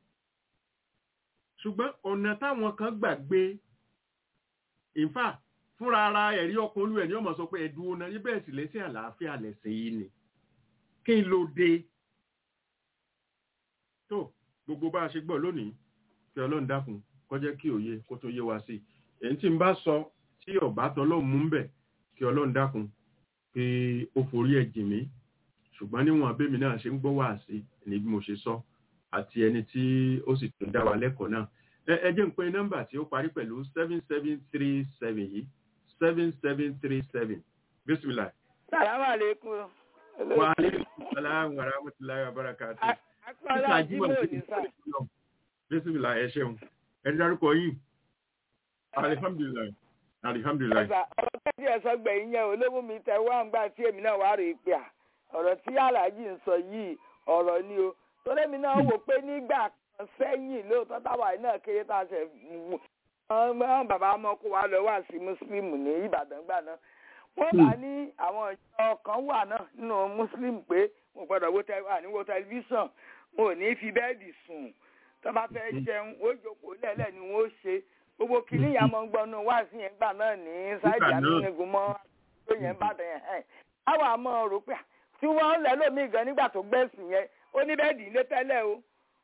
ṣùgbọ́n ọ̀nà táwọn kan gbàgbé ìfà fúnra ara ẹ̀rí ọkàn olú ẹ̀ ní ọmọ sọ pé ẹ̀dùn ọ̀nà níbẹ̀ sì lẹ́sìn àlàáfíà lẹ̀sìn yìí ni kí n ló dé tó gbogbo bá a ṣe gbọ́ lónìí kí ọlọ́run dákun kó jẹ́ kí òye kó tó yé wa sí i èyí tí n bá sọ tí ọ̀bá tọ́lọ́run mú ń bẹ̀ kí ọlọ́run dákun pé ó forí ẹ̀ jì mí ṣùgbọ́n níwọ̀n abémi náà ṣe ń gbọ́ wá sí ní bí mo ṣe sọ àti ẹni tí ó sì tún dá wa lẹ́kọ̀ọ́ náà ẹ jẹ́ n pé nọ́mbà tí ó parí pẹ̀lú seven seven three seven yìí seven seven three seven bisimilah. salamu aleykum. wa aleykum salaam wa rahmatulahi wa barakatuh akọ́lá jímọ̀ ní sá. bísímìlà ẹ ṣeun ẹ dárúkọ yìí alihamdulilayi alihamdulilayi. ọ̀sà ọ̀rọ̀ tẹ́tí ẹ̀sọ́ gbẹ̀yìn yẹn olówó mi tẹ wá ń gbà tí èmi náà wá rè é pé à ọ̀rọ̀ tí aláàjì ń sọ yìí ọ̀rọ̀ ni o torí èmi náà wò pé nígbà kan sẹ́yìn lóòótọ́ táwa náà kéré tá a ṣe mú wọn bàbá ọmọ kó wa lọ wá sí mùsùlùmù ní ìbàdàn gbà náà wọ́n bá ní àwọn ìjọ kan wà náà nínú mùsùlùmù pé mo gbọ́dọ̀ wo tẹlifíṣàn mo ò ní fi bẹ́ẹ̀dì sùn tó bá fẹ́ jẹun ó jókòó lẹ́lẹ̀ ni wọ́n ó ṣe gbogbo kìíní yà máa ń gbọ́nú wá sí yẹn gbà náà ní sáìdì àmínigùn mọ́ tó yẹn bá dẹ̀ yẹn àwọn àmọ́ rò pé tí wọ́n lẹ́ lómi gan nígbà tó gbẹ̀sìn yẹn ó ní bẹ́ẹ̀dì ilé tẹ́lẹ̀ o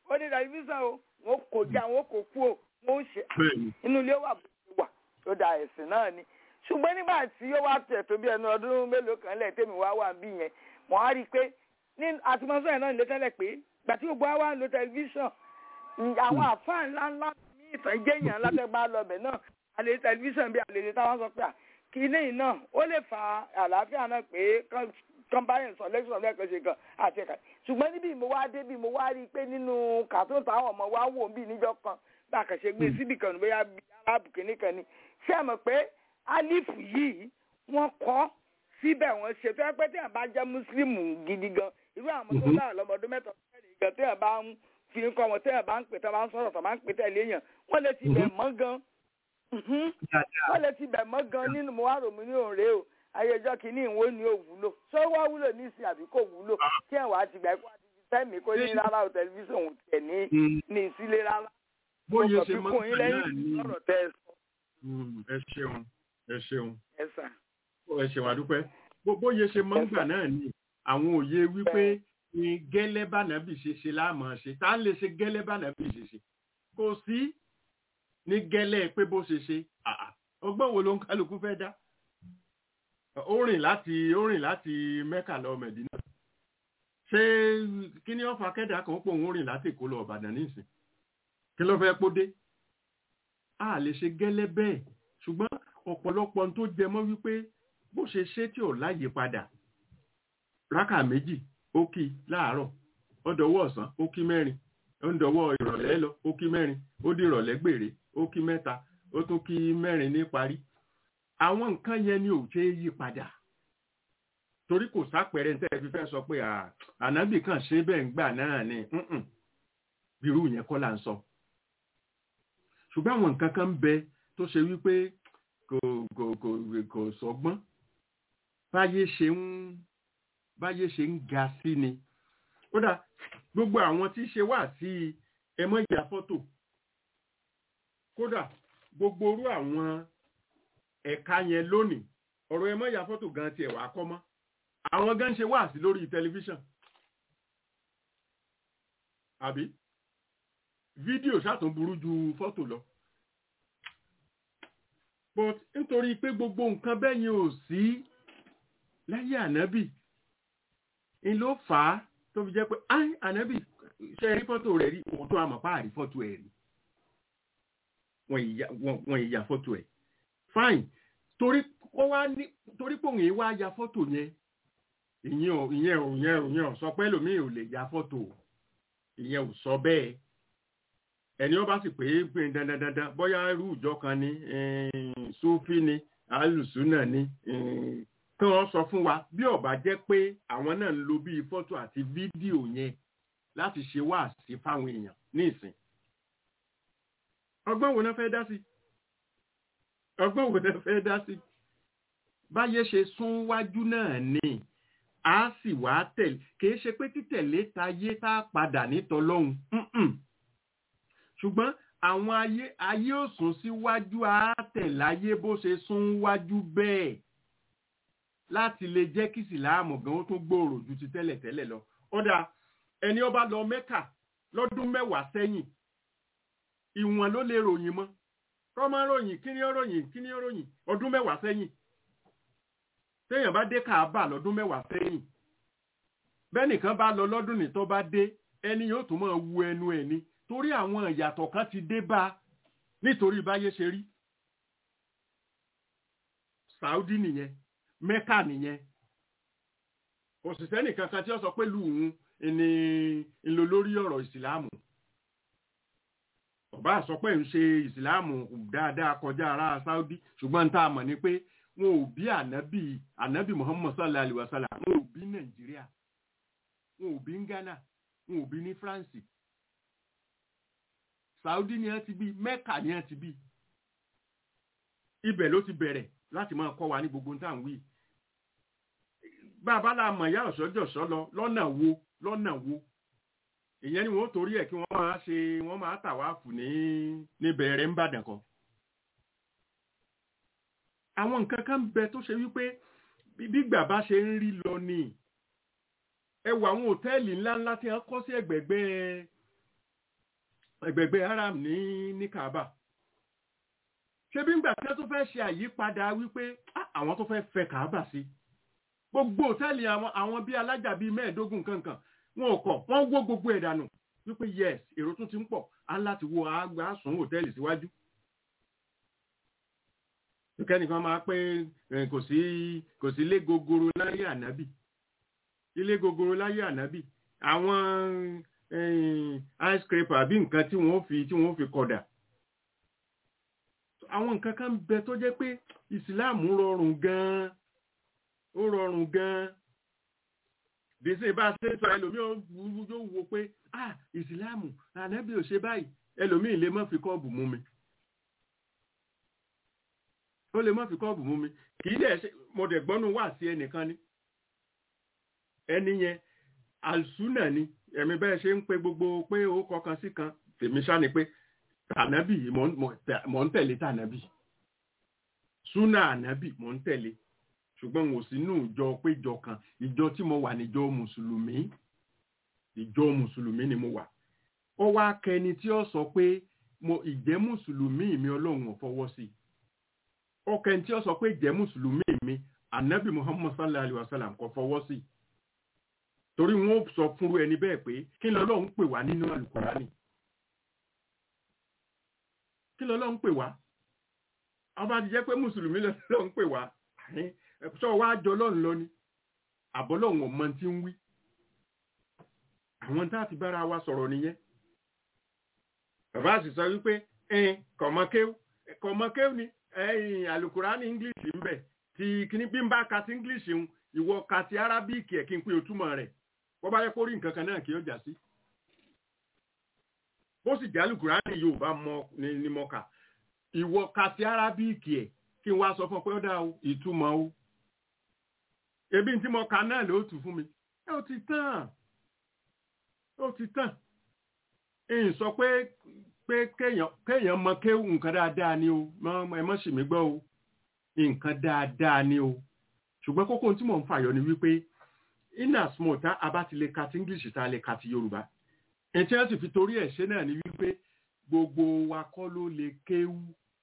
ó ní tẹlifíṣàn o wọn kò já wọn kò kú o wọn ò ṣe bẹ́ẹ̀ni inú ilé wà bó ṣe wà tó da ẹ̀sìn náà ni ṣùgbọ́n nígbà tí ó wá tẹ̀ tó bí ẹnu ọdún mélòó kan lẹ̀ tèmi wá wà bí yẹn mo á rí i pé ní àtúmọ̀sọ́ yẹn náà lè tẹ́lẹ̀ pé gbà tí gbogbo wa wá ń lo tẹlifíṣàn àwọn àfáà ńlá ńlá ní ìtàn jẹ́yàn látẹ̀gbá lọ́bẹ̀ náà àlè tẹlifíṣàn bí àlè táwọn sọ pé à kínní yìí náà ó lè fa àlàáfíà náà pé kọ́ńbáyìn sọ lẹ́sùn lẹ́ẹ̀kan ṣe kan àti ẹ̀ka ṣùgbọ́n níbi mo wá dé bí mo wá rí i pé nínú kàtó táwọn ọmọ wa wò bí níjọ́ kan bá a kàn ṣe gbé síbì kan bóyá bí arábù kìíní kan ni ṣé ẹ mọ̀ pé alifu yìí wọ́n kọ́ síbẹ̀ wọ́n ṣe tó yẹ pé téèyàn bá jẹ́ mùsùlùmù gidi gan irú àwọn tó náà lọ́mọdún mẹ́ta mẹ́rin gan téèyàn bá ń fi ń kọ́ wọn téèyàn bá ń pè tó bá ń sọ̀rọ̀ tó bá ń pè tẹ̀lé èèyàn wọ́n lè ti bẹ̀ mọ́ gan wọ́n lè ti bẹ̀ mọ́ gan nínú mo wá rò mí ní òǹrè o ayẹjọ́ kìíní ìwọ ni ò wúlò ṣé ó wá wúlò ní ìsìn àbí kò wúlò kí ẹ̀ wá ti gbà kó àti fẹ́mi kó ní rárá o tẹlifíṣàn òun tiẹ̀ ní ní ìsílẹ̀ rárá. bóyá ṣe Mo mọ́ kàn fi kún yín náà lẹ́yìn ni lọ́rọ̀ tẹ́ ẹ sọ Mm, ẹ ṣeun ẹ ṣeun ẹ sà. ẹ ṣeun àdúpẹ́ Bó- bóyá ṣe mọ́ ńgbà náà ni àwọn òye wípé ní gẹ́lẹ́ bánàbì ṣe ṣe láàmú ṣe tá ń lè ṣe gẹ́lẹ́ bánàbì ṣe ṣe kò sí ní gẹ́lẹ́ pé bó ṣe ṣe àà, ọgbọ́n wo ló ń kálukú fẹ́ dá ó rìn láti ó rìn láti mẹ́kà lọ mẹ̀dínà ṣé kí ni ọ̀fà kẹ́dà kan pò ń rìn láti èkó lọ ọ̀bàdàn nísìn kí ló fẹ́ kó dé a lè ṣe gẹ́lẹ́ bẹ́ẹ̀ ṣùgbọ́n ọ̀pọ̀lọpọ̀ ohun tó jẹ mọ́ wípé bó ṣe ṣe tí ò láyè padà rákà méjì ó kí láàárọ̀ ó dọwọ́ ọ̀sán ó kí mẹ́rin ó ń dọwọ́ ìrọ̀lẹ́ lọ ó kí mẹ́rin ó di ìrọ̀lẹ́ gbèrè ó kí mẹ́ta ó tún kí mẹ́rin ní parí àwọn nǹkan yẹn ni ò ṣe é yí padà torí kò sápẹrẹ ní tẹ́ẹ̀ fi fẹ́ sọ pé à, ànábì kan ṣe bẹ́ẹ̀ ń gbà náà ni mm-mm. bírú yẹn kọ́ là ń sọ ṣùgbọ́n àwọn nǹkan kan ń bẹ tó ṣe wípé kò kò kò kò sọgbọ́n báyé ṣe ń báyé ṣe ń ga sí ni kódà gbogbo àwọn tí ṣe wà sí ẹmọ ìyá fọ́tò kódà gbogbo orú àwọn ẹ̀ka yẹn lónìí ọ̀rọ̀ ẹmọ ìyá fọ́tò gan tiẹ̀ wà kọ́ mọ́ àwọn gan ṣe wà sí lórí tẹlifíṣàn àbí fídíò ṣàtún burú ju fọ́tò lọ but nítorí pé gbogbo nǹkan bẹ́yìn ò sí láyé ànábì ń ló fà á tó fi jẹ́ pé áì ànábì ṣe rí fọ́tò rẹ̀ rí òótọ́ àmọ̀pá àrí fọ́tò ẹ̀ rí wọ́n ìyá- wọ́n- wọ́n ìyá fọ́tò ẹ̀ fine torí ó wá ní torí pé òun yìí wá ya fọ́tò yẹn ìyẹn ò ìyẹn ò ìyẹn ò ìyẹn ò sọ pé lòmíì ò lè ya fọ́tò ìyẹn ò sọ bẹ́ẹ̀ ẹni ó bá sì pé pé dandan dandan bóyá irú ìjọ kan ní sófì ni alùsùnà ni eh, kí wọ́n sọ fún wa bí ó bá jẹ́ pé àwọn náà ń lo bíi fọ́tò àti fídíò yẹn láti ṣe wáàsí fáwọn èèyàn ní ìsìn ọgbọ́n wo náà fẹ́ dá sí ọgbọ́n wo náà fẹ́ dá sí báyé ṣe sún wájú náà ni a sì wá tẹ̀lé kì í ṣe pé títẹ̀lé tayé tá a padà nítọ́lọ́hún mm-mm. ṣùgbọ́n àwọn ayé ayé ò sún síwájú a tẹ̀láyé bó ṣe sún wájú bẹ́ẹ̀ láti lè jẹ́ kí ìsìláàmù gan ó tún gbòòrò ju ti tẹ́lẹ̀ tẹ́lẹ̀ lọ ó dáa ẹni ó bá lọ mẹ́kà lọ́dún mẹ́wàá sẹ́yìn ìwọ̀n ló lè ròyìn mọ́ kọ́mọ́ ròyìn kí ni ó ròyìn kí ni ó ròyìn ọdún mẹ́wàá sẹ́yìn téèyàn bá dé kàábà lọ́dún mẹ́wàá sẹ́yìn bẹ́nìkan bá lọ lọ́dún ní tó bá dé ẹni yóò tún máa wu ẹnu ẹ̀ ni torí àwọn ìyàtọ̀ kan ti dé bá a nítorí báyé ṣe rí Saudi nìyẹn Mẹ́kà nìyẹn òṣìṣẹ́ nìkan kan tí ó sọ pé lùhùn ni ńlọ lórí ọ̀rọ̀ ìsìláàmù ọba sọ pé ń ṣe ìsìláàmù dáadáa kọjá ara Saudi ṣùgbọ́n tá a mọ̀ ni pé wọn ò bí ànábì ànábì Muhammad sallallahu alaihi wasallam wọn ò bí Nàìjíríà wọn ò bí ní Ghana wọn ò bí ní France Saudi ni wọ́n ti bí Mẹ́kà ni wọ́n ti bí ibẹ̀ ló ti bẹ̀rẹ̀ láti máa kọ́ wa ní gbogbo tá à ń wí bàbá la mọ̀ ìyá ọ̀ṣọ́jọ̀ṣọ́ lọ lọ́nà wo lọ́nà wo ìyẹn ni wọ́n torí ẹ̀ kí wọ́n máa ṣe wọ́n máa tàwáàfù ní níbẹ̀rẹ̀ ń bàdàn kan àwọn nǹkan kan bẹ tó ṣe wípé bí bàbá ṣe ń rí lọ ni ẹ wo àwọn òtẹ́ẹ̀lì ńláńlá tí wọ́n kọ́ sí ẹ̀gbẹ̀gbẹ́ ẹgbẹ̀gbẹ̀ haram ní ní kaaba ṣé bí ngbà tí wọ́n tún fẹ́ ṣe àyípadà wípé "Ah, àwọn tó fẹ́ fẹ́ kaaba sí gbogbo òtẹ́ẹ̀lì àwọn àwọn bíi alájà bíi mẹ́ẹ̀ẹ́dógún kankan wọn ò kọ̀ wọ́n wó gbogbo ẹ̀ dànù wípé yes èrò tún ti ń pọ̀ á láti wo àgbà sùn hòtẹ́ẹ̀lì síwájú kẹ́nìkan máa pé eh, kò sí kò sí ilé gogoro láyé ànábì ilé gogoro láyé ànábì àwọn eh, ice scraper àbí nǹkan tí wọ́n fi tí wọ́n fi kọ̀dà àwọn nǹkan kan bẹ tó jẹ́ pé ìsìláàmù rọrùn gan-an ó rọrùn gan-an dèsè bá ṣe sọ ẹlòmíì ó wú- yóò wo pé ah ìsìláàmù ànábì ò ṣe báyìí ẹlòmíì lè má fi kọ́ọ̀bù mú mi ó lè má fi kọ́ọ̀bù mú mi kì í dẹ̀ ṣe mo dẹ̀ gbọ́nú wà sí ẹnìkan ni ẹni yẹn àlùsúnà ni ẹ̀mí bẹ́ẹ̀ ṣe ń pe gbogbo pé ó kọkan sí kan tèmi ṣá ni pé tànábì mò ń- mò tẹ- mò ń tẹ̀lé tànábì súnà ànábì mò ń tẹ̀lé ṣùgbọ́n mo sínú ìjọ péjọ kan ìjọ tí mo wà níjọ mùsùlùmí ìjọ mùsùlùmí ni mo wà ó wá kẹni tí ó sọ pé mo ìjẹ́ mùsùlùmí mi ọlọ́run ò fọwọ́ sí i ọkàn tí ó sọ pé jẹ́ mùsùlùmí mi anabi muhammad sallallahu alayhi wa sallam kò fọwọ́ sí torí wọn ó sọ fúnru ẹni bẹ́ẹ̀ pé kí lọ́lọ́run pè wá nínú alukurani kí lọ́lọ́run pè wá ọba ti jẹ́ pé mùsùlùmí lọ́lọ́run pè wá sọ wá jọ lọ́run lọ ni àbọ́lọ́run ọmọ tí ń wí àwọn tá a ti bára wa sọ̀rọ̀ nìyẹn bàbá sì sọ wípé ẹn kọ̀mọ́kéw kọ̀mọ́kéw ni ẹ̀yìn alukurani english ń bẹ ti kíní bí n bá ka ti english ń ìwọ ka ti arabic ẹ̀ kí n pé o túmọ̀ rẹ̀ wọ́n bá yẹ kó rí nǹkan kan náà kí ó jà sí. ó sì jẹ́ alukurani yorùbá mọ ni ni mo kà ìwọ ka ti arabic ẹ̀ kí n wá sọ fún ọ pé ó dá o ìtumọ̀ o ebi tí mo kà náà ló tù fún mi ẹ ó ti tán ó ti tán èyí sọ pé pé kéèyàn kéèyàn mọ kéwù nǹkan dáadáa ni o mọ ẹ mọ sì mí gbọ́ o nǹkan dáadáa ni o ṣùgbọ́n kókó tí mò ń fàyọ ni wípé in as much tá a bá ti lè ka ti english tá a lè ka ti yorùbá ẹtí wọn sì fi torí ẹ̀ ṣe náà ni wípé gbogbo wa kọ́ ló lè kéwù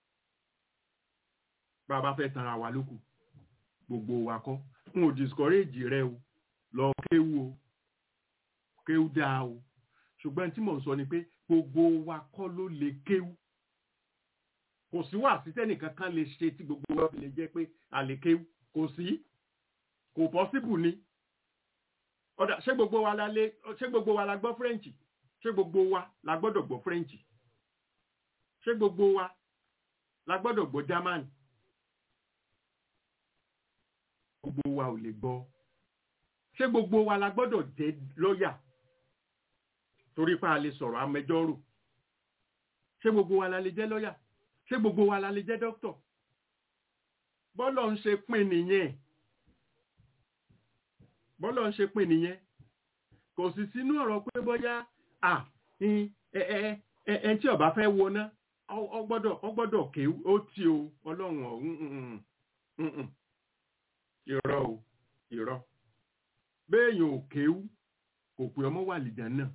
bá a bá fẹ́ tanra wa lókù gbogbo wa kọ́ n ò discourage rẹ o lọ kéwù o kéwù dáa o ṣùgbọ́n tí mò ń sọ ni pé gbogbo wa kọ́ ló lè kéwú kò sí wà sí tẹ́nìkan kan lè ṣe tí gbogbo wa fi lè jẹ́ pé a lè kéwú kò sí kò pọ́síbù ni ọ̀dà ṣé gbogbo wa la lè ṣé gbogbo wa la gbọ́ french ṣé gbogbo wa la gbọ́dọ̀ gbọ́ french ṣé gbogbo wa la gbọ́dọ̀ gbọ́ german gbogbo wa ò lè gbọ́ ṣé gbogbo wa la gbọ́dọ̀ jẹ́ lọ́ọ̀yà torí pa a lè sọ̀rọ̀ amẹjọ́rò ṣé gbogbo wa la lè jẹ́ lọ́yà ṣé gbogbo wa la lè jẹ́ dókítọ̀ bọ́lọ̀ ń ṣe pín nìyẹn bọ́lọ̀ ń ṣe pín nìyẹn kò sì sínú ọ̀rọ̀ pé bóyá à ẹ ẹ ẹ ẹ tí ọba fẹ́ wọná ọ gbọ́dọ̀ ọ gbọ́dọ̀ ké ó tí o ọlọ́run ọ̀hún irọ́ o irọ́ béèyàn ò kéwú kò pé ọmọ wà lìjà náà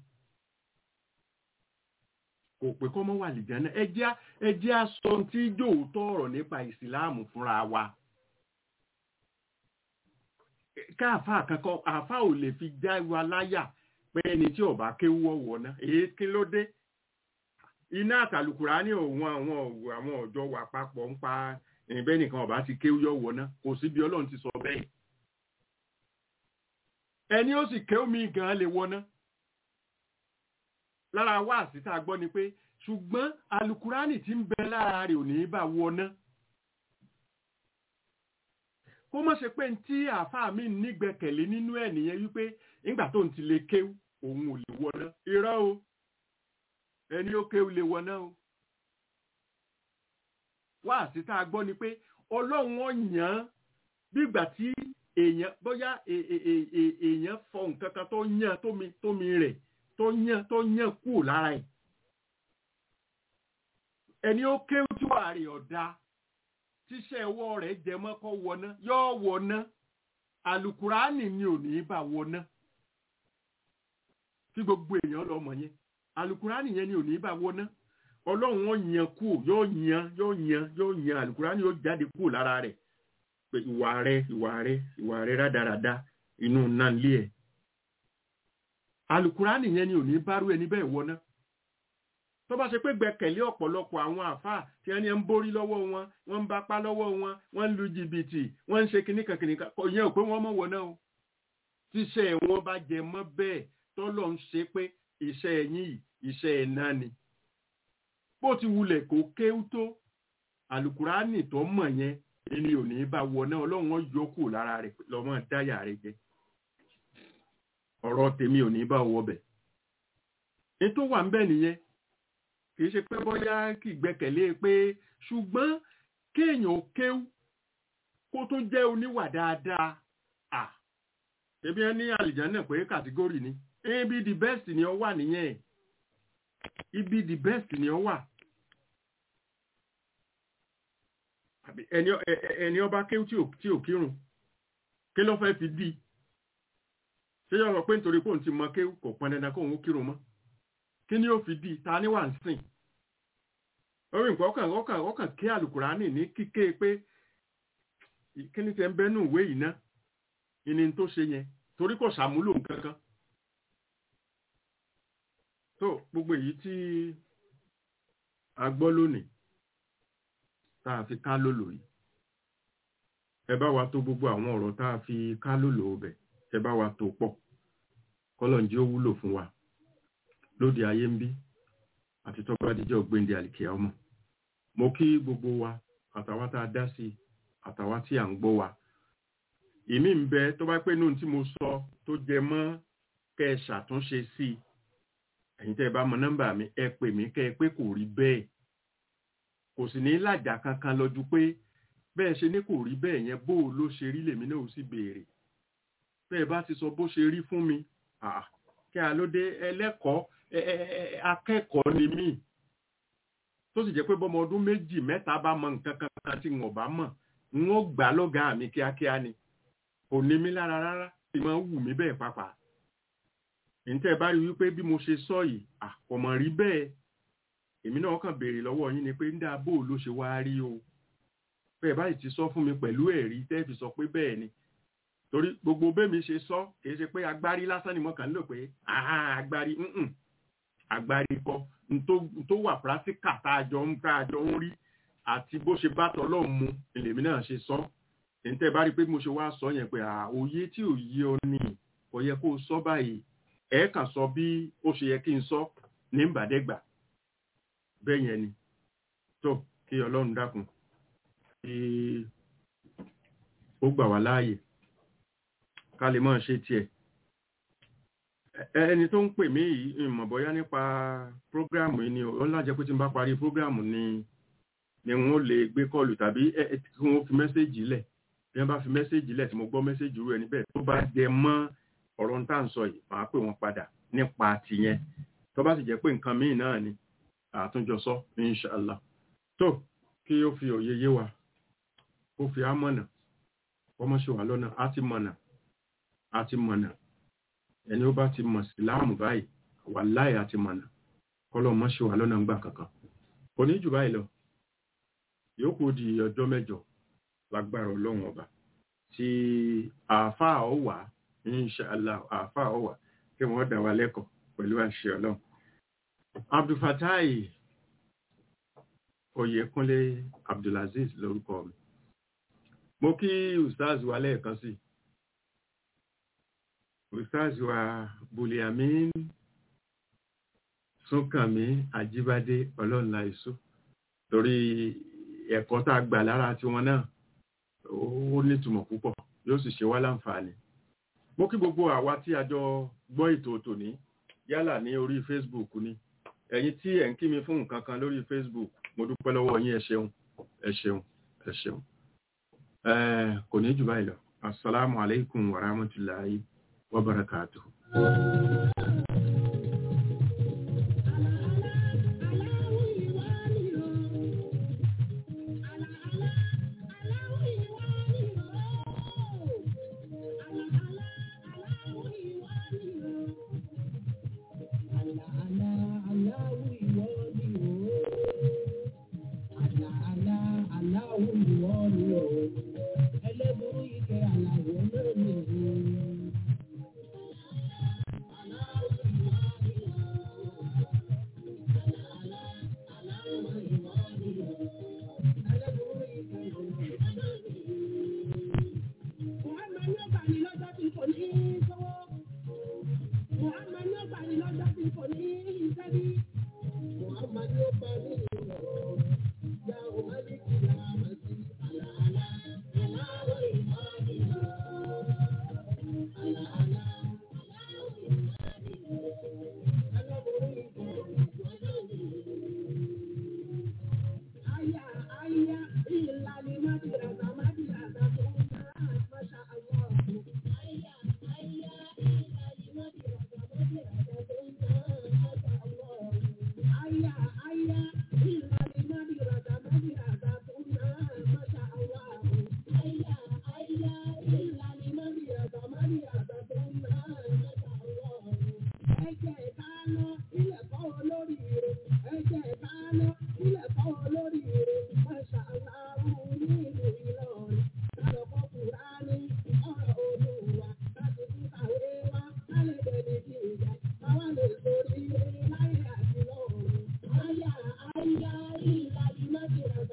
kò pé kọ́mọ́ wà lè jẹ́nà ẹ jẹ́ aṣọ tí jòótọ́ ọ̀rọ̀ nípa ìsìláàmù fúnra wa káàfà kankan àfà ò lè fi já wa láyà pé ẹni tí ọba kéwú ọwọ́ náà èyí kí ló dé iná àtàlùkùrá ní òun àwọn àwọn ọ̀jọ́ wà papọ̀ ń pa ẹ̀bẹ́ nìkan ọba ti kéwú ọwọ́ náà kò sí bí ọlọ́run ti sọ bẹ́ẹ̀ ẹni ó sì kéwú mi gan-an lè wọ náà lára wá àsìta gbọ́ ni pé ṣùgbọ́n alukurani tí ń bẹ lára rẹ̀ ò ní bá wọná kó mọ̀ ṣe pé tí àáfàá mi nígbẹ̀kẹ̀lé nínú ẹ̀ nìyẹn wípé nígbà tó ń ti lè kéwú òun ò lè wọná irọ́ o ẹni ó kéwú lè wọná o wá àsìta gbọ́ ni pé ọlọ́run ọ̀yàn bí ìgbà tí èèyàn bóyá èèyàn fọ nǹkan kan tó yàn tómi rẹ̀ tó yàn tó yàn kú lára ẹ̀ ẹni ó kéwú tí wàá rí ọ̀dà tíṣẹ́ ọwọ́ rẹ̀ jẹ mọ́ kọ́ wọná yóò wọná alukurani ni ò ní bá wọná tí gbogbo èèyàn lọ́mọ yẹn alukurani yẹn ni ò ní bá wọná ọlọ́run wọn yan kú yóò yan yóò yan yóò yan alukurani yóò jáde kú lára rẹ̀ pé ìwà rẹ ìwà rẹ ìwà rẹ rádaràda inú náà lé ẹ̀ alukurani yẹn ni ò ní bárú ẹni bẹ́ẹ̀ wọná tó bá ṣe pé gbẹ́kẹ̀lé ọ̀pọ̀lọpọ̀ àwọn àáfàá tí wọ́n ní ń borí lọ́wọ́ wọn wọ́n ń bapá lọ́wọ́ wọn wọ́n ń lu jìbìtì wọ́n ń ṣe kìnnìkan kìnnìkan kò yẹn ò pé wọ́n mọ̀ wọ̀ náà o tíṣẹ́ wọn bá jẹ mọ́ bẹ́ẹ̀ tọ́lọ̀ ń ṣe pé iṣẹ́ ẹ̀yìn yìí iṣẹ́ ẹ̀ náà ni bó ti wulẹ̀ kó kéwú tó alukurani tó mọ̀ yẹn ẹni ò ní bá wọ náà ọlọ́run wọn yọ kù lára rẹ̀ lọ́mọ dáyà rẹ̀ jẹ ọ̀rọ̀ tèmi ò ní bá wọ bẹ̀ ètò wà ń bẹ̀ nìyẹn kì í ṣe pé bóyá kì í gbẹ́kẹ̀lé pé ṣùgbọ́n kéèyàn ó kéwú kó tó jẹ́ oníwà dáadáa à ṣebí ẹ ní àlìjánà pé kàtígórì ni ibi the best ni ọ wà nìyẹn ibi the best ni ọ wà àbí ẹni ẹni ọba kéwú tí ò kírun kí ló fẹ́ fi dí ṣé yọ sọ pé nítorí pé òun ti mọ kéwú kò pọn dandan kóun ó kírun mọ́ kí ni ó fi dí ta ni wà ń sìn orí nǹkan ọkàn ọkàn ọkàn kí àlùkùránì ní kíké pé kí ni tẹ ń bẹ́nu ìwé yìí ná ìní tó ṣe yẹn torí kò ṣàmúlò nǹkan kan tó gbogbo èyí tí a gbọ́ lónìí tá a fi ká lòlò yìí ẹ bá wa tó gbogbo àwọn ọ̀rọ̀ tá a fi ká lòlò ọbẹ̀ ẹ bá wa tó pọ̀ kọ́lọ̀njí ó wúlò fún wa lóde ayé ń bí àti tó bá díjọ́ gbéǹde àlìkìyà ọmọ mo kí gbogbo wa àtàwa tá a dá sí àtàwa tí à ń gbọ́ wa ìmí ń bẹ tó bá pé nù tí mo sọ tó jẹ mọ́ kẹ́ ẹ ṣàtúnṣe sí i ẹ̀yin tẹ́ ẹ bá mọ nọ́mbà mi ẹ pè mí kẹ́ ẹ pé kò rí bẹ́ẹ̀ kò sì ní làjà kankan lọ́jú pé bẹ́ẹ̀ ṣe ní kò rí bẹ́ẹ̀ yẹn bó ló ṣe rí lèmi náà ó sì béèrè bẹ́ẹ̀ bá ti sọ bó ṣe rí fún mi kí a ló dé ẹlẹ́kọ̀ọ́ akẹ́kọ̀ọ́ ni mí tó sì jẹ́ pé bọ́mọ ọdún méjì mẹ́ta bá mọ nǹkan kankan tí wọ́n bá mọ̀ n ó gbà lọ́gàá mi kíákíá ni kò ní mí lára rárá tí máa ń wù mí bẹ́ẹ̀ pàápàá ǹtẹ́ bá rí wípé bí mo ṣe sọ yìí àkọ̀mọ̀ rí bẹ́ẹ̀ èmi náà kàn béèrè lọ́wọ́ yín ni pé ń dá bó ló ṣe wá rí o bẹ́ẹ̀ báyìí ti sọ fún mi pẹ̀lú ẹ̀rí tẹ́ fi sọ pé bẹ́ẹ̀ ni torí gbogbo bẹ́mi ṣe sọ kìí ṣe pé agbárí lásán ni mo kàn ń lò pé agbárí agbárí kọ tó wà pírátíkà tá a jọ ń tá a jọ ń rí àti bó ṣe bá tọ́lọ́ mu lèmi náà ṣe sọ ǹtẹ́ bá rí pé mo ṣe wá sọ yẹn pé òye tí ò yé ọ ní kò yẹ kó o sọ báyìí ẹ kàn sọ bí ó ṣe yẹ kí n sọ ní ìbàdẹ́gbà bẹ́ẹ̀ yẹn ni tó kí ọlọ́run dákun kí ó gbà wá láàyè ká lè máa ṣe tiẹ̀ ẹni tó ń pè mí yìí ìmọ̀ bọ́yá nípa prógráàmù yìí ni ó lájẹ́ pé tí n bá parí prógráàmù ni ni wọ́n lè gbé kọlù tàbí kí wọ́n fi mẹ́sẹ́jì lẹ̀ bí wọ́n bá fi mẹ́sẹ́jì lẹ̀ tí mo gbọ́ mẹ́sẹ́jì rú ẹni bẹ́ẹ̀ tó bá jẹ mọ́ ọ̀rọ̀ ń tà ń sọ yìí máa pè wọ́n padà nípa tìyẹn tó bá sì jẹ́ pé nǹkan míì náà ni àtúnjọ sọ inṣàlá tó kí ó fi òye yé wa ó fi á mọ̀nà ọmọ ṣe wà lọ́nà á ti mọ̀nà á ti mọ̀nà ẹni ó bá ti mọ̀ sí láàmù báyìí wà láì á ti mọ̀nà kọ́lọ́ mọ́ ṣe wà lọ́nà ń gbà kankan kò ní jù báyìí lọ yòókù di ọjọ́ mẹ́jọ lágbára ọlọ́run ọba tí àáfàá ó wà inṣàlá àáfàá ó wà kí wọ́n dá wa lẹ́kọ̀ọ́ pẹ̀lú àṣẹ ọlọ́run abdulfatai oyèkúnlé abdulaziz lórúkọ mi mo kí ustaz wa lẹ́ẹ̀kan sí ustaz wa buliamin súnkànmí àjíbádé ọlọ́nla ìṣó torí ẹ̀kọ́ tá a gbà lára tiwọn náà ó nítumọ̀ púpọ̀ yóò sì ṣe wá láǹfààní mo kí gbogbo àwa tí a jọ gbọ́ ètò tòní yálà ní orí facebook ni ẹ̀yin tí ẹ̀ ń kí mi fún nǹkan kan lórí facebook mo dúpẹ́ lọ́wọ́ yín ẹ ṣeun ẹ ṣeun ẹ ṣeun kò ní jù báyìí lọ assalamu alaikum wa rahmatullahi wa barakatuh Allah, Allah,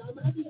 Màmá bí